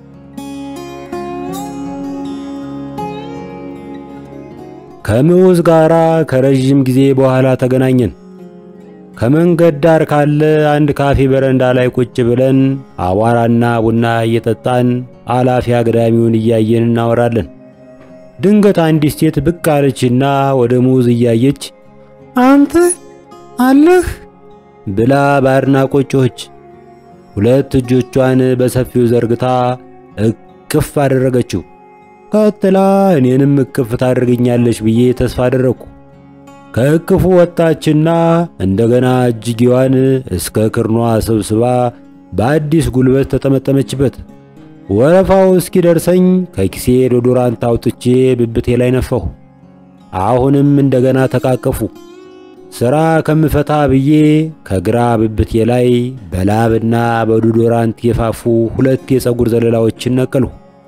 ከሙዝ ጋር ከረዥም ጊዜ በኋላ ተገናኘን። ከመንገድ ዳር ካለ አንድ ካፌ በረንዳ ላይ ቁጭ ብለን አቧራና ቡና እየጠጣን አላፊ አግዳሚውን እያየን እናወራለን። ድንገት አንዲት ሴት ብቅ አለችና ወደ ሙዝ እያየች አንተ አለህ ብላ በአድናቆት ጮኸች። ሁለት እጆቿን በሰፊው ዘርግታ እቅፍ አደረገችው። ቀጥላ እኔንም እቅፍ ታደርገኛለች ብዬ ተስፋ አደረግኩ። ከእቅፉ ወጣችና እንደገና እጅጌዋን እስከ ክርኗ ሰብስባ በአዲስ ጉልበት ተጠመጠመችበት። ወረፋው እስኪደርሰኝ ከኪሴ ዶዶራንት አውጥቼ ብብቴ ላይ ነፋሁ። አሁንም እንደገና ተቃቀፉ። ሥራ ከምፈታ ብዬ ከግራ ብብቴ ላይ በላብና በዶዶራንት የፋፉ ሁለት የፀጉር ዘለላዎችን ነቀልሁ።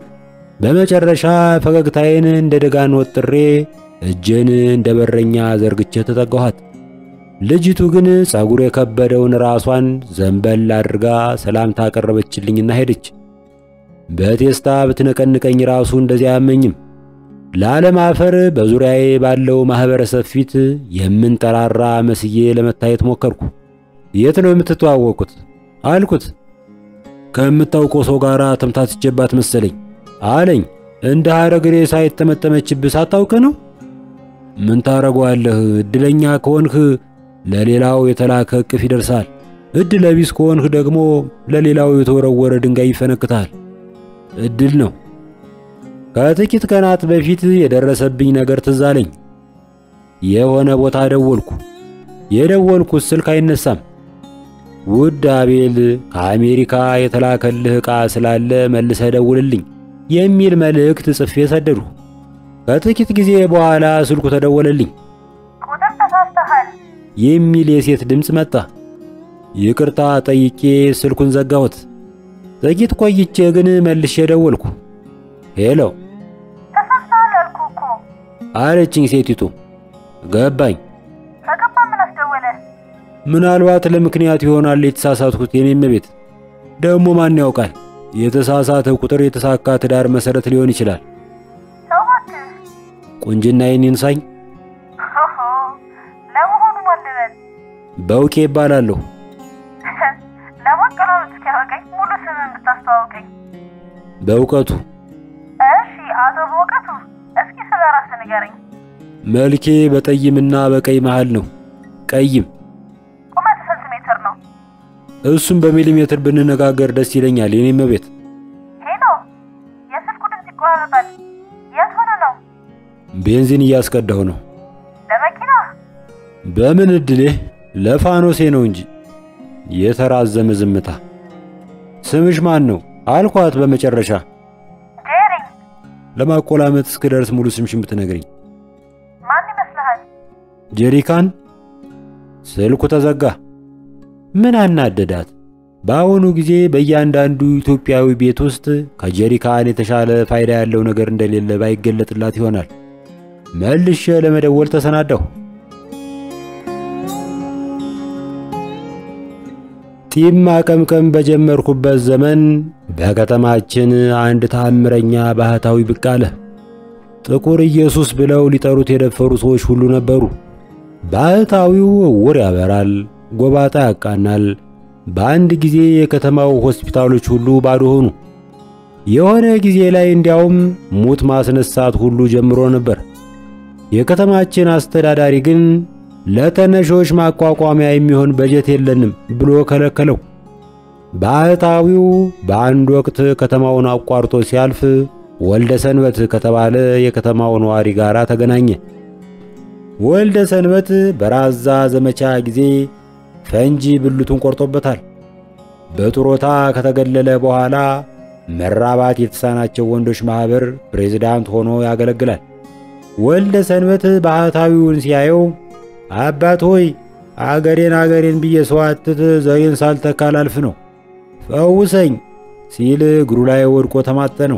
በመጨረሻ ፈገግታዬን እንደ ደጋን ወጥሬ እጄን እንደ በረኛ ዘርግቼ ተጠጋኋት። ልጅቱ ግን ፀጉር የከበደውን ራሷን ዘንበል አድርጋ ሰላምታ አቀረበችልኝና ሄደች። በቴስታ ብትነቀንቀኝ ራሱ እንደዚያ አያመኝም። ላለማፈር በዙሪያዬ ባለው ማህበረሰብ ፊት የምንጠራራ መስዬ ለመታየት ሞከርኩ። የት ነው የምትተዋወቁት አልኩት። ከምታውቀው ሰው ጋር ተምታትቼባት መሰለኝ አለኝ። እንደ ሐረግ ሬሳ የተመጠመችብህ ሳታውቅ ነው? ምን ታረገዋለህ? እድለኛ ከሆንህ ለሌላው የተላከ እቅፍ ይደርሳል። እድለ ቢስ ከሆንህ ደግሞ ለሌላው የተወረወረ ድንጋይ ይፈነክታል። እድል ነው። ከጥቂት ቀናት በፊት የደረሰብኝ ነገር ትዝ አለኝ። የሆነ ቦታ ደወልኩ። የደወልኩት ስልክ አይነሳም። ውድ አቤል ከአሜሪካ የተላከልህ ዕቃ ስላለ መልሰህ ደውልልኝ የሚል መልእክት ጽፌ ሰደዱ። ከጥቂት ጊዜ በኋላ ስልኩ ተደወለልኝ። ቁጥር ተሳስተሃል የሚል የሴት ድምፅ መጣ። ይቅርታ ጠይቄ ስልኩን ዘጋሁት። ጥቂት ቆይቼ ግን መልሼ ደወልኩ። ሄሎ ተሳስተሃል አልኩህ እኮ። አለችኝ ሴቲቱ። ገባኝ። ከገባ ምን አስደወለ? ምናልባት ለምክንያት ይሆናል የተሳሳትኩት። የኔም ቤት ደግሞ ማን ያውቃል? የተሳሳተ ቁጥር የተሳካ ትዳር መሰረት ሊሆን ይችላል። ሰው እባክህ። ቁንጅናዬን ይንሳኝ። ሆሆ ለመሆኑ ማን ልበል? በውቄ ይባላለሁ። ለማቀራረጥ እስኪያበቃኝ ሙሉ ስምን ብታስተዋውቀኝ። በእውቀቱ እሺ፣ አቶ በእውቀቱ እስኪ ስለ ራስህ ንገረኝ። መልኬ በጠይምና በቀይ መሃል ነው። ቀይም ቁመት ስንት ሜትር ነው? እሱም በሚሊሜትር ብንነጋገር ደስ ይለኛል። የኔም ቤት ሄሎ፣ የስልክ ቤንዚን እያስቀዳሁ ነው። ለመኪና በምን እድሌ ለፋኖሴ ነው እንጂ። የተራዘመ ዝምታ። ስምሽ ማን ነው አልኳት በመጨረሻ ጄሪ ለማቆላመጥ እስክደርስ ሙሉ ስምሽን ብትነግሪኝ። ማን ይመስልሃል? ጀሪካን። ስልኩ ተዘጋ። ምን አናደዳት? በአሁኑ ጊዜ በእያንዳንዱ ኢትዮጵያዊ ቤት ውስጥ ከጀሪካን የተሻለ ፋይዳ ያለው ነገር እንደሌለ ባይገለጥላት ይሆናል። መልሼ ለመደወል ተሰናዳሁ። ጢም ማቀምቀም በጀመርኩበት ዘመን በከተማችን አንድ ተአምረኛ ባህታዊ ብቅ አለ። ጥቁር ኢየሱስ ብለው ሊጠሩት የደፈሩ ሰዎች ሁሉ ነበሩ። ባህታዊው ዕውር ያበራል፣ ጎባጣ ያቃናል። በአንድ ጊዜ የከተማው ሆስፒታሎች ሁሉ ባዶ ሆኑ። የሆነ ጊዜ ላይ እንዲያውም ሙት ማስነሳት ሁሉ ጀምሮ ነበር። የከተማችን አስተዳዳሪ ግን ለተነሾች ማቋቋሚያ የሚሆን በጀት የለንም ብሎ ከለከለው። ባህታዊው በአንድ ወቅት ከተማውን አቋርጦ ሲያልፍ ወልደ ሰንበት ከተባለ የከተማው ነዋሪ ጋር ተገናኘ። ወልደ ሰንበት በራዛ ዘመቻ ጊዜ ፈንጂ ብልቱን ቆርጦበታል። በጡረታ ከተገለለ በኋላ መራባት የተሳናቸው ወንዶች ማኅበር ፕሬዝዳንት ሆኖ ያገለግላል። ወልደ ሰንበት ባህታዊውን ሲያየው አባት ሆይ አገሬን አገሬን ብዬ ሰዋትት ዘሬን ሳልተካ ላልፍ ነው፣ ፈውሰኝ ሲል እግሩ ላይ ወድቆ ተማጠነው።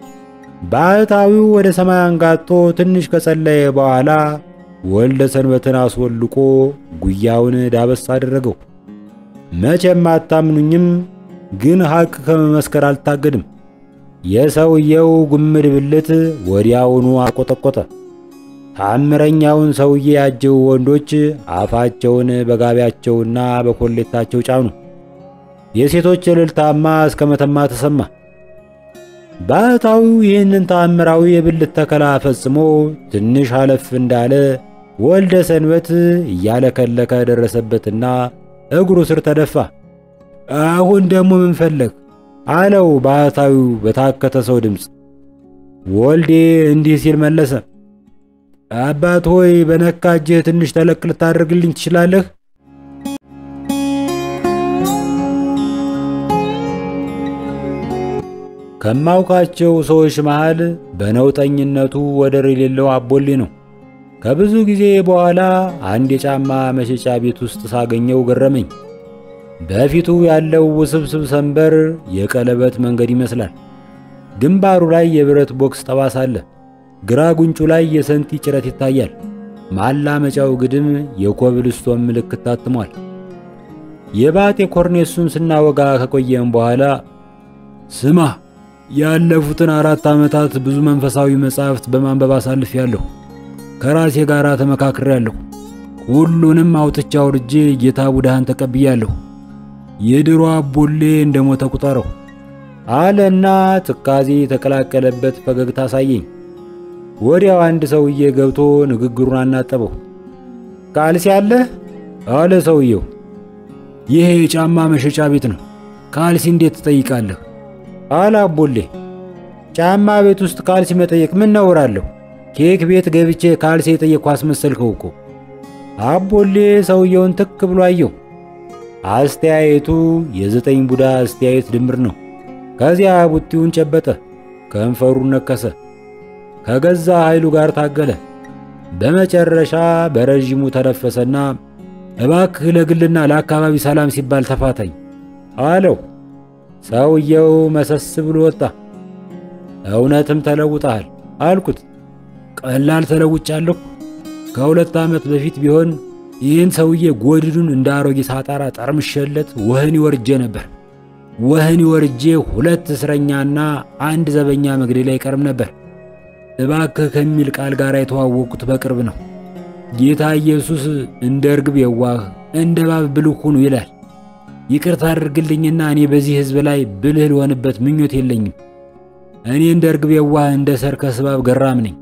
ባህታዊው ወደ ሰማይ አንጋጦ ትንሽ ከጸለየ በኋላ ወልደ ሰንበትን አስወልቆ ጉያውን ዳበስ አደረገው። መቼም አታምኑኝም፣ ግን ሐቅ ከመመስከር አልታገድም። የሰውየው ጉምድ ብልት ወዲያውኑ አቆጠቆጠ። ታምረኛውን ሰውዬ ያጀው ወንዶች አፋቸውን በጋቢያቸውና በኮሌታቸው ጫኑ። የሴቶች እልልታማ እስከ መተማ ተሰማ። ባህታዊው ይህንን ተአምራዊ የብልት ተከላ ፈጽሞ ትንሽ አለፍ እንዳለ ወልደ ሰንበት እያለከለከ ደረሰበትና እግሩ ስር ተደፋ። አሁን ደግሞ ምን ፈለግ አለው ባህታዊው በታከተ ሰው ድምፅ። ወልዴ እንዲህ ሲል መለሰ። አባት ሆይ በነካ እጅህ ትንሽ ተለቅ ልታደርግልኝ ትችላለህ? ከማውቃቸው ሰዎች መሃል በነውጠኝነቱ ወደር የሌለው አቦሌ ነው። ከብዙ ጊዜ በኋላ አንድ የጫማ መሸጫ ቤት ውስጥ ሳገኘው ገረመኝ። በፊቱ ያለው ውስብስብ ሰንበር የቀለበት መንገድ ይመስላል። ግንባሩ ላይ የብረት ቦክስ ጠባሳ አለ። ግራ ጉንጩ ላይ የሰንቲ ጭረት ይታያል። ማላመጫው ግድም የኮብልስቶን ምልክት ታትሟል። የባቴ ኮርኔሱን ስናወጋ ከቆየም በኋላ ስማ ያለፉትን አራት ዓመታት ብዙ መንፈሳዊ መጻሕፍት በማንበብ አሳልፌያለሁ። ከራሴ ጋር ተመካክሬያለሁ። ሁሉንም አውጥቻ አውርጄ ጌታ ቡድሃን ተቀብያለሁ። የድሮ አቦሌ እንደ ሞተ ቁጠረው አለና ትካዜ የተቀላቀለበት ፈገግታ አሳየኝ። ወዲያው አንድ ሰውዬ ገብቶ ንግግሩን አናጠበው። ካልሲ አለህ አለ ሰውየው። ይሄ የጫማ መሸጫ ቤት ነው። ካልሲ እንዴት ትጠይቃለህ? አለ አቦሌ። ጫማ ቤት ውስጥ ካልሲ መጠየቅ ምን ነውር አለሁ? ኬክ ቤት ገብቼ ካልሲ የጠየቅኩ አስመሰልከው እኮ። አቦሌ ሰውየውን ትክ ብሎ አየው። አስተያየቱ የዘጠኝ ቡዳ አስተያየት ድምር ነው። ከዚያ ቡጢውን ጨበጠ፣ ከንፈሩን ነከሰ፣ ከገዛ ኃይሉ ጋር ታገለ። በመጨረሻ በረዥሙ ተነፈሰና እባክህ ለግልና ለአካባቢ ሰላም ሲባል ተፋታኝ አለው። ሰውየው መሰስ ብሎ ወጣ። እውነትም ተለውጠሃል አልኩት። ቀላል ተለውጫለሁ። ከሁለት ዓመት በፊት ቢሆን ይህን ሰውዬ ጎድዱን እንደ አሮጌ ሳጣራ ጠርምሸለት ወህኒ ወርጄ ነበር። ወህኒ ወርጄ ሁለት እስረኛና አንድ ዘበኛ መግደል አይቀርም ነበር። እባክህ ከሚል ቃል ጋር የተዋወቅኩት በቅርብ ነው። ጌታ ኢየሱስ እንደ እርግብ የዋህ እንደ እባብ ብልህ ሁኑ ይላል። ይቅርታ አድርግልኝና እኔ በዚህ ሕዝብ ላይ ብልህ ልሆንበት ምኞት የለኝም። እኔ እንደ እርግብ የዋህ እንደ ሰርከስ እባብ ገራም ነኝ።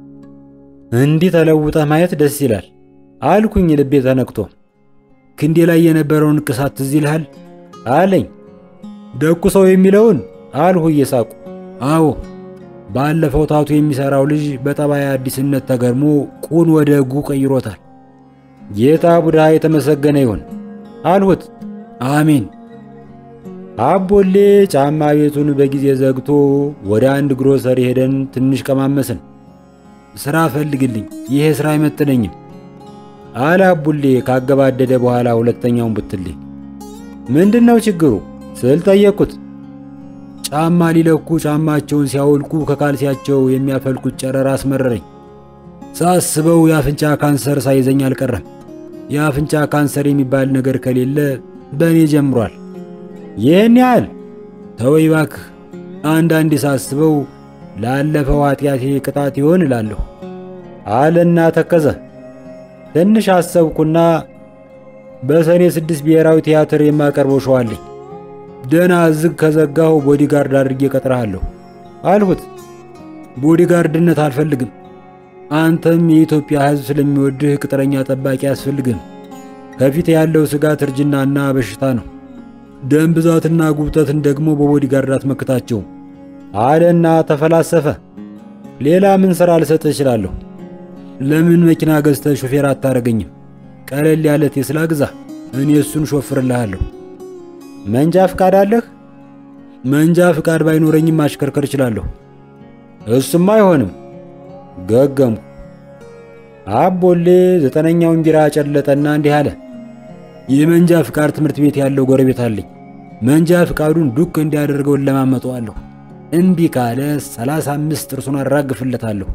እንዲህ ተለውጠህ ማየት ደስ ይላል አልኩኝ ልቤ ተነክቶ። ክንዴ ላይ የነበረውን ንቅሳት ትዝ ይልሃል አለኝ። ደኩ ሰው የሚለውን አልሁ እየሳቁ። አዎ ባለፈው ታቱ የሚሰራው ልጅ በጠባይ አዲስነት ተገርሞ ቁን ወደ ሕጉ ቀይሮታል። ጌታ ቡድሃ የተመሰገነ ይሁን አልሁት። አሜን። አቦሌ ጫማ ቤቱን በጊዜ ዘግቶ ወደ አንድ ግሮሰሪ ሄደን ትንሽ ቀማመስን። ሥራ ፈልግልኝ፣ ይሄ ሥራ አይመጥነኝም አለ አቡሌ ካገባደደ በኋላ ሁለተኛውን ቡትሌ። ምንድን ነው ችግሩ ስል ጠየቅኩት። ጫማ ሊለኩ ጫማቸውን ሲያወልቁ ከካልሲያቸው የሚያፈልቁት ጨረር አስመረረኝ። ሳስበው የአፍንጫ ካንሰር ሳይዘኝ አልቀረም። የአፍንጫ ካንሰር የሚባል ነገር ከሌለ በእኔ ጀምሯል። ይህን ያህል ተወይ እባክህ። አንዳንዴ ሳስበው ላለፈው ኃጢአቴ ቅጣት ይሆን እላለሁ አለና ተከዘ። ትንሽ አሰብኩና በሰኔ ስድስት ብሔራዊ ቲያትር የማቀርበው ሸው አለኝ። ደና ዝግ ከዘጋሁ ቦዲጋርድ አድርጌ ቀጥረሃለሁ አልሁት። ቦዲጋርድነት አልፈልግም። አንተም የኢትዮጵያ ሕዝብ ስለሚወድህ ቅጥረኛ ጠባቂ አያስፈልግም። ከፊት ያለው ስጋት እርጅናና በሽታ ነው። ደም ብዛትና ጉብጠትን ደግሞ በቦዲጋርድ አትመክታቸውም አለና ተፈላሰፈ። ሌላ ምን ሥራ ልሰጥህ እችላለሁ? ለምን መኪና ገዝተህ ሾፌር አታረገኝም? ቀለል ያለ ቴስላ ግዛ፣ እኔ እሱን ሾፍርልሃለሁ። መንጃ ፍቃድ አለህ? መንጃ ፍቃድ ባይኖረኝም ማሽከርከር እችላለሁ። እሱም አይሆንም። ገገምኩ። አቦሌ ዘጠነኛውን ቢራ ጨለጠና እንዲህ አለ። የመንጃ ፍቃድ ትምህርት ቤት ያለው ጎረቤት አለኝ። መንጃ ፍቃዱን ዱክ እንዲያደርገውን ለማመጠዋለሁ። እምቢ ካለ ሰላሳ አምስት ጥርሱን አራግፍለታለሁ።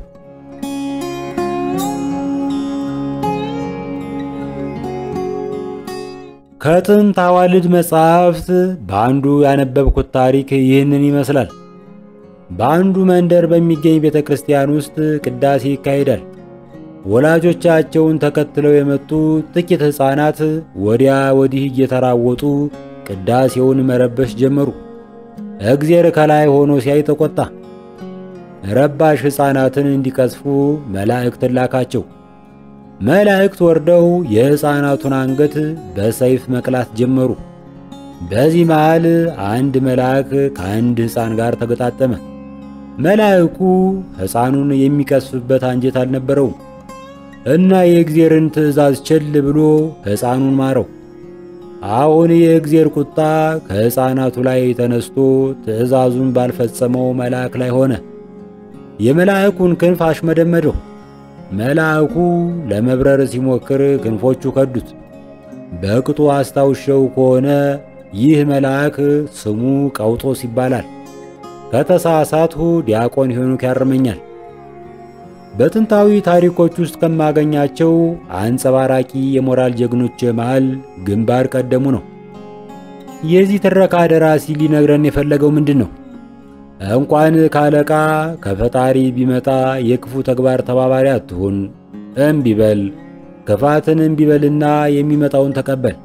ከጥንት አዋልድ መጻሕፍት በአንዱ ያነበብኩት ታሪክ ይህንን ይመስላል። በአንዱ መንደር በሚገኝ ቤተ ክርስቲያን ውስጥ ቅዳሴ ይካሄዳል። ወላጆቻቸውን ተከትለው የመጡ ጥቂት ሕፃናት ወዲያ ወዲህ እየተራወጡ ቅዳሴውን መረበሽ ጀመሩ። እግዜር ከላይ ሆኖ ሲያይ ተቆጣ። ረባሽ ሕፃናትን እንዲቀስፉ መላእክትን ላካቸው። መላእክት ወርደው የሕፃናቱን አንገት በሰይፍ መቅላት ጀመሩ። በዚህ መሃል አንድ መልአክ ከአንድ ሕፃን ጋር ተገጣጠመ። መልአኩ ሕፃኑን የሚቀስፍበት አንጀት አልነበረውም እና የእግዚአብሔርን ትእዛዝ ቸል ብሎ ሕፃኑን ማረው። አሁን የእግዚአብሔር ቁጣ ከሕፃናቱ ላይ ተነስቶ ትእዛዙን ባልፈጸመው መልአክ ላይ ሆነ። የመልአኩን ክንፍ አሽመደመደው። መልአኩ ለመብረር ሲሞክር ክንፎቹ ከዱት። በቅጡ አስታውሸው ከሆነ ይህ መልአክ ስሙ ቀውጦስ ይባላል። ከተሳሳትሁ ዲያቆን ሄኖክ ያርመኛል። በጥንታዊ ታሪኮች ውስጥ ከማገኛቸው አንጸባራቂ የሞራል ጀግኖች መሃል ግንባር ቀደሙ ነው። የዚህ ትረካ ደራሲ ሊነግረን የፈለገው ምንድን ነው? እንኳን ካለቃ ከፈጣሪ ቢመጣ የክፉ ተግባር ተባባሪ አትሁን። እምቢበል፣ ክፋትን እምቢበልና የሚመጣውን ተቀበል።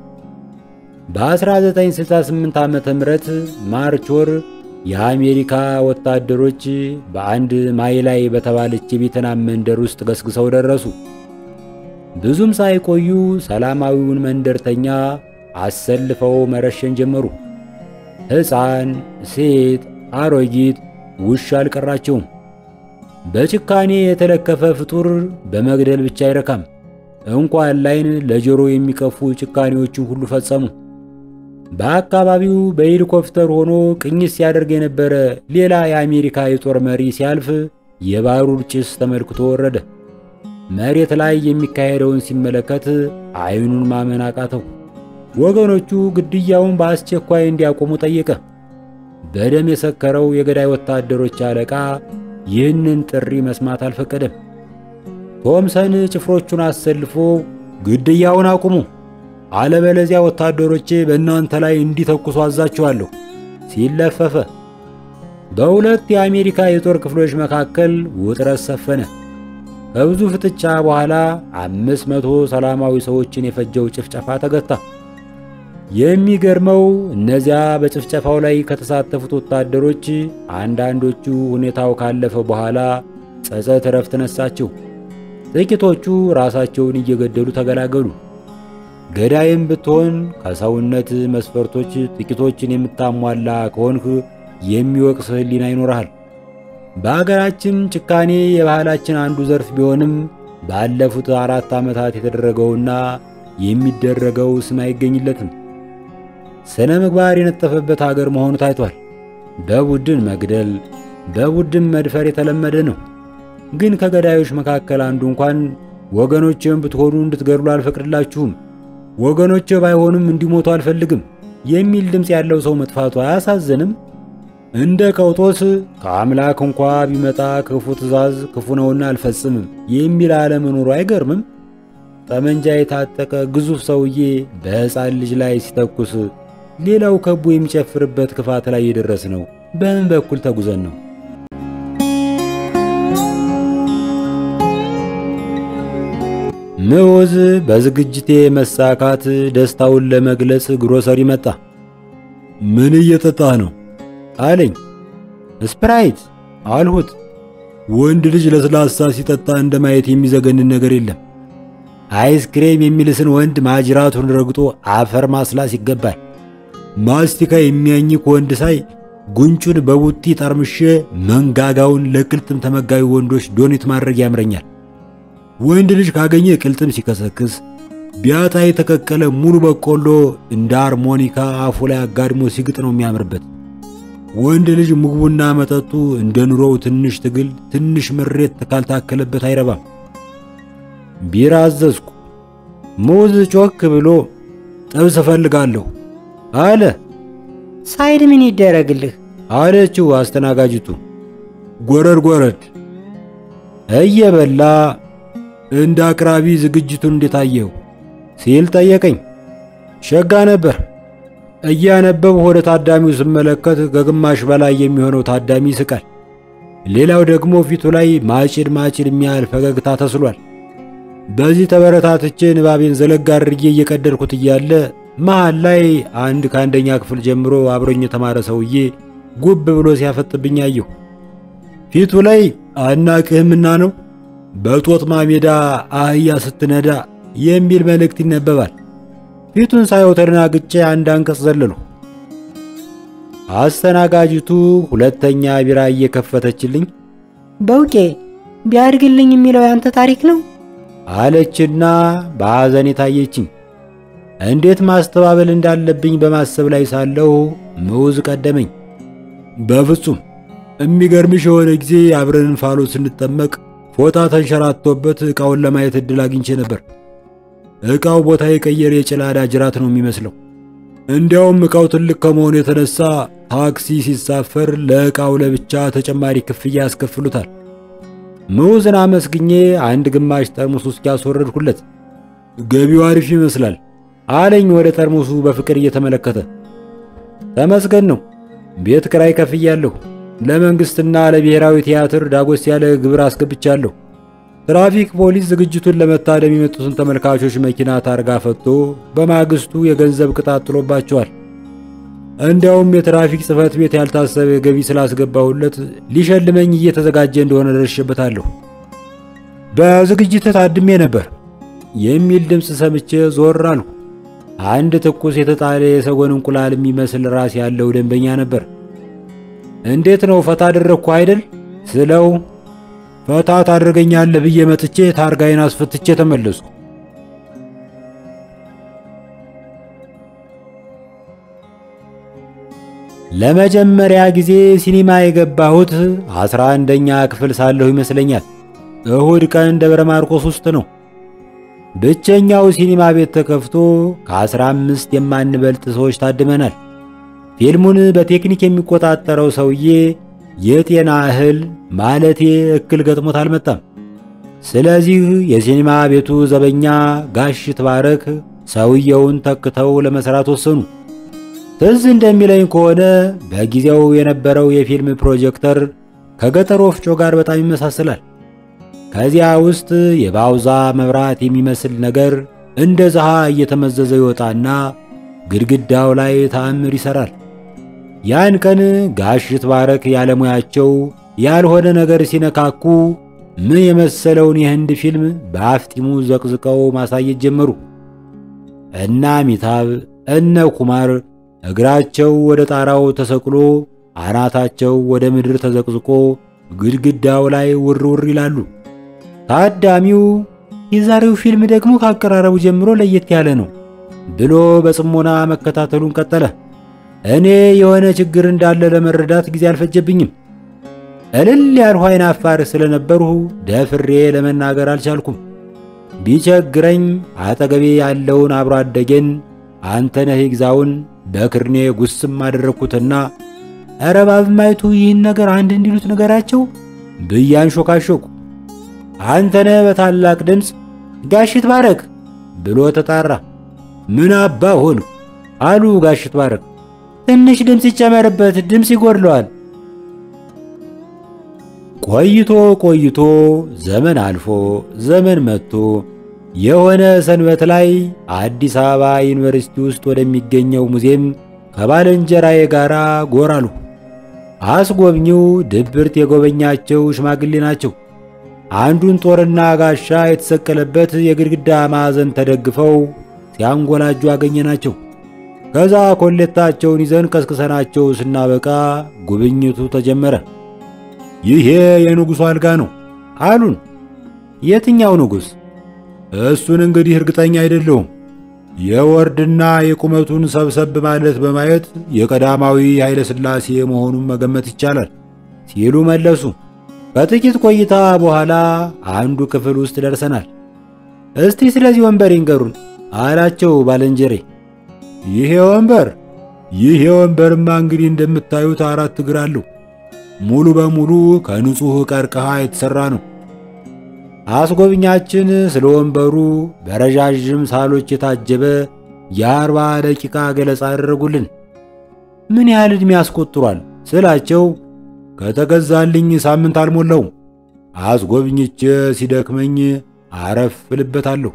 በ1968 ዓመተ ምህረት ማርች ወር የአሜሪካ ወታደሮች በአንድ ማይላይ በተባለች የቬትናም መንደር ውስጥ ገስግሰው ደረሱ። ብዙም ሳይቆዩ ሰላማዊውን መንደርተኛ አሰልፈው መረሸን ጀመሩ። ሕፃን፣ ሴት፣ አሮጊት፣ ውሻ አልቀራቸውም። በጭካኔ የተለከፈ ፍጡር በመግደል ብቻ አይረካም። እንኳን ላይን ለጆሮ የሚቀፉ ጭካኔዎችን ሁሉ ፈጸሙ። በአካባቢው በሄሊኮፕተር ሆኖ ቅኝት ሲያደርግ የነበረ ሌላ የአሜሪካ የጦር መሪ ሲያልፍ የባሩድ ጭስ ተመልክቶ ወረደ። መሬት ላይ የሚካሄደውን ሲመለከት ዓይኑን ማመን አቃተው። ወገኖቹ ግድያውን በአስቸኳይ እንዲያቆሙ ጠየቀ። በደም የሰከረው የገዳይ ወታደሮች አለቃ ይህንን ጥሪ መስማት አልፈቀደም። ቶምሰን ጭፍሮቹን አሰልፎ ግድያውን አቁሙ አለበለዚያ ወታደሮቼ በእናንተ ላይ እንዲተኩሱ አዛችኋለሁ ሲል ለፈፈ። በሁለት የአሜሪካ የጦር ክፍሎች መካከል ውጥረት ሰፈነ። ከብዙ ፍጥጫ በኋላ አምስት መቶ ሰላማዊ ሰዎችን የፈጀው ጭፍጨፋ ተገታ። የሚገርመው እነዚያ በጭፍጨፋው ላይ ከተሳተፉት ወታደሮች አንዳንዶቹ ሁኔታው ካለፈ በኋላ ጸጸት እረፍት ነሳቸው። ጥቂቶቹ ራሳቸውን እየገደሉ ተገላገሉ። ገዳይም ብትሆን ከሰውነት መስፈርቶች ጥቂቶችን የምታሟላ ከሆንህ የሚወቅስ ሕሊና ይኖርሃል። በአገራችን ጭካኔ የባህላችን አንዱ ዘርፍ ቢሆንም ባለፉት አራት ዓመታት የተደረገውና የሚደረገው ስም አይገኝለትም። ስነ ምግባር የነጠፈበት አገር መሆኑ ታይቷል። በቡድን መግደል፣ በቡድን መድፈር የተለመደ ነው። ግን ከገዳዮች መካከል አንዱ እንኳን ወገኖቼን ብትሆኑ እንድትገድሉ አልፈቅድላችሁም፣ ወገኖቼ ባይሆኑም እንዲሞቱ አልፈልግም የሚል ድምፅ ያለው ሰው መጥፋቱ አያሳዝንም? እንደ ቀውጦስ ከአምላክ እንኳ ቢመጣ ክፉ ትእዛዝ ክፉ ነውና አልፈጽምም የሚል አለመኖሩ አይገርምም? ጠመንጃ የታጠቀ ግዙፍ ሰውዬ በሕፃን ልጅ ላይ ሲተኩስ ሌላው ከቦ የሚጨፍርበት ክፋት ላይ የደረስ ነው በምን በኩል ተጉዘን ነው? ምዑዝ በዝግጅቴ መሳካት ደስታውን ለመግለጽ ግሮሰሪ መጣ። ምን እየጠጣህ ነው አለኝ። ስፕራይት አልሁት። ወንድ ልጅ ለስላሳ ሲጠጣ እንደማየት የሚዘገንን ነገር የለም። አይስክሬም የሚልስን ወንድ ማጅራቱን ረግጦ አፈር ማስላስ ይገባል። ማስቲካ የሚያኝክ ወንድ ሳይ ጉንጩን በቡጢ ጠርምሼ መንጋጋውን ለቅልጥም ተመጋቢ ወንዶች ዶኔት ማድረግ ያምረኛል። ወንድ ልጅ ካገኘ ቅልጥም ሲከሰክስ ቢያጣ የተቀቀለ ሙሉ በቆሎ እንደ አርሞኒካ አፉ ላይ አጋድሞ ሲግጥ ነው የሚያምርበት። ወንድ ልጅ ምግቡና መጠጡ እንደ ኑሮው ትንሽ ትግል፣ ትንሽ ምሬት ካልታከለበት አይረባም። ቢራ አዘዝኩ። ሙዝ ጮክ ብሎ ጥብስ እፈልጋለሁ አለ። ሳይድ ምን ይደረግልህ አለችው አስተናጋጅቱ። ጎረድ ጎረድ እየበላ እንደ አቅራቢ ዝግጅቱን እንዴት አየው ሲል ጠየቀኝ። ሸጋ ነበር። እያነበብሁ ወደ ታዳሚው ስመለከት ከግማሽ በላይ የሚሆነው ታዳሚ ይስቃል። ሌላው ደግሞ ፊቱ ላይ ማጭድ ማጭድ የሚያህል ፈገግታ ተስሏል። በዚህ ተበረታትቼ ንባቤን ዘለግ አድርጌ እየቀደድኩት እያለ መሃል ላይ አንድ ከአንደኛ ክፍል ጀምሮ አብሮኝ የተማረ ሰውዬ ጉብ ብሎ ሲያፈጥብኝ አየሁ። ፊቱ ላይ አናቅህምና ነው በጦጥማ ሜዳ አህያ ስትነዳ የሚል መልእክት ይነበባል። ፊቱን ሳየው ተደናግጬ አንድ አንቀጽ ዘለሉ። አስተናጋጅቱ ሁለተኛ ቢራ እየከፈተችልኝ በውቄ ቢያድግልኝ የሚለው ያንተ ታሪክ ነው አለችና በሐዘን የታየችኝ። እንዴት ማስተባበል እንዳለብኝ በማሰብ ላይ ሳለሁ ምዑዝ ቀደመኝ። በፍጹም የሚገርምሽ የሆነ ጊዜ አብረን እንፋሎት ስንጠመቅ ፎጣ ተንሸራቶበት ዕቃውን ለማየት ዕድል አግኝቼ ነበር። ዕቃው ቦታ የቀየረ የጭላዳ ጅራት ነው የሚመስለው። እንዲያውም ዕቃው ትልቅ ከመሆኑ የተነሳ ታክሲ ሲሳፈር ለዕቃው ለብቻ ተጨማሪ ክፍያ ያስከፍሉታል። ምዑዝን አመስግኜ አንድ ግማሽ ጠርሙስ ውስኪ ያስወረድኩለት። ገቢው አሪፍ ይመስላል አለኝ ወደ ጠርሙሱ በፍቅር እየተመለከተ። ተመስገን ነው። ቤት ክራይ ከፍያለሁ። ለመንግስትና ለብሔራዊ ቲያትር ዳጎስ ያለ ግብር አስገብቻለሁ። ትራፊክ ፖሊስ ዝግጅቱን ለመታደም የመጡትን ተመልካቾች መኪና ታርጋ ፈቶ በማግስቱ የገንዘብ ቅጣት ጥሎባቸዋል። እንዲያውም የትራፊክ ጽሕፈት ቤት ያልታሰበ ገቢ ስላስገባሁለት ሊሸልመኝ እየተዘጋጀ እንደሆነ ደርሼበታለሁ። በዝግጅት ታድሜ ነበር የሚል ድምፅ ሰምቼ ዞር አልሁ። አንድ ትኩስ የተጣለ የሰጎን እንቁላል የሚመስል ራስ ያለው ደንበኛ ነበር። እንዴት ነው ፈታ አደረግኩ አይደል ስለው ፈታ ታደርገኛለህ ብዬ መጥቼ ታርጋዬን አስፈትቼ ተመለስኩ። ለመጀመሪያ ጊዜ ሲኒማ የገባሁት አስራ አንደኛ ክፍል ሳለሁ ይመስለኛል። እሁድ ቀን ደብረ ማርቆስ ውስጥ ነው። ብቸኛው ሲኒማ ቤት ተከፍቶ ከአስራ አምስት የማንበልጥ ሰዎች ታድመናል። ፊልሙን በቴክኒክ የሚቆጣጠረው ሰውዬ የጤና እህል ማለቴ እክል ገጥሞት አልመጣም። ስለዚህ የሲኒማ ቤቱ ዘበኛ ጋሽ ትባረክ ሰውየውን ተክተው ለመስራት ወሰኑ። ትዝ እንደሚለኝ ከሆነ በጊዜው የነበረው የፊልም ፕሮጀክተር ከገጠር ወፍጮ ጋር በጣም ይመሳሰላል። ከዚያ ውስጥ የባውዛ መብራት የሚመስል ነገር እንደ ዘሃ እየተመዘዘ ይወጣና ግድግዳው ላይ ተአምር ይሰራል። ያን ቀን ጋሽ ትባረክ ያለሙያቸው ያልሆነ ነገር ሲነካኩ ምን የመሰለውን የህንድ ፊልም በአፍጢሙ ዘቅዝቀው ማሳየት ጀመሩ። እነ አሚታብ እነ ኩማር እግራቸው ወደ ጣራው ተሰቅሎ አናታቸው ወደ ምድር ተዘቅዝቆ ግድግዳው ላይ ውር ውር ይላሉ። ታዳሚው የዛሬው ፊልም ደግሞ ካቀራረቡ ጀምሮ ለየት ያለ ነው ብሎ በጽሞና መከታተሉን ቀጠለ። እኔ የሆነ ችግር እንዳለ ለመረዳት ጊዜ አልፈጀብኝም። እልል ያልሁ አይን አፋር ስለነበርሁ ደፍሬ ለመናገር አልቻልኩም። ቢቸግረኝ አጠገቤ ያለውን አብሮ አደጌን አንተነህ ይግዛውን በክርኔ ጉስም አደረግኩትና ኧረ ባብማይቱ ይህን ነገር አንድ እንዲሉት ነገራቸው ብያን ሾካሾኩ። አንተነህ በታላቅ ድምፅ ጋሽት ባረክ ብሎ ተጣራ። ምን አባ ሆንኩ አሉ ጋሽት ባረክ። ትንሽ ድምፅ ይጨመርበት፣ ድምፅ ይጎድለዋል። ቆይቶ ቆይቶ ዘመን አልፎ ዘመን መጥቶ የሆነ ሰንበት ላይ አዲስ አበባ ዩኒቨርሲቲ ውስጥ ወደሚገኘው ሙዚየም ከባልንጀራዬ ጋር ጎራሉ። አስጎብኚው ድብርት የጎበኛቸው ሽማግሌ ናቸው። አንዱን ጦርና ጋሻ የተሰቀለበት የግድግዳ ማዕዘን ተደግፈው ሲያንጎላጁ አገኘናቸው። ከዛ ኮሌታቸውን ይዘን ቀስቅሰናቸው ስናበቃ ጉብኝቱ ተጀመረ። ይሄ የንጉሡ አልጋ ነው አሉን። የትኛው ንጉሥ? እሱን እንግዲህ እርግጠኛ አይደለሁም። የወርድና የቁመቱን ሰብሰብ ማለት በማየት የቀዳማዊ ኃይለ ሥላሴ መሆኑን መገመት ይቻላል ሲሉ መለሱ። ከጥቂት ቆይታ በኋላ አንዱ ክፍል ውስጥ ደርሰናል። እስቲ ስለዚህ ወንበር ይንገሩን አላቸው ባልንጀሬ። ይሄ ወንበር ይሄ ወንበርማ እንግዲህ እንደምታዩት አራት እግር አለው። ሙሉ በሙሉ ከንጹሕ ቀርከሃ የተሠራ ነው። አስጎብኛችን ስለ ወንበሩ በረዣዥም ሳሎች የታጀበ የአርባ ደቂቃ ገለጻ አደረጉልን። ምን ያህል ዕድሜ ያስቆጥሯል ስላቸው ከተገዛልኝ ሳምንት አልሞላውም። አስጎብኝቼ ሲደክመኝ አረፍ እልበታለሁ።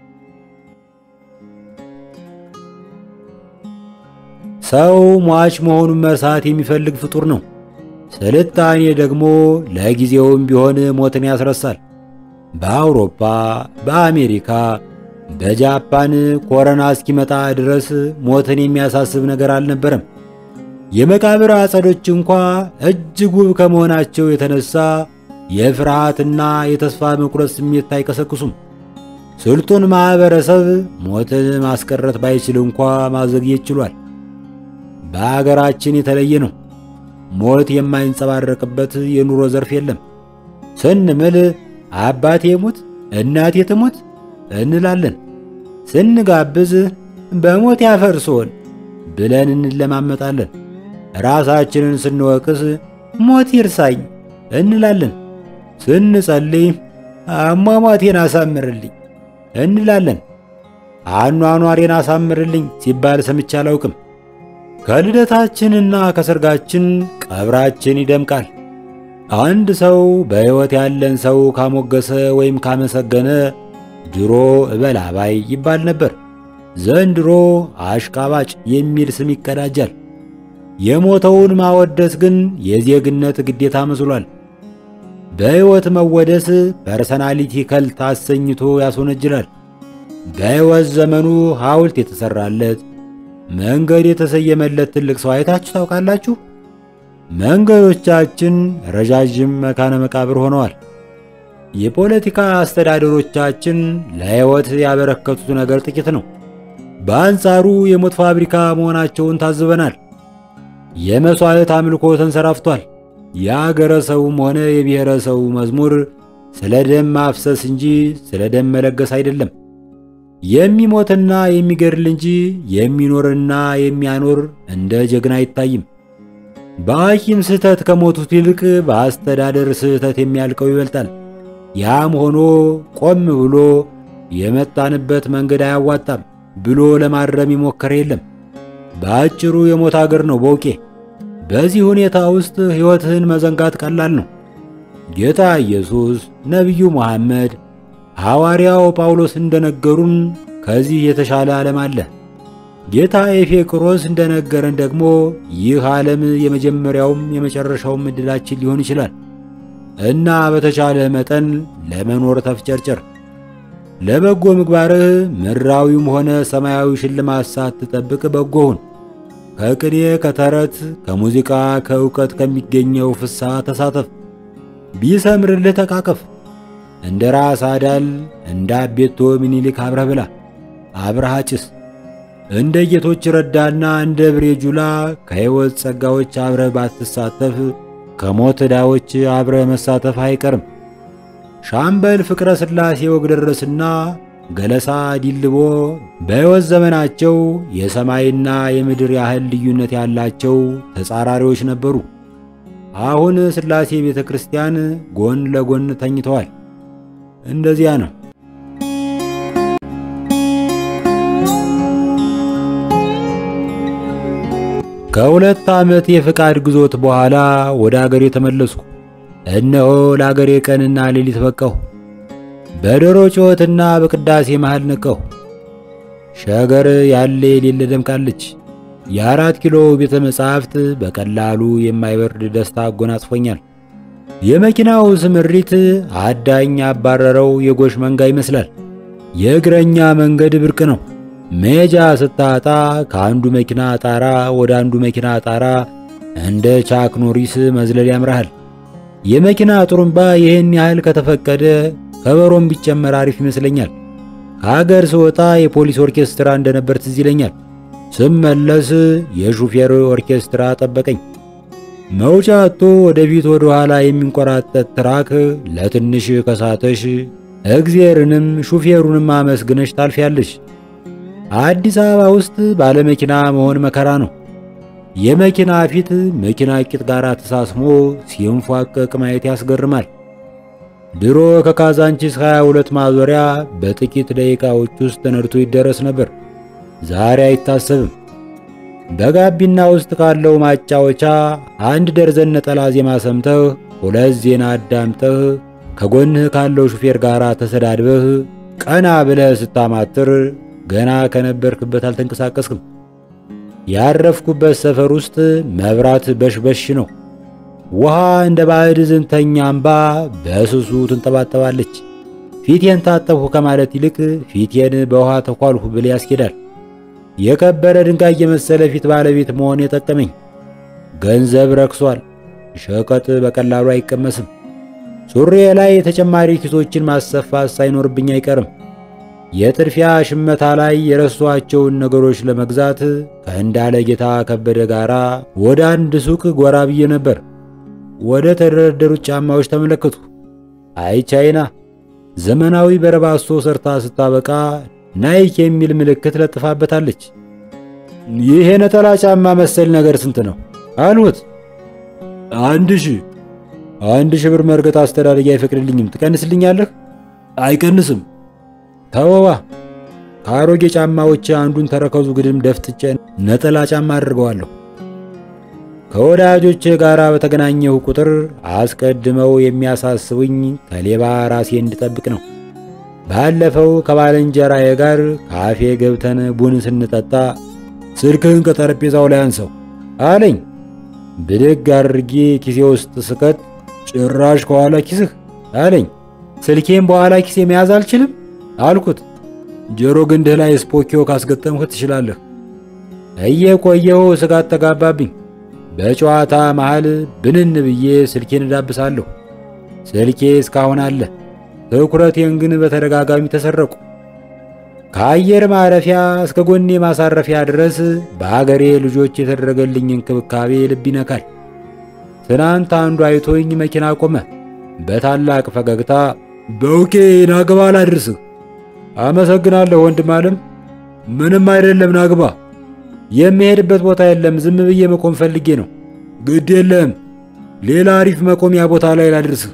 ሰው ሟች መሆኑን መርሳት የሚፈልግ ፍጡር ነው። ስልጣኔ ደግሞ ለጊዜውም ቢሆን ሞትን ያስረሳል። በአውሮፓ፣ በአሜሪካ፣ በጃፓን ኮረና እስኪመጣ ድረስ ሞትን የሚያሳስብ ነገር አልነበረም። የመቃብር አጸዶች እንኳ እጅግ ውብ ከመሆናቸው የተነሳ የፍርሃትና የተስፋ መቁረጥ ስሜት አይቀሰቅሱም። ስልጡን ማኅበረሰብ ሞትን ማስቀረት ባይችል እንኳ ማዘግየት ችሏል። በአገራችን የተለየ ነው። ሞት የማይንጸባረቅበት የኑሮ ዘርፍ የለም። ስንምል አባቴ ሙት እናቴ ትሙት እንላለን። ስንጋብዝ በሞት ያፈርሶን ብለን እንለማመጣለን። ራሳችንን ስንወቅስ ሞት ይርሳኝ እንላለን። ስንጸልይ አሟሟቴን አሳምርልኝ እንላለን። አኗኗሬን አሳምርልኝ ሲባል ሰምቼ አላውቅም። ከልደታችንና ከሰርጋችን ቀብራችን ይደምቃል። አንድ ሰው በሕይወት ያለን ሰው ካሞገሰ ወይም ካመሰገነ ድሮ እበላባይ ይባል ነበር። ዘንድሮ አሽቃባጭ የሚል ስም ይቀዳጃል። የሞተውን ማወደስ ግን የዜግነት ግዴታ መስሏል። በሕይወት መወደስ ፐርሰናሊቲ ከልት አሰኝቶ ያስወነጅላል። በሕይወት ዘመኑ ሐውልት የተሠራለት መንገድ የተሰየመለት ትልቅ ሰው አይታችሁ ታውቃላችሁ? መንገዶቻችን ረዣዥም መካነ መቃብር ሆነዋል። የፖለቲካ አስተዳደሮቻችን ለሕይወት ያበረከቱት ነገር ጥቂት ነው። በአንጻሩ የሞት ፋብሪካ መሆናቸውን ታዝበናል። የመሥዋዕት አምልኮ ተንሰራፍቷል። የአገረ ሰውም ሆነ የብሔረ ሰው መዝሙር ስለ ደም ማፍሰስ እንጂ ስለ ደም መለገስ አይደለም። የሚሞትና የሚገድል እንጂ የሚኖርና የሚያኖር እንደ ጀግና አይታይም። በሐኪም ስህተት ከሞቱት ይልቅ በአስተዳደር ስህተት የሚያልቀው ይበልጣል። ያም ሆኖ ቆም ብሎ የመጣንበት መንገድ አያዋጣም ብሎ ለማረም የሞከረ የለም። በአጭሩ የሞት አገር ነው በውቄ። በዚህ ሁኔታ ውስጥ ሕይወትህን መዘንጋት ቀላል ነው። ጌታ ኢየሱስ፣ ነቢዩ መሐመድ፣ ሐዋርያው ጳውሎስ እንደነገሩን ከዚህ የተሻለ ዓለም አለ። ጌታ ኤፌቅሮስ እንደነገረን ደግሞ ይህ ዓለም የመጀመሪያውም የመጨረሻውም ዕድላችን ሊሆን ይችላል እና በተቻለ መጠን ለመኖር ተፍጨርጨር። ለበጎ ምግባርህ ምድራዊም ሆነ ሰማያዊ ሽልማት ሳትጠብቅ በጎ ሁን። ከቅኔ፣ ከተረት፣ ከሙዚቃ፣ ከእውቀት ከሚገኘው ፍስሐ ተሳተፍ። ቢሰምርልህ ተቃቀፍ። እንደ ራስ አዳል እንደ አቤቶ ምኒልክ አብረህ ብላ፣ አብረህ አጭስ። እንደ ጌቶች ረዳና እንደ ብሬ ጁላ ከሕይወት ጸጋዎች አብረህ ባትሳተፍ ከሞት ዕዳዎች አብረህ መሳተፍ አይቀርም። ሻምበል ፍቅረ ሥላሴ ወግደረስና ገለሳ ዲልቦ በሕይወት ዘመናቸው የሰማይና የምድር ያህል ልዩነት ያላቸው ተጻራሪዎች ነበሩ። አሁን ሥላሴ ቤተ ክርስቲያን ጎን ለጎን ተኝተዋል። እንደዚያ ነው። ከሁለት ዓመት የፍቃድ ግዞት በኋላ ወደ አገሬ ተመለስኩ። እነሆ ለአገሬ ቀንና ሌሊት በቃሁ። በዶሮ ጩኸትና በቅዳሴ መሃል ነቀሁ። ሸገር ያለ የሌለ ደምቃለች። የአራት ኪሎ ቤተ መጻሕፍት በቀላሉ የማይበርድ ደስታ አጎናጽፎኛል። የመኪናው ስምሪት አዳኝ ያባረረው የጎሽ መንጋ ይመስላል። የእግረኛ መንገድ ብርቅ ነው። መሄጃ ስታጣ ከአንዱ መኪና ጣራ ወደ አንዱ መኪና ጣራ እንደ ቻክ ኖሪስ መዝለል ያምራሃል። የመኪና ጥሩምባ ይህን ያህል ከተፈቀደ ከበሮም ቢጨመር አሪፍ ይመስለኛል። ከአገር ስወጣ የፖሊስ ኦርኬስትራ እንደነበር ትዝ ይለኛል። ስመለስ የሹፌር ኦርኬስትራ ጠበቀኝ። መውጫ አጥቶ ወደፊት ወደ ኋላ የሚንቆራጠጥ ትራክ ለትንሽ ከሳተሽ እግዜርንም ሹፌሩንም አመስግነሽ ታልፊያለሽ። አዲስ አበባ ውስጥ ባለመኪና መሆን መከራ ነው። የመኪና ፊት መኪና ቂጥ ጋር ተሳስሞ ሲንፏቀቅ ማየት ያስገርማል። ድሮ ከካዛንቺስ 22 ማዞሪያ በጥቂት ደቂቃዎች ውስጥ ተነድቶ ይደረስ ነበር። ዛሬ አይታሰብም። በጋቢና ውስጥ ካለው ማጫወቻ አንድ ደርዘን ነጠላ ዜማ ሰምተህ ሁለት ዜና አዳምጠህ ከጎንህ ካለው ሹፌር ጋር ተሰዳድበህ ቀና ብለህ ስታማትር ገና ከነበርክበት አልተንቀሳቀስክም። ያረፍኩበት ሰፈር ውስጥ መብራት በሽበሽ ነው። ውሃ እንደ ባዕድ ዝንተኛ አምባ በስሱ ትንጠባጠባለች። ፊቴን ታጠብሁ ከማለት ይልቅ ፊቴን በውሃ ተኳልሁ ብል ያስኬዳል። የከበረ ድንጋይ የመሰለ ፊት ባለቤት መሆን የጠቀመኝ። ገንዘብ ረክሷል። ሸቀጥ በቀላሉ አይቀመስም። ሱሬ ላይ ተጨማሪ ኪሶችን ማሰፋት ሳይኖርብኝ አይቀርም። የጥድፊያ ሽመታ ላይ የረሷቸውን ነገሮች ለመግዛት ከእንዳለ ጌታ ከበደ ጋራ ወደ አንድ ሱቅ ጎራ ብዬ ነበር። ወደ ተደረደሩት ጫማዎች ተመለከቱ። አይ ቻይና ዘመናዊ በረባሶ ሰርታ ስታበቃ ናይክ የሚል ምልክት ለጥፋበታለች። ይሄ ነጠላ ጫማ መሰል ነገር ስንት ነው አልሁት። አንድ ሺህ አንድ ሺህ ብር መርገጥ አስተዳደጊ አይፈቅድልኝም። ትቀንስልኛለህ? አይቀንስም። ተወዋ ከአሮጌ ጫማዎች አንዱን ተረከዙ ግድም ደፍጥጬ ነጠላ ጫማ አድርገዋለሁ። ከወዳጆቼ ጋር በተገናኘሁ ቁጥር አስቀድመው የሚያሳስቡኝ ከሌባ ራሴ እንድጠብቅ ነው። ባለፈው ከባልንጀራዬ ጋር ካፌ ገብተን ቡን ስንጠጣ ስልክህን ከጠረጴዛው ላይ አንሰው አለኝ። ብድግ አድርጌ ኪሴ ውስጥ ስከት ጭራሽ ከኋላ ኪስህ አለኝ። ስልኬን በኋላ ኪሴ መያዝ አልችልም አልኩት። ጆሮ ግንድህ ላይ ስፖኪዮ ካስገጠምህ ትችላለህ። እየቆየሁ ስጋት ተጋባብኝ። በጨዋታ መሃል ብንን ብዬ ስልኬን እዳብሳለሁ። ስልኬ እስካሁን አለ። ትኩረቴን ግን በተደጋጋሚ ተሰረቁ። ከአየር ማረፊያ እስከ ጎኔ ማሳረፊያ ድረስ በአገሬ ልጆች የተደረገልኝ እንክብካቤ ልብ ይነካል። ትናንት አንዱ አይቶኝ መኪና ቆመ። በታላቅ ፈገግታ በውቄ ናግባ ላድርስህ። አመሰግናለሁ ወንድም አለም። ምንም አይደለም ናግባ። የሚሄድበት ቦታ የለም። ዝም ብዬ መቆም ፈልጌ ነው። ግድ የለም፣ ሌላ አሪፍ መቆሚያ ቦታ ላይ ላድርስህ።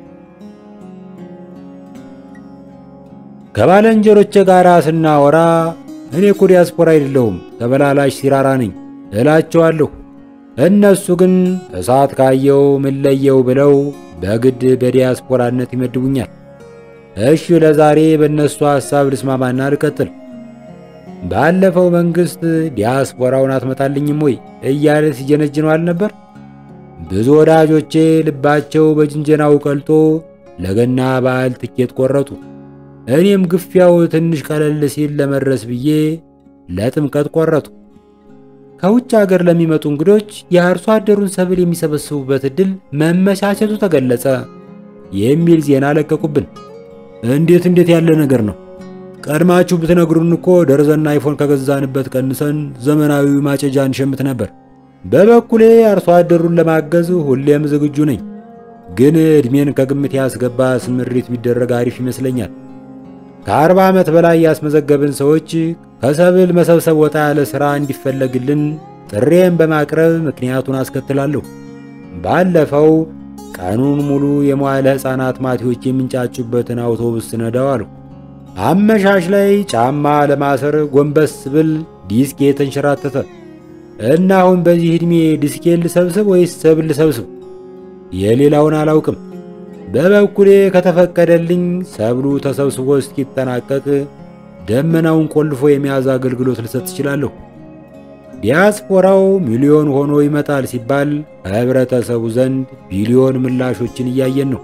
ከባለንጀሮቼ ጋር ስናወራ እኔ እኮ ዲያስፖራ አይደለሁም ተበላላሽ ሲራራ ነኝ እላቸዋለሁ። እነሱ ግን እሳት ካየው ምን ለየው ብለው በግድ በዲያስፖራነት ይመድቡኛል። እሺ ለዛሬ በእነሱ ሐሳብ ልስማማና ልቀጥል። ባለፈው መንግሥት ዲያስፖራውን አትመጣልኝም ወይ እያለ ሲጀነጅነው አልነበር? ብዙ ወዳጆቼ ልባቸው በጅንጀናው ቀልጦ ለገና በዓል ትኬት ቆረጡ። እኔም ግፊያው ትንሽ ቀለል ሲል ለመድረስ ብዬ ለጥምቀት ቆረጡ። ከውጭ አገር ለሚመጡ እንግዶች የአርሶ አደሩን ሰብል የሚሰበስቡበት ዕድል መመቻቸቱ ተገለጸ። የሚል ዜና ለቀቁብን። እንዴት እንዴት ያለ ነገር ነው? ቀድማችሁ ብትነግሩን እኮ ደርዘን አይፎን ከገዛንበት ቀንሰን ዘመናዊ ማጨጃ እንሸምት ነበር። በበኩሌ አርሶ አደሩን ለማገዝ ሁሌም ዝግጁ ነኝ። ግን ዕድሜን ከግምት ያስገባ ስምሪት ቢደረግ አሪፍ ይመስለኛል። ከአርባ ዓመት በላይ ያስመዘገብን ሰዎች ከሰብል መሰብሰብ ወጣ ያለ ሥራ እንዲፈለግልን ጥሬን በማቅረብ ምክንያቱን አስከትላለሁ። ባለፈው ቀኑን ሙሉ የመዋዕለ ሕፃናት ማቲዎች የሚንጫጩበትን አውቶቡስ ነዳው አሉ። አመሻሽ ላይ ጫማ ለማሰር ጎንበስ ብል ዲስኬ ተንሸራተተ እና አሁን በዚህ ዕድሜ ዲስኬን ልሰብስብ ወይስ ሰብል ልሰብስብ? የሌላውን አላውቅም። በበኩሌ ከተፈቀደልኝ ሰብሉ ተሰብስቦ እስኪጠናቀቅ ደመናውን ቆልፎ የመያዝ አገልግሎት ልሰጥ እችላለሁ። ዲያስፖራው ሚሊዮን ሆኖ ይመጣል ሲባል ከህብረተሰቡ ዘንድ ቢሊዮን ምላሾችን እያየን ነው።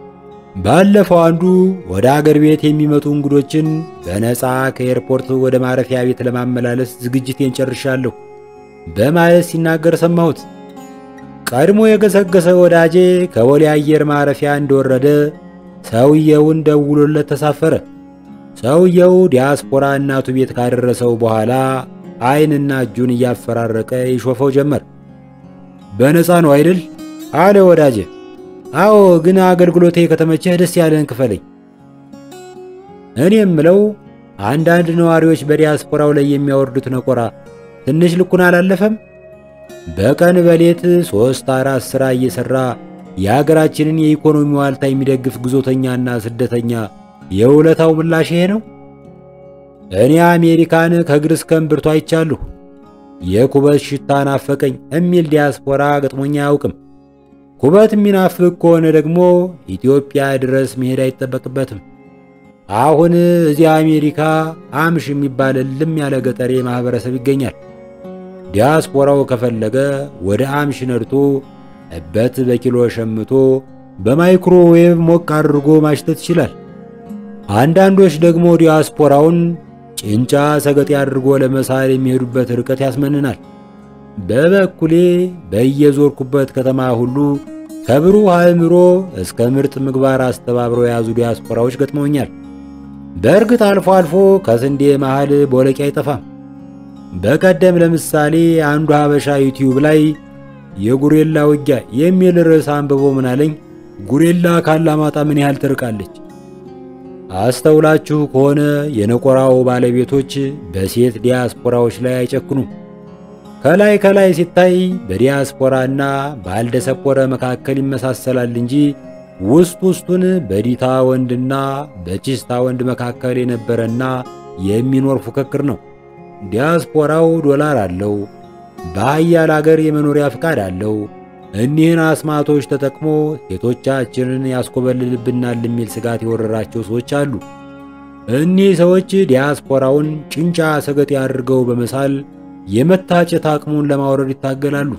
ባለፈው አንዱ ወደ አገር ቤት የሚመጡ እንግዶችን በነፃ ከኤርፖርት ወደ ማረፊያ ቤት ለማመላለስ ዝግጅቴን ጨርሻለሁ በማለት ሲናገር ሰማሁት። ቀድሞ የገሰገሰ ወዳጄ ከቦሌ አየር ማረፊያ እንደወረደ ሰውየውን ደውሎለት ተሳፈረ። ሰውየው ዲያስፖራ እናቱ ቤት ካደረሰው በኋላ ዓይንና እጁን እያፈራረቀ ይሾፈው ጀመር። በነፃ ነው አይደል? አለ ወዳጄ። አዎ፣ ግን አገልግሎቴ ከተመቸህ ደስ ያለህን ክፈለኝ። እኔ የምለው አንዳንድ ነዋሪዎች በዲያስፖራው ላይ የሚያወርዱት ነቆራ ትንሽ ልኩን አላለፈም? በቀን በሌት ሦስት አራት ሥራ እየሠራ የአገራችንን የኢኮኖሚ ዋልታ የሚደግፍ ግዞተኛና ስደተኛ የውለታው ምላሽ ይሄ ነው? እኔ አሜሪካን ከእግር እስከ እምብርቱ አይቻለሁ። የኩበት ሽታ ናፈቀኝ የሚል ዲያስፖራ ገጥሞኛ አያውቅም። ኩበት የሚናፍቅ ከሆነ ደግሞ ኢትዮጵያ ድረስ መሄድ አይጠበቅበትም። አሁን እዚያ አሜሪካ አምሽ የሚባል እልም ያለ ገጠሬ ማኅበረሰብ ይገኛል። ዲያስፖራው ከፈለገ ወደ አምሽ ነድቶ እበት በኪሎ ሸምቶ በማይክሮዌቭ ሞቅ አድርጎ ማሽተት ይችላል። አንዳንዶች ደግሞ ዲያስፖራውን ጭንጫ ሰገጤ አድርጎ ለመሳል የሚሄዱበት ርቀት ያስመንናል። በበኩሌ በየዞርኩበት ከተማ ሁሉ ከብሩህ አእምሮ እስከ ምርጥ ምግባር አስተባብረው የያዙ ዲያስፖራዎች ገጥመውኛል። በእርግጥ አልፎ አልፎ ከስንዴ መሃል ቦለቄ አይጠፋም። በቀደም ለምሳሌ አንዱ ሀበሻ ዩቲዩብ ላይ የጉሬላ ውጊያ የሚል ርዕስ አንብቦ ምን አለኝ፣ ጉሬላ ካላማጣ ምን ያህል ትርቃለች? አስተውላችሁ ከሆነ የነቆራው ባለቤቶች በሴት ዲያስፖራዎች ላይ አይጨክኑም። ከላይ ከላይ ሲታይ በዲያስፖራና ባልደሰፖረ መካከል ይመሳሰላል እንጂ ውስጥ ውስጡን በዲታ ወንድና በቺስታ ወንድ መካከል የነበረና የሚኖር ፉክክር ነው። ዲያስፖራው ዶላር አለው፣ በሀያል አገር የመኖሪያ ፍቃድ አለው። እኒህን አስማቶች ተጠቅሞ ሴቶቻችንን ያስኮበልልብናል የሚል ስጋት የወረራቸው ሰዎች አሉ። እኒህ ሰዎች ዲያስፖራውን ጭንጫ ሰገጤ አድርገው በመሳል የመታጨት አቅሙን ለማውረድ ይታገላሉ።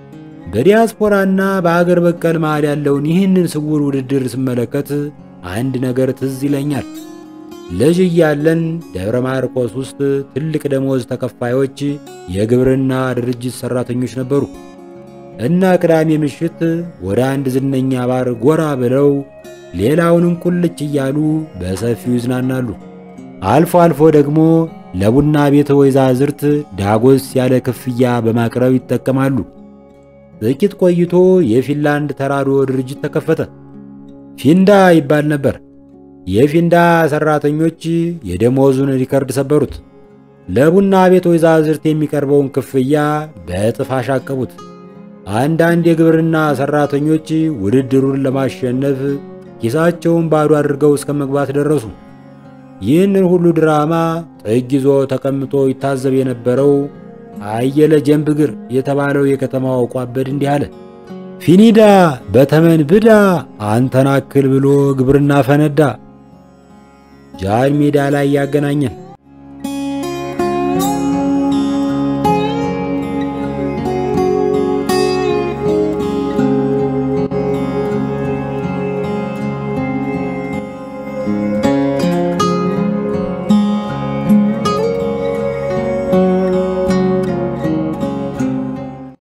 በዲያስፖራና በአገር በቀል መሃል ያለውን ይህንን ስውር ውድድር ስመለከት አንድ ነገር ትዝ ይለኛል። ልጅ እያለን ደብረ ማርቆስ ውስጥ ትልቅ ደሞዝ ተከፋዮች የግብርና ድርጅት ሠራተኞች ነበሩ እና ቅዳሜ ምሽት ወደ አንድ ዝነኛ ባር ጎራ ብለው ሌላውንም ቁልጭ እያሉ በሰፊው ይዝናናሉ። አልፎ አልፎ ደግሞ ለቡና ቤት ወይዛዝርት ዳጎስ ያለ ክፍያ በማቅረብ ይጠቀማሉ። ጥቂት ቆይቶ የፊንላንድ ተራድኦ ድርጅት ተከፈተ። ፊንዳ ይባል ነበር። የፊንዳ ሰራተኞች የደሞዙን ሪከርድ ሰበሩት። ለቡና ቤት ወይዛዝርት የሚቀርበውን ክፍያ በእጥፍ አሻቀቡት። አንዳንድ የግብርና ሰራተኞች ውድድሩን ለማሸነፍ ኪሳቸውን ባዶ አድርገው እስከ መግባት ደረሱ። ይህንን ሁሉ ድራማ ጥግ ይዞ ተቀምጦ ይታዘብ የነበረው አየለ ጀንብግር የተባለው የከተማው ቋበድ እንዲህ አለ። ፊኒዳ በተመን ብዳ አንተናክል ብሎ ግብርና ፈነዳ። ጃን ሜዳ ላይ ያገናኘን